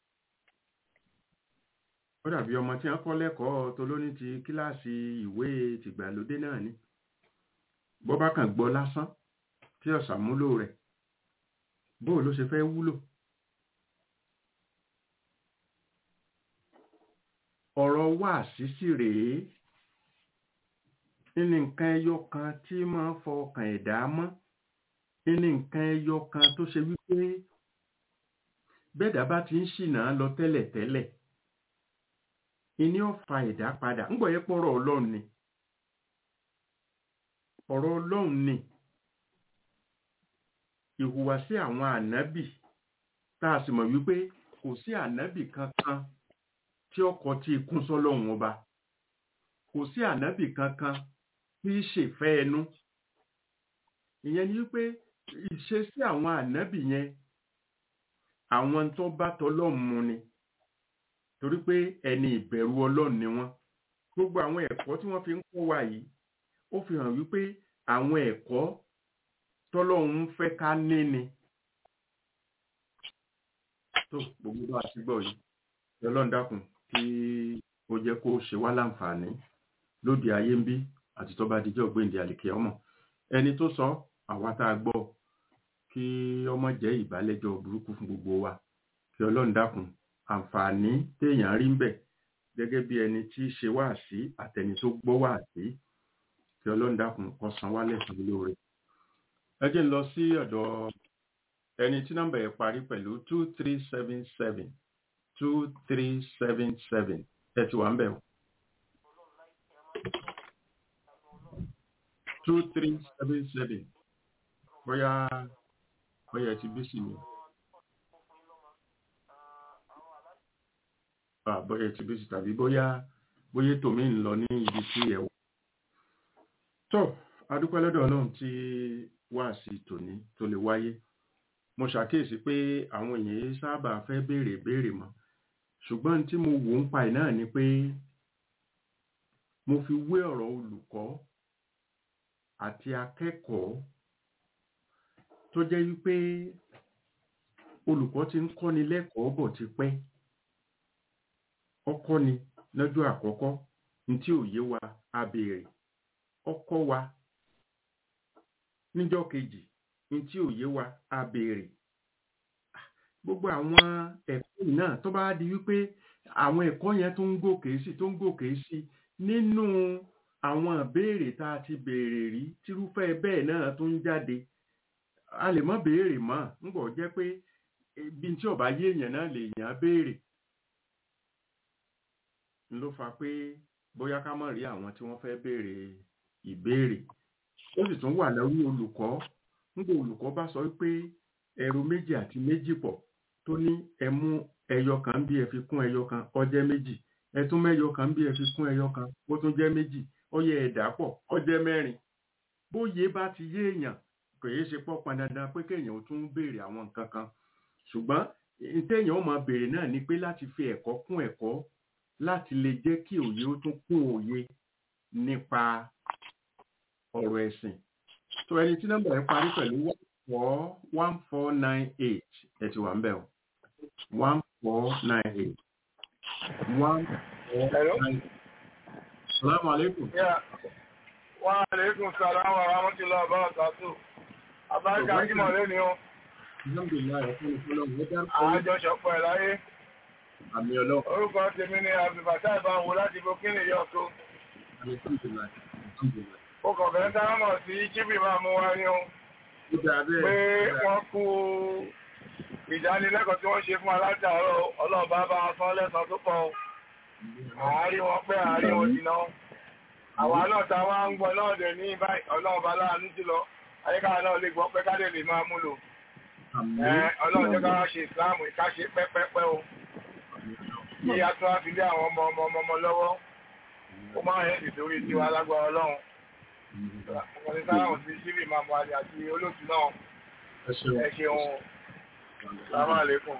ó dàbí ọmọ tí wọ́n kọ́ lẹ́kọ̀ọ́ tó lóní ti kíláàsì ìwé tìgbàlódé náà ni bó bá kàn gbọ́ lásán tí ó ṣàmúlò rẹ̀ bóò ló ṣe fẹ́ wúlò ọ̀rọ̀ wà sísì rèé ní nǹkan ẹyọ kan tí máa ń fọ ọkàn ẹ̀dá mọ́ ní nǹkan ẹyọ kan tó ṣe wípé bẹ́ẹ̀dá bá ti ń ṣìnà lọ tẹ́lẹ̀tẹ́lẹ̀ ìní ọ̀fà ẹ̀dá padà ńgbọ̀ yẹ pọ̀rọ̀ ọlọ́run ni ọ̀rọ̀ ọlọ́run ni ìhùwàsí àwọn ànábì tá a sì mọ̀ wípé kò sí ànábì kankan tí ọkọ̀ tí kún sọ́lọ́run ọba kò sí ànábì kankan tí í ṣèfẹ́ ẹnu ìyẹn ni wípé ìṣesí àwọn ànábì yẹn àwọn tó bá tọlọ́run mu ni torí pé ẹni ìbẹ̀rù ọlọ́run ni wọ́n gbogbo àwọn ẹ̀kọ́ tí wọ́n fi ń kọ́ wa yìí ó fi hàn wípé àwọn ẹ̀kọ́ tọ́lọ́run fẹ́ ká ní ni tó gbogbo bá a ti gbọ́ yìí ọlọ́run dákun kí ó jẹ́ kó ṣe wá láǹfààní lóde ayé ń bí àti tó bá dijọ́ gbéǹde àlìkè ọmọ ẹni tó sọ àwa tá a gbọ́ kí ọmọ jẹ́ ìbálẹ́jọ́ burúkú fún gbogbo wa kí ọlọ́run dákun àǹfààní téèyàn rí ń bẹ̀ gẹ́gẹ́ bí ẹni tí í ṣe wáàsí àtẹni tó gbọ́ wáàsí kí ọlọ́run dákun kó san wá lẹ́san lóore. ẹ jẹ́ ń lọ sí ọ̀dọ̀ ẹni tí nọ́mbà ẹ̀ parí pẹ̀lú two three seven seven two three seven seven ẹ ti wà ń bẹ̀ o. two three seven seven bóyá bóyá ẹ ti bí sí mi. bóyá ti bísí tàbí bóyá bóyá tòmí ń lọ ní ibi tí ẹ wọ. tó adúpẹ́ lọ́dọ̀ ọlọ́run tí wá sí tòní tó lè wáyé mo ṣàkíyèsí pé àwọn èèyàn sábà fẹ́ béèrè béèrè mọ́ ṣùgbọ́n tí mo wò ń pa ẹ̀ náà ni pé mo fi wé ọ̀rọ̀ olùkọ́ àti akẹ́kọ̀ọ́ tó jẹ́ wípé olùkọ́ ti ń kọ́ni lẹ́kọ̀ọ́ bọ̀ ti pẹ́ ọkọ ni lọ́jọ́ àkọ́kọ́ ní tí ò yé wa a béèrè ọkọ wa níjọ́ kejì ní tí ò yé wa a béèrè gbogbo àwọn ẹ̀kọ́ yìí náà tó bá di wípé àwọn ẹ̀kọ́ yẹn tó ń gòkè sí tó ń gòkè sí nínú àwọn ìbéèrè tá a ti béèrè rí tírúfẹ́ bẹ́ẹ̀ náà tó ń jáde a lè mọ́ béèrè mọ́ ńgbọ́ jẹ́ pé bí tí ọba yé èèyàn náà lè yàn á béèrè ló fa pé bóyá ká mọ̀ rí àwọn tí wọ́n fẹ́ béèrè ìbéèrè ó sì tún wà lórí olùkọ́ nígbà olùkọ́ bá sọ pé ẹrù méjì àti méjì pọ̀ tó ní ẹ mú ẹyọ kan bí ẹ fi kún ẹyọ kan ó jẹ́ méjì ẹ tún mẹ́yọ kan bí ẹ fi kún ẹyọ kan ó tún jẹ́ méjì ó yẹ ẹ̀dá pọ̀ ó jẹ́ mẹ́rin bóyé bá ti yé èèyàn kò yé ṣe pọ̀ pọn dandan pé kéèyàn ó tún béèrè àwọn nǹkan kan ṣùgbọ́n téèyàn ó máa béèrè náà ni pé láti fi ẹ̀kọ́ kún ẹ̀kọ́ láti lè jẹ́ kí òye ó tún kún òye nípa ọ̀rọ̀ ẹ̀sìn. tó ẹni tí nọ́mbà ẹ̀ parí pẹ̀lú one four one four nine eight ẹ ti wà ń bẹ̀ o one four nine eight one four nine eight. salaamu aleykum. wa aleykum salaam wa rahmatulah wa barakatuh. abájá ajímọ̀ lónìí o. alhamdulilayi ọ̀fun ìfọlọ́wọ́ ẹ dárúkọ àjọṣọpọ̀ ẹ̀ láyé àmì ọlọ́run. orúkọ tèmi ni abdulbasa ìbáwo láti burkina yọ̀ọ̀tó. ó kàn fẹ́ dáhùn sí jíbì máa mú wá ní o pé wọ́n kú ìdánilẹ́kọ̀ọ́ tí wọ́n ṣe fún alátàárọ̀ ọlọ́ọ̀bá bá wọn sán lẹ́sàn tó pọ̀ àárín wọn pẹ́ àárín wọn jìnnà àwa náà ta wá ń gbọ́ náà dẹ̀ ní báyìí ọlọ́ọ̀bá láàánú jùlọ ayékára náà lè gbọ́ pé ká lè lè máa múlò ọlọ́run jẹ́ ká wá ṣe ìsìláàmù ìkáṣe pẹ́pẹ́pẹ́ o kí a tún á fi lé àwọn ọmọ ọmọ ọmọ ọmọ lọ́wọ́ ó máa ń hẹ́ẹ̀dì sórí tiwa lágbára ọlọ́run ọmọ ní sáláwọ̀n sí sílì máa mọ àlè àti olóòtú náà ẹ ṣeun sábà lẹ́kùn.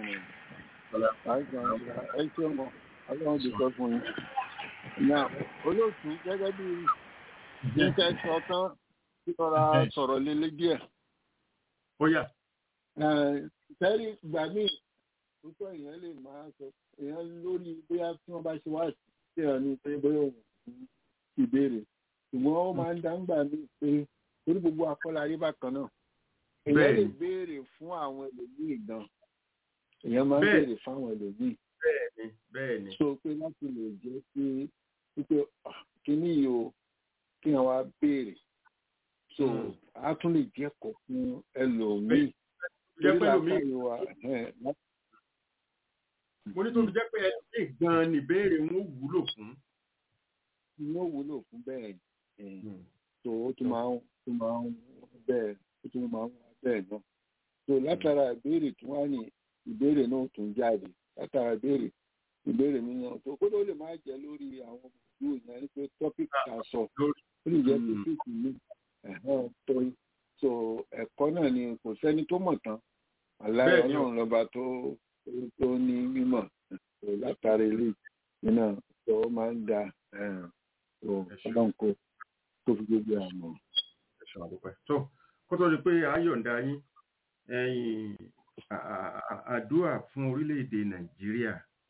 ẹ ṣeun ọlọ́run ti sọ fún yín. Ìyá olóòtú gẹ́gẹ́ bí jíjẹ́ sọ tán tí ọ̀rá sọ̀rọ̀ lélẹ́ díẹ̀. ó yá. Sẹ́rí ìgbà míì púpọ̀ èèyàn lè máa sọ èèyàn lórí bóyá tí wọ́n bá ṣe wá sí ẹ̀ ní pé bóyá òun ti béèrè. Ṣùgbọ́n ó máa ń dá ńgbà míì pé orí gbogbo akọ́lárí bákan náà. Èèyàn lè béèrè fún àwọn ẹlòmíì gan. Èèyàn máa ń béèrè fún àwọn ẹlòmíì bẹ́ẹ̀ni bẹ́ẹ̀ni. so pé láti lè jẹ́ pé wípé kíní yìí o kí wọ́n wá béèrè so Mm. a tún lè jẹ́kọ̀ọ́ fún ẹlòmíì jẹ́ Torí pẹ̀lú mi làákàyè wa, ẹ̀hẹ́n, lá- mo ní tó fi jẹ́ pé ẹ lè gan-an níbèrè wọn ò wúlò fún. ni ó wúlò fún bẹ́ẹ̀ ẹ̀, so ó tún máa ń tún máa ń bẹ́ẹ̀ ó tún máa ń wá bẹ́ẹ̀ náà so látara ìbéèrè tí wọ́n á ní ìbéèrè náà tún jáde látara ìbéèrè ìbéèrè mi náà tó kó ló lè má jẹ́ lórí àwọn ìlú ìyẹn ní pé topic ta sọ lórí ó lè jẹ́ Mm. topic mi ẹ̀hẹ́n, tó so ẹ̀kọ́ náà ni kò sẹ́ni tó mọ̀ tán aláì Bẹ́ẹ̀ ni o. ọlọ́run lọ́ba tó tó ní mímọ̀ so látara ilé iná tó máa ń da ẹ̀hẹ́n, so Ẹ ṣé. ọlọ́run kó tó fi gbogbo àmọ́. ẹ̀sùn àdúpẹ́. tó kó tó di pé ayọ̀ǹda yín ẹ̀yìn à- à- à- àdúrà fún orílẹ̀-èdè nàìjíríà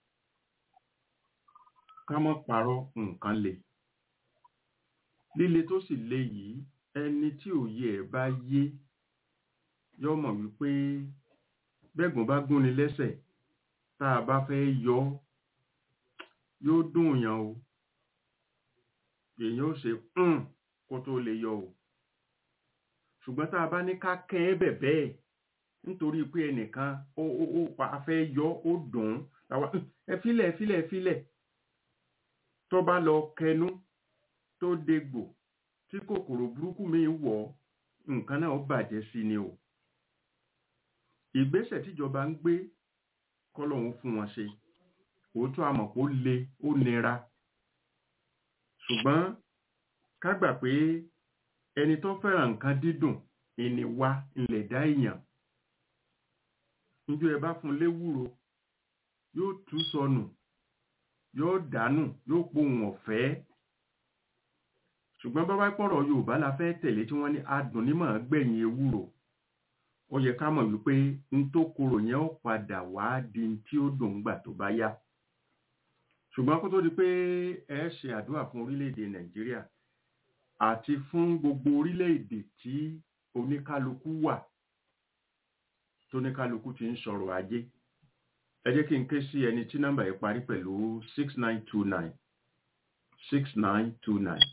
ká má parọ́ nǹkan le líle tó sì le yìí ẹni tí òye ẹ̀ bá yé yọ mọ̀ wípé bẹ́gùn bá gúnni lẹ́sẹ̀ tá a bá fẹ́ yọ ọ́, yóò dùn yàn o èèyàn ó ṣe "Hmm" kó tó lè yọ o ṣùgbọ́n tá a bá ní ká kẹ́ ẹ́ bẹ̀ bẹ́ẹ̀ nítorí pé ẹnìkan ó ó ó pa á fẹ́ yọ ó dùn ún làwa "Hmm, ẹ filẹ̀ ẹ filẹ̀ ẹ filẹ̀ tó bá lọ kẹnu tó dégbò tí kòkòrò burúkú mi wọ̀ ọ́, nǹkan náà ó bàjẹ́ sí ni o ìgbésẹ̀ tíjọba ń gbé kọ́lọ́hún fún wọn ṣe òótọ́ àmọ̀ kó le ó nira ṣùgbọ́n ká gbà pé ẹni tó fẹ́ràn nǹkan dídùn ìní wa ilẹ̀ dá èèyàn níjọ́ ẹ bá fún un léwúro yóò tú sọnù yóò dànù yóò pohùn ọ̀fẹ́ ṣùgbọ́n bábá pọ̀rọ̀ yorùbá la fẹ́ tẹ̀lé tí wọ́n ní adùn nímọ̀ gbẹ̀yìn ewúro ó yẹ ká mọ̀ wípé n tó korò yẹn ó padà wá di n tí ó dùn gbà tó bá yá ṣùgbọ́n kó tó di pé ẹ ṣe àdúrà fún orílẹ̀-èdè nàìjíríà àti fún gbogbo orílẹ̀-èdè tí oníkálukú wà tóníkálukú ti ń sọ̀rọ̀ ajé ẹ jẹ́ kí n ké sí ẹni tí nọ́mbà yìí parí pẹ̀lú six nine two nine six nine two nine.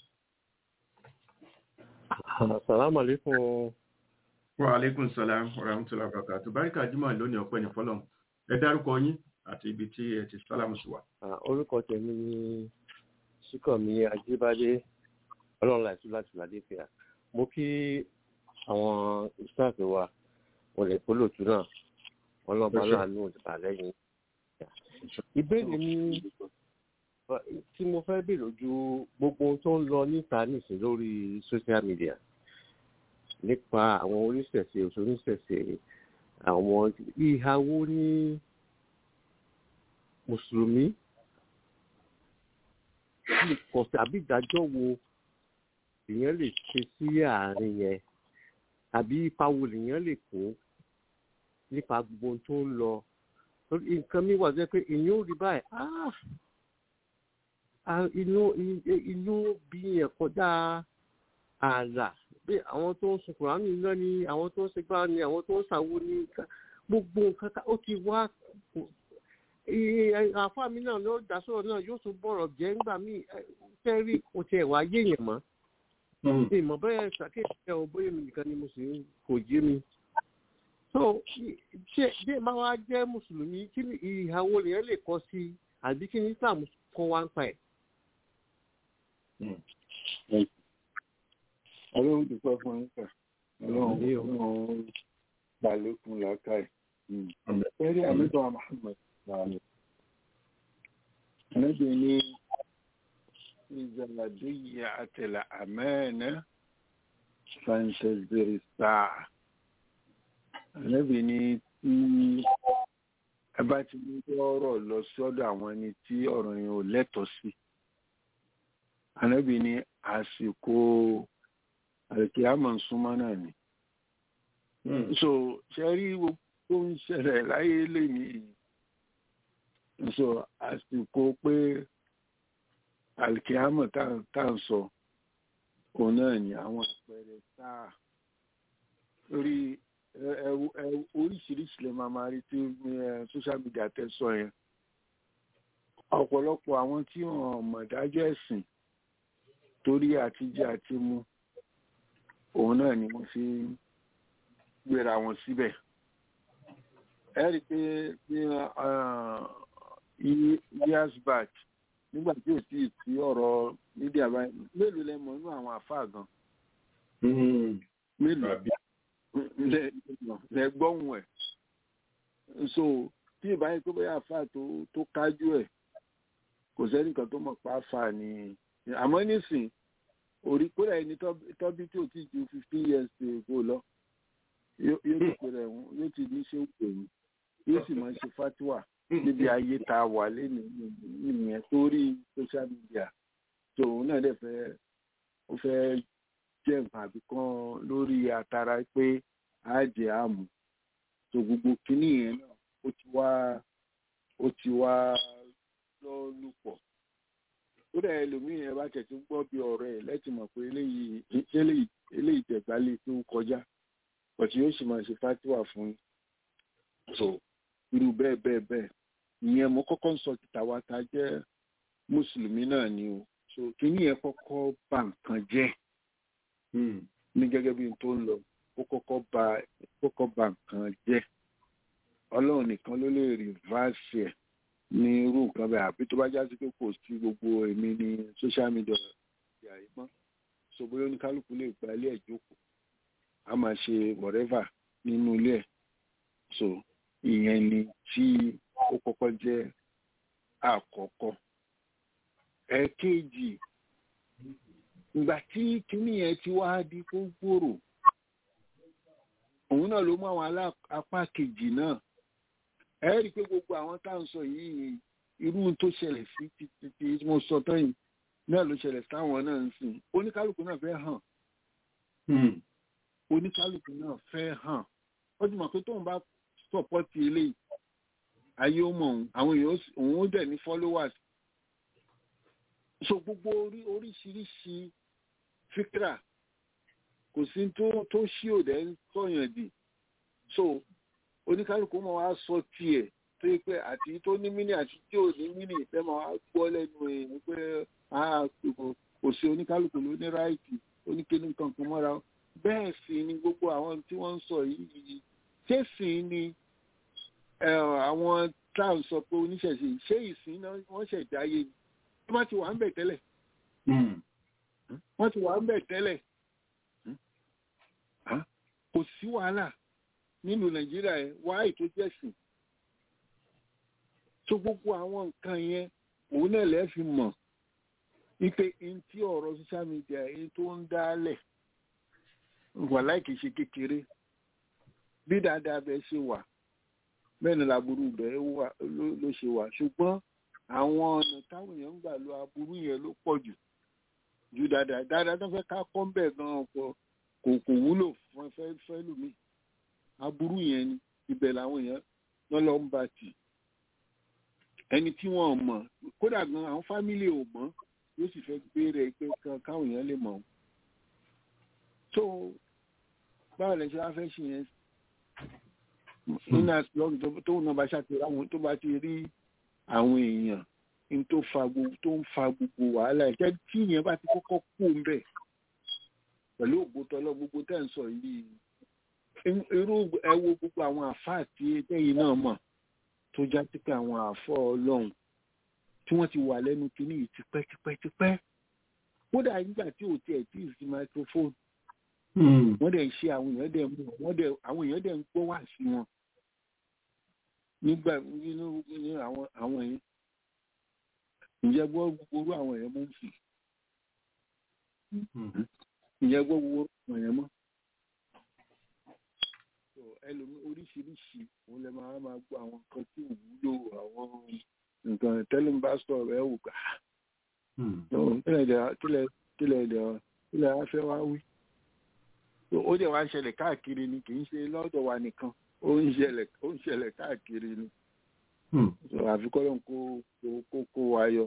Assalamu alaikum. wa aleykum salaam wa rahmatulah barakatu barika jimoh lónìí ọpẹ́ ní fọ́lọ́run ẹ dárúkọ yín àti ibi tí ẹ ti sálámù sí wa. Ah, Orúkọ tèmi ni Síkànmí Ajíbádé Ọlọ́run láìsí láti Ládéfìá. Mo kí àwọn ìsáàfin wa wọlé pólòtú náà ọlọ́ba Ẹ ṣé. láàánú ìdìbà lẹ́yìn. Ìbéèrè mi tí mo fẹ́ béèrè ojú gbogbo ohun tó ń lọ níta nìsín lórí social media nípa àwọn oníṣẹ̀ṣe oníṣẹ̀ṣe àwọn ìhàwó ní mùsùlùmí kọ̀sẹ̀ àbí ìdájọ́ wo èèyàn lè ṣe sí àárín yẹn àbí ipa wo lèèyàn lè kó nípa gbogbo ohun tó ń lọ Torí nǹkan mi wà jẹ́ pé èèyàn ò rí báyìí "Ah, ah, inú inú bí yẹn kọjá ààlà bí àwọn tó ń sun kùránì náà ni àwọn tó ń ṣe gbá ni àwọn tó ń ṣàwo ni gbogbo nǹkan ká- ó ti wá àfa mi náà ló dá sọ̀rọ̀ náà yóò tún bọ̀rọ̀ jẹ́ ńgbà míì fẹ́ rí kò tiẹ̀ wá yéèyàn mọ́ mi mọ̀ bẹ́ẹ̀ ṣàkíyèsí ẹ̀ ò bóyá mi nìkan ni mo sì ń kò yé mi. so ṣé bí máa wá jẹ́ mùsùlùmí kí ni ìhàwó lèèyàn lè kọ́ sí i àbí kí ni islam kọ́ wá ń pa ẹ̀. ọlọ́run ti pẹ́ fún yín kà ọlọ́run Àmín o. ọlọ́run gbàlékún làákàyè. Àmín. Fẹ́rí àmìtọ́ Muhammad sàlẹ̀. Níbi ní ìzàlàdíyà àtẹ̀là àmẹ́ẹ̀nà fàǹtẹ̀zìrì sáà. Níbi ní tí ẹ bá ti ní ọ̀rọ̀ lọ sọ́dọ̀ àwọn ẹni tí ọ̀rọ̀ yẹn ò lẹ́tọ̀ọ́ sí. Ànábì ní àsìkò àlùkìyámọ̀ ń súnmọ́ náà ni so ṣe rí gbogbo tó ń ṣẹlẹ̀ láyé lẹ́yìn so àsìkò pé alikiyama tá à ń sọ òun náà ni àwọn àpẹẹrẹ sáà lórí oríṣiríṣi lè máa máa rí tí eh, social media tẹ sọ yẹn ọ̀pọ̀lọpọ̀ àwọn tí wọ́n mọ̀ dájọ́ ẹ̀sìn torí àtijọ́ àti mu òun náà ni wọ́n fi gbéra wọn síbẹ̀ ẹ rí i pé ní years back nígbà tí ò tí ì sí ọ̀rọ̀ mídíà báyìí mélòó lẹ mọ̀ nínú àwọn àfáà gan mélòó lẹ gbọ́hùn ẹ̀ so tí ìbáyé tó bẹ́ẹ̀ àfáà tó kájú ẹ̀ kò sẹ́nìkan tó mọ̀ pa àfáà ni àmọ́ nísìn orí kódà ẹni tọ́bí tí ò tí ju fifteen years ago lọ yóò ti pèrè ẹ̀wọ̀n yóò ti ní ṣe òkè yìí yóò sì máa ṣe fatiwa níbi ayé tá a wà lẹ́nu ìyẹn torí social media tó òun náà dẹ̀ fẹ́ ó fẹ́ jẹ́ nǹkan àbí kan lórí àtàrà pé á jẹ́ àmú tó gbogbo kínní yẹn náà ó ti wá ó ti wá lọ lùpọ̀ ó dẹ̀ ẹlòmíì ẹ bá tẹ̀sí gbọ́ bí ọ̀rọ̀ ẹ̀ lẹ́tì mọ̀ pé eléyìí eléyìí tẹ̀gbálẹ̀ tó kọjá pọ̀tí yóò sì máa ṣe fatiwa fún yín so irú bẹ́ẹ̀ bẹ́ẹ̀ bẹ́ẹ̀ ìyẹn mo kọ́kọ́ ń sọ títà wa ta jẹ́ mùsùlùmí náà ni o so kíní yẹn kọ́kọ́ bà nǹkan jẹ́ ní gẹ́gẹ́ bí n tó ń lọ ó kọ́kọ́ bà kọ́kọ́ bà nǹkan jẹ́ ọlọ́run nìkan ló lè rìvásì ẹ̀ ní irú nǹkan bẹ́ẹ̀ àbí tó bá já sí pé kò sí gbogbo èmi ní social media ìyá yìí mọ́ so bóyá oníkálukú lè gba ilé ẹ̀ jókòó a máa ṣe whatever nínú ilé ẹ̀ so ìyẹn ni tí ó kọ́kọ́ jẹ́ àkọ́kọ́ ẹ̀ẹ̀kejì ìgbà tí kíní yẹn ti wá di kó gbòòrò òun náà ló mú àwọn apá kejì náà ẹ rí i pé gbogbo àwọn tá à ń sọ yìí irú tó ṣẹlẹ̀ sí títí tí mo sọ tán yìí náà ló ṣẹlẹ̀ sáwọn náà ń sìn oníkálukú náà fẹ́ hàn oníkálukú náà fẹ́ hàn ó ti mọ̀ pé tóun bá sọ̀pọ́tì eléyìí ayé ó mọ̀ òun àwọn èèyàn òun ó dẹ̀ ní followers so gbogbo orí oríṣiríṣi fíkra kò sí tó tó ṣí òdẹ ń sọyàn dì so oníkálukú máa wá sọ tiẹ̀ tó yẹ pé àti tó ní mínì àti tí ò ní mínì ìfẹ́ máa wá gbọ́ lẹ́nu èèyàn pé kò sí oníkálukú ló ní ráìtì oníkéní kankan mọ́ra bẹ́ẹ̀ sì ni gbogbo àwọn tí wọ́n ń sọ yìí ṣé sì ni àwọn tá à ń sọ pé oníṣẹ̀ṣe ṣé ìsìn náà wọ́n ṣẹ̀dá ayé ni wọ́n ti wà ń bẹ̀ tẹ́lẹ̀ wọ́n ti wà ń bẹ̀ tẹ́lẹ̀ kò sí wàhálà nínú nàìjíríà ẹ̀ wá ètò jẹ́sìn tó gbogbo àwọn nǹkan yẹn òun náà lẹ́ fi mọ̀ wípé n tí ọ̀rọ̀ social media yìí tó ń dálẹ̀ wà láìkì ṣe kékeré bí dáadáa bẹ́ẹ̀ ṣe wà bẹ́ẹ̀ ni làbúrú bẹ́ẹ̀ ló ṣe wà ṣùgbọ́n àwọn ọ̀nà táwọn èèyàn ń gbà lo aburú yẹn ló pọ̀ jù ju dáadáa dáadáa tó fẹ́ ká kọ́ ń bẹ̀ gan-an kò kò wúlò fún fẹ́ fẹ́ lómi aburú yẹn ni ibẹ̀ làwọn èèyàn lọ́n lọ́ ń bá tì ẹni tí wọ́n mọ̀ kódà gan àwọn fámìlì ò mọ̀ yóò sì fẹ́ gbé rẹ̀ pé káwọn èèyàn lè mọ̀ tó báwo lẹ ṣe wá fẹ́ ṣe yẹn nínú àtìlọ́gùn tó náà bá ṣàtìlọ́ àwọn tó bá ti rí àwọn èèyàn ní tó fa gbogbo tó ń fa gbogbo wàhálà ẹ̀ jẹ́ tí ìyẹn bá ti kọ́kọ́ kú ń bẹ̀ pẹ̀lú ògbótọ́lọ́ gbogbo tẹ́ ń sọ yìí irú ẹ wo gbogbo àwọn àfáà tí ẹ̀yìn náà mọ̀ tó já sí pé àwọn àfọ́ ọlọ́run tí wọ́n ti wà lẹ́nu kínní yìí tipẹ́ tipẹ́ tipẹ́ kódà nígbà tí ò tiẹ̀ tí ì sí microphone wọ́n dẹ̀ ń ṣe àwọn èèyàn dẹ̀ mú wọ́n dẹ̀ àwọn èèyàn dẹ̀ ń gbọ́ wá sí wọn nígbà nínú ní àwọn àwọn yẹn ǹjẹ́ gbọ́ gbogbo orú àwọn èèyàn mọ́ ń sì ǹjẹ́ gbọ́ gbogbo orú àwọn èèyàn mọ́ ẹlòmí oríṣiríṣi òun lè máa máa gbọ́ àwọn nǹkan tí ò wúlò àwọn nǹkan tẹ́lẹ̀ ń bá sọ̀rọ̀ ẹ̀ wò gbà kílẹ̀ kílẹ̀ kílẹ̀ á fẹ́ wá wí ó dẹ̀ wá ń ṣẹlẹ̀ káàkiri ni kì í ṣe lọ́dọ̀ wa nìkan ó ń ṣẹlẹ̀ ó ń ṣẹlẹ̀ káàkiri ni àfikọ́lọ́ kó kó kó wa yọ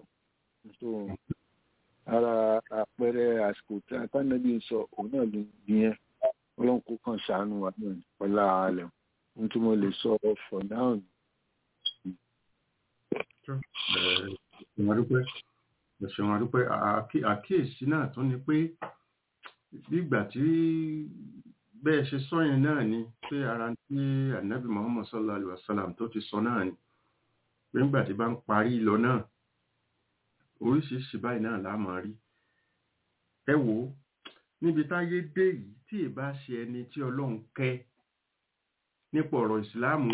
ara àpẹẹrẹ àsìkò tí atánẹ́bí ń sọ òun náà ló nìyẹn ọlọ́run kó kàn ṣàánú wa náà pẹ̀lú ààlẹ̀ ohun tí mo lè sọ for now ni. ẹ̀sùn àdúpẹ́ àkíyèsí náà tún ni pé nígbà tí bẹ́ẹ̀ ṣe sọ yẹn náà ni pé ara tí anabi muhammad sallallahu alaihi wasallam tó ti sọ náà ni pé nígbà tí bá ń parí lọ náà oríṣiríṣi báyìí náà la máa rí ẹ wò ó níbi táyé dé yìí tí ì bá ṣe ẹni tí ọlọ́run kẹ́ nípa ọ̀rọ̀ ìsìláàmù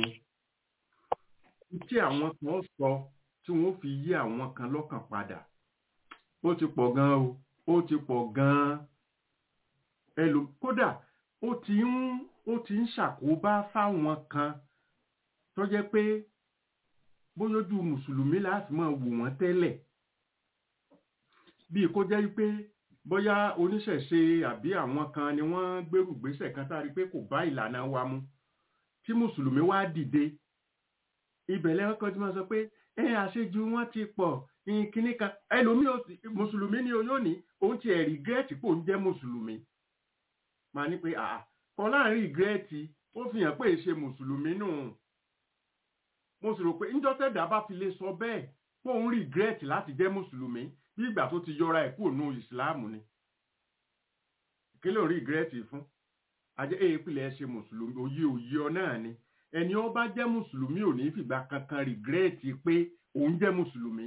tí àwọn kan sọ tí wọ́n fi yí àwọn kan lọ́kàn padà ó ti pọ̀ gan o ó ti pọ̀ gan ẹlò kódà ó ti ń ó ti ń ṣàkóbá fáwọn kan tó jẹ́ pé bóyójú mùsùlùmí láti máa wò wọ́n tẹ́lẹ̀ bíi kó jẹ́ pé bóyá oníṣẹ̀ṣe àbí àwọn kan ni wọ́n gbérù gbésẹ̀ kan tá a rí pé kò bá ìlànà wa mu tí mùsùlùmí wá dìde ibẹ̀ lẹ́wọ́n kan tí wọ́n sọ pé ẹ àṣejù wọn ti pọ̀ kíní kan ẹlòmíì mùsùlùmí ni yóò ní òun ti ẹ̀ rìgírẹ́tì pò ń jẹ́ mùsùlùmí máa ní pé àà kan láàrin rìgírẹ́tì ó fi hàn pé ṣe mùsùlùmí nù mo sì rò pé ńjọ́tẹ̀dá bá fi lè sọ bẹ́ẹ̀ pé òun rìgírẹ́tì láti jẹ́ mùsùlùmí bí ìgbà tó ti yọra ẹ̀ kúrò nù ìsìláàmù ni kí ló ń rìgírẹ́tì fún ajẹ́ èèpìlẹ̀ ṣe mùsùlùmí òye òye ọ náà ni ẹni ó bá jẹ́ mùsùlùmí ò ní fìgbà kankan rìgírẹ́tì pé òun jẹ́ mùsùlùmí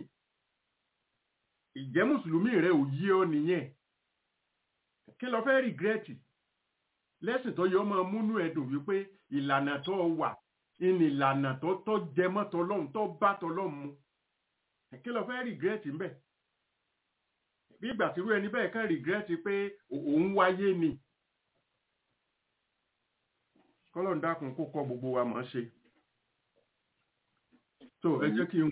ìjẹ́ mùsùlùmí rẹ ò yé ọ nìyẹn kí lọ fẹ́ rìgírẹ́tì lẹ́sìn tó yọ ọmọ múnú ẹ̀dùn wípé ìlànà tó wà ní ìlànà tó tó jẹmọ́ tọlọ́hun tó bá tọlọ́hun mu kí lọ fẹ́ rìgírẹ́tì ń bẹ̀ bí ìgbà tí irú ẹni bẹ́ẹ̀ kàn rìgírẹ́tì pé òun wáyé ni kọ́lọ́n dákun kó kọ́ gbogbo wa mọ̀ ṣe tó ẹ jẹ́ kí n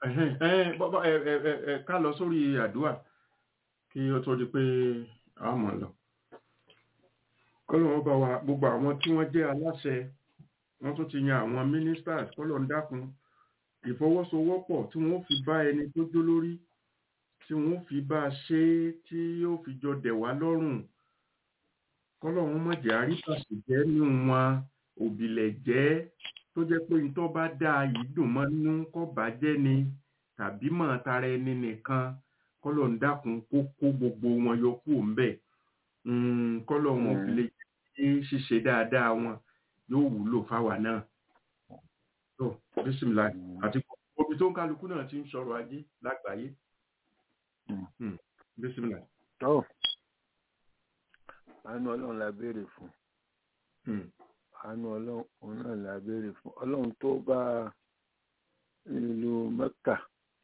ká lọ sórí àdúrà kí ó tó di pé a mọ̀ lọ kọ́lọ́n ọba wa gbogbo àwọn tí wọ́n jẹ́ aláṣẹ wọ́n tún ti yan àwọn ministers kọ́lọ́n dákun ìfọwọ́sowọ́pọ̀ tí wọ́n fi bá ẹni tó jó lórí tí wọ́n fi bá a ṣe tí yóò fi jọ dẹ̀ wá lọ́rùn kọ́lọ́run mọ̀jẹ̀ àríkàsì jẹ́ nù wọn òbílẹ̀ jẹ́ tó jẹ́ pé ní tó bá dáa yìí dùn mọ́ nínú kọ́ bàjẹ́ ni tàbí mọ̀ tara ẹni nìkan kọ́lọ́run dákun kó kó gbogbo wọn yọ kúrò ńbẹ̀ kọ́lọ́run òbílẹ̀ jẹ́ ṣíṣe dáadáa wọn yóò wúlò fáwa náà tó bísímìlá àti omi tó ń kálukú náà ti ń sọ̀rọ̀ ajé lágbàáyé bísímìlá. àánú ọlọ́run la béèrè fún àánú ọlọ́run náà la béèrè fún ọlọ́run tó bá ìlú mẹ́kà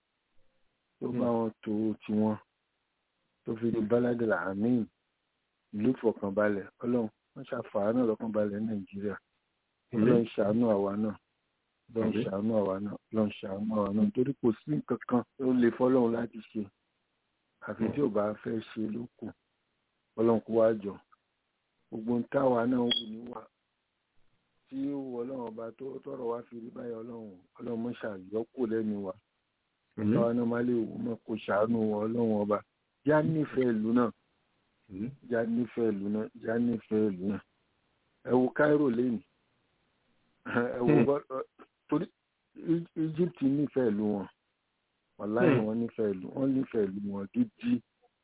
tó bá wọn tó tiwọn tó fi di báládìlà àmín ìlú ìfọ̀kànbalẹ̀ ọlọ́run wọ́n ṣàfàánù lọ́kànbalẹ̀ nàìjíríà ọlọ́run ṣàánú àwa náà ọlọ́run ṣàánú àwa náà ọlọ́run ṣàánú àwa náà torí kò sí nǹkan kan tó lè fọlọ́run láti ṣe àfi tí ò bá fẹ́ ṣe ló kù ọlọ́run kó wá jọ gbogbo ń táwa náà wù níwà tí ó wọ ọlọ́run ọba tó tọrọ wá fi rí báyìí ọlọ́run ọlọ́run mọ́ ṣàyọ́kù lẹ́nu wa táwa náà má lè wò mọ́ kó ṣàánú wọ ọlọ́run ọba já nífẹ̀ẹ́ ìlú náà já nífẹ̀ẹ́ ìlú náà já nífẹ̀ẹ́ ìlú náà ẹ wo Cairo lẹ́nu ẹ wo torí Egypt nífẹ̀ẹ́ ìlú wọn wàláì wọn nífẹ̀ẹ́ ìlú wọn nífẹ̀ẹ́ ìlú wọn gidi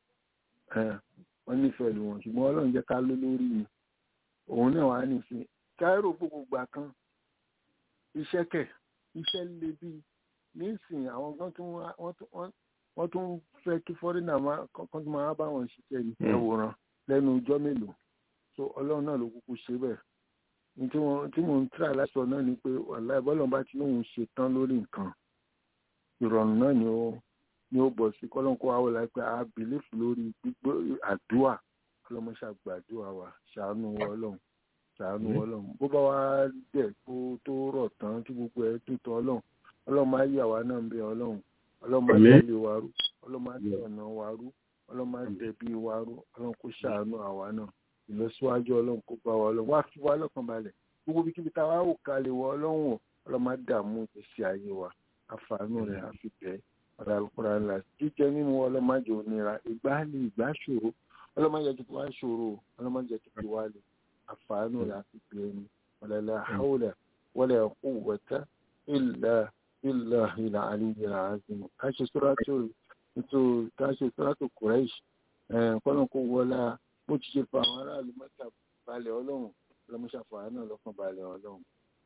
wọ́n nífẹ̀ẹ́ ìlú wọn ṣùgbọ́n ọlọ́run jẹ́ ká ló lórí ni òun náà wàá nìṣe Cairo gbogbo gbà kan iṣẹ́ kẹ̀ iṣẹ́ lè bí nísìnyí àwọn kan tún wọ́n tún fẹ́ kí fọ́rínà kan tún máa bá wọn ṣiṣẹ́ ìwòran lẹ́nu ọjọ́ mélòó so ọlọ́run náà ló kúkú ṣe bẹ́ẹ̀ tí mo ń tíra láṣọ náà ni pé wàláì bọ́lọ̀ bá ti lóun ṣe tán lórí nǹkan ìrọ̀rùn náà ni ó ní ó bọ̀ sí kọ́lọ́nkó àwọn láìpẹ́ a bìlífù lórí gbígbó àdúà ọlọ́mọṣà gbàdúà wa ṣàánú ọlọ́run ṣàánú ọlọ́run bó bá wá dẹ̀ tó tó rọ̀ tán tí gbogbo ẹ̀ tó tọ́ ọlọ́run ọlọ́run máa yà wá náà ń bẹ ọlọ́run ọlọ́run máa tẹ̀lé wa rú ọlọ́run máa tẹ̀ ọ̀nà wa rú ọlọ́run máa tẹ̀ bí wa rú ọlọ́run kó ṣàánú àwa náà ìlọsíwájú ọlọ́run kó bá wa ọlọ́run wá fi wá lọ́kàn balẹ̀ gbogbo bí kíbi táwa ò kalẹ̀ wọ ọlọ́run ọlọ́run máa dààmú ìgbésí ayé wa àfààní rẹ̀ àfi bẹ́ẹ̀ ọ̀rọ̀ àlùkùrọ̀ ńlá jíjẹ mímu ọlọ́mọdé onira ìgbà lè ìgbà ṣòro ọlọ́mọdé tó wá ṣòro ọlọ́mọdé tó wá lè àfààní rẹ̀ àfi bẹ́ẹ̀ ni wàlálà haúlà wala quwwata illa billahi al-aliyyil azim káṣí suratul nítorí ká ṣe sọ́dọ̀tò kùrẹ́ṣ kọ́nà kó wọlá bó ti ṣe fa àwọn aráàlú mẹ́ta balẹ̀ ọlọ́run lọ́mọṣàfà náà lọ́kàn balẹ̀ ọlọ́run.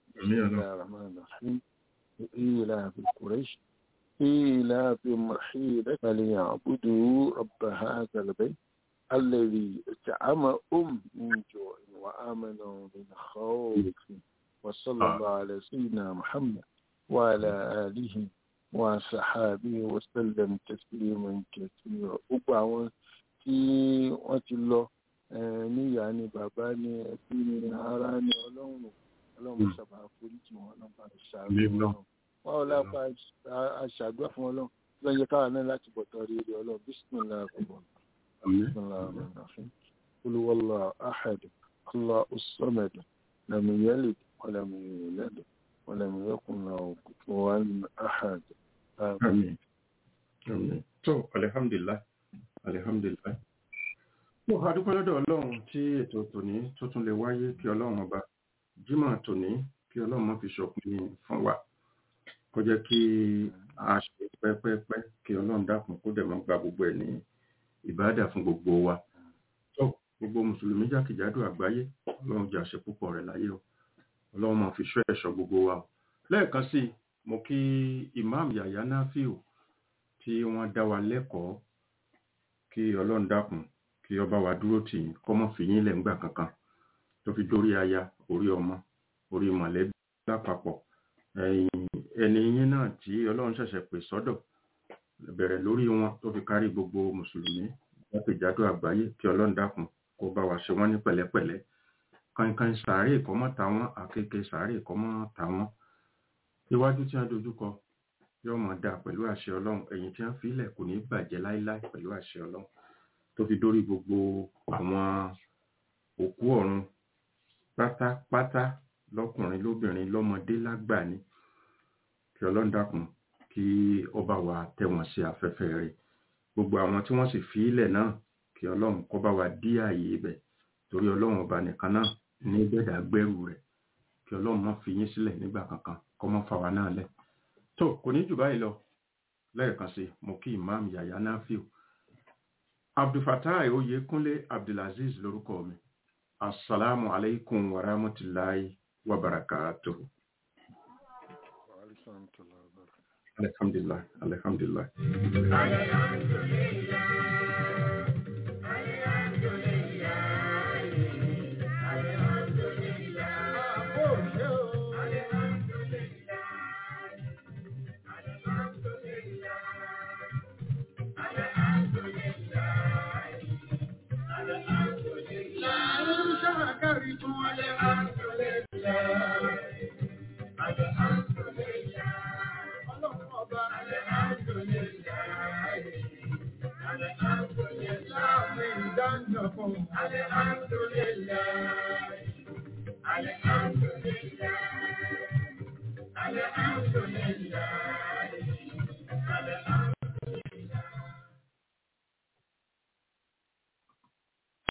إيلاف قريش إيلاف محيلة فليعبدوا رب هذا البيت الذي أطعمهم من جوع وآمنوا من خوف وصلى الله على سيدنا محمد وعلى آله وصحابه وسلم تسليما كثيرا gbogbo àwọn tí wọ́n ti lọ níyà ni bàbá ni ẹbí ni ará ni ọlọ́run ọlọ́run sábà foríjì wọn ọlọ́run ṣàánú wọn wọn ò lápá aṣàdúrà fún ọlọ́run lọ́yẹ káwa náà láti bọ̀tọ̀ rí rí ọlọ́run bísímìlá àkùbọ̀ bísímìlá àmàlàfín olúwọlọ àhàdù ọlọ ọsọmẹdù lẹmìyẹlẹ ọlẹmìyẹlẹ ọlẹmìyẹkùnlá òkùnfọwọ́n àhàdù. tó alihamdulilayi alihamdulilayi mo ha dúpẹ́ lọ́dọ̀ ọlọ́run tí ètò tòní tó tún lè wáyé kí ọlọ́run ọba jímọ̀ tòní kí ọlọ́run má fi ṣòpin fún wa kó jẹ́ kí a ṣe pẹ́pẹ́pẹ́ kí ọlọ́run dákun kó dẹ̀ mọ́ gba gbogbo ẹ̀ ní ìbáàdà fún gbogbo wa tó gbogbo mùsùlùmí jákèjádò àgbáyé ọlọ́run jẹ́ àṣẹ púpọ̀ rẹ̀ láyé o ọlọ́run máa fi ṣọ́ ẹ̀ṣọ́ gbogbo wa o lẹ́ẹ̀kan sí mo kí imam yahya nafiu tí wọ́n dá wa lẹ́kọ̀ọ́ kí ọlọ́run dákun kí ọba wa dúró tì í kọ́mọ́ fi yín lẹ̀ ńgbà kankan tó fi dórí aya orí ọmọ orí mọ̀lẹ́bí lápapọ̀ ẹni yín náà tí ọlọ́run ṣẹ̀ṣẹ̀ pè sọ́dọ̀ bẹ̀rẹ̀ lórí wọn tó fi kárí gbogbo mùsùlùmí jákèjádò àgbáyé kí ọlọ́run dákun kó bá wa ṣe wọ́n ní pẹ̀lẹ́pẹ̀lẹ́ kankan sàárè ìkọ́mọ́ táwọn àkekè sàárè ìkọ́mọ́ táwọn iwájú tí wọ́n dojúkọ yóò máa dáa pẹ̀lú àṣẹ ọlọ́run ẹ̀yìn tí wọ́n fi ilẹ̀ kò ní bàjẹ́ láíláí pẹ̀lú àṣẹ ọlọ́run tó fi dórí gbogbo àwọn òkú ọ̀run pátápátá lọ́kùnrin lóbìnrin lọ́mọdé lágbà ni kí ọlọ́run dákun kí ọba wa tẹ́ wọn sí afẹ́fẹ́ rẹ̀ gbogbo àwọn tí wọ́n sì fi ilẹ̀ náà kí ọlọ́run kó bá wa dí ààyè ibẹ̀ torí ọlọ́run ọba nìkan náà ní gbẹ̀dà gbẹ́rù rẹ̀ kí ọlọ́run má fi yín sílẹ̀ nígbà kankan kó má fa wa náà lẹ̀ tó kò ní jù báyìí lọ lẹ́ẹ̀kan sí mo kí imam yahya nafiu abdulfatai oyekunle abdulaziz lórúkọ mi assalamu alaikum wa rahmatulahi wa barakatuhu. alhamdulillah alhamdulillah. Alhamdulillah.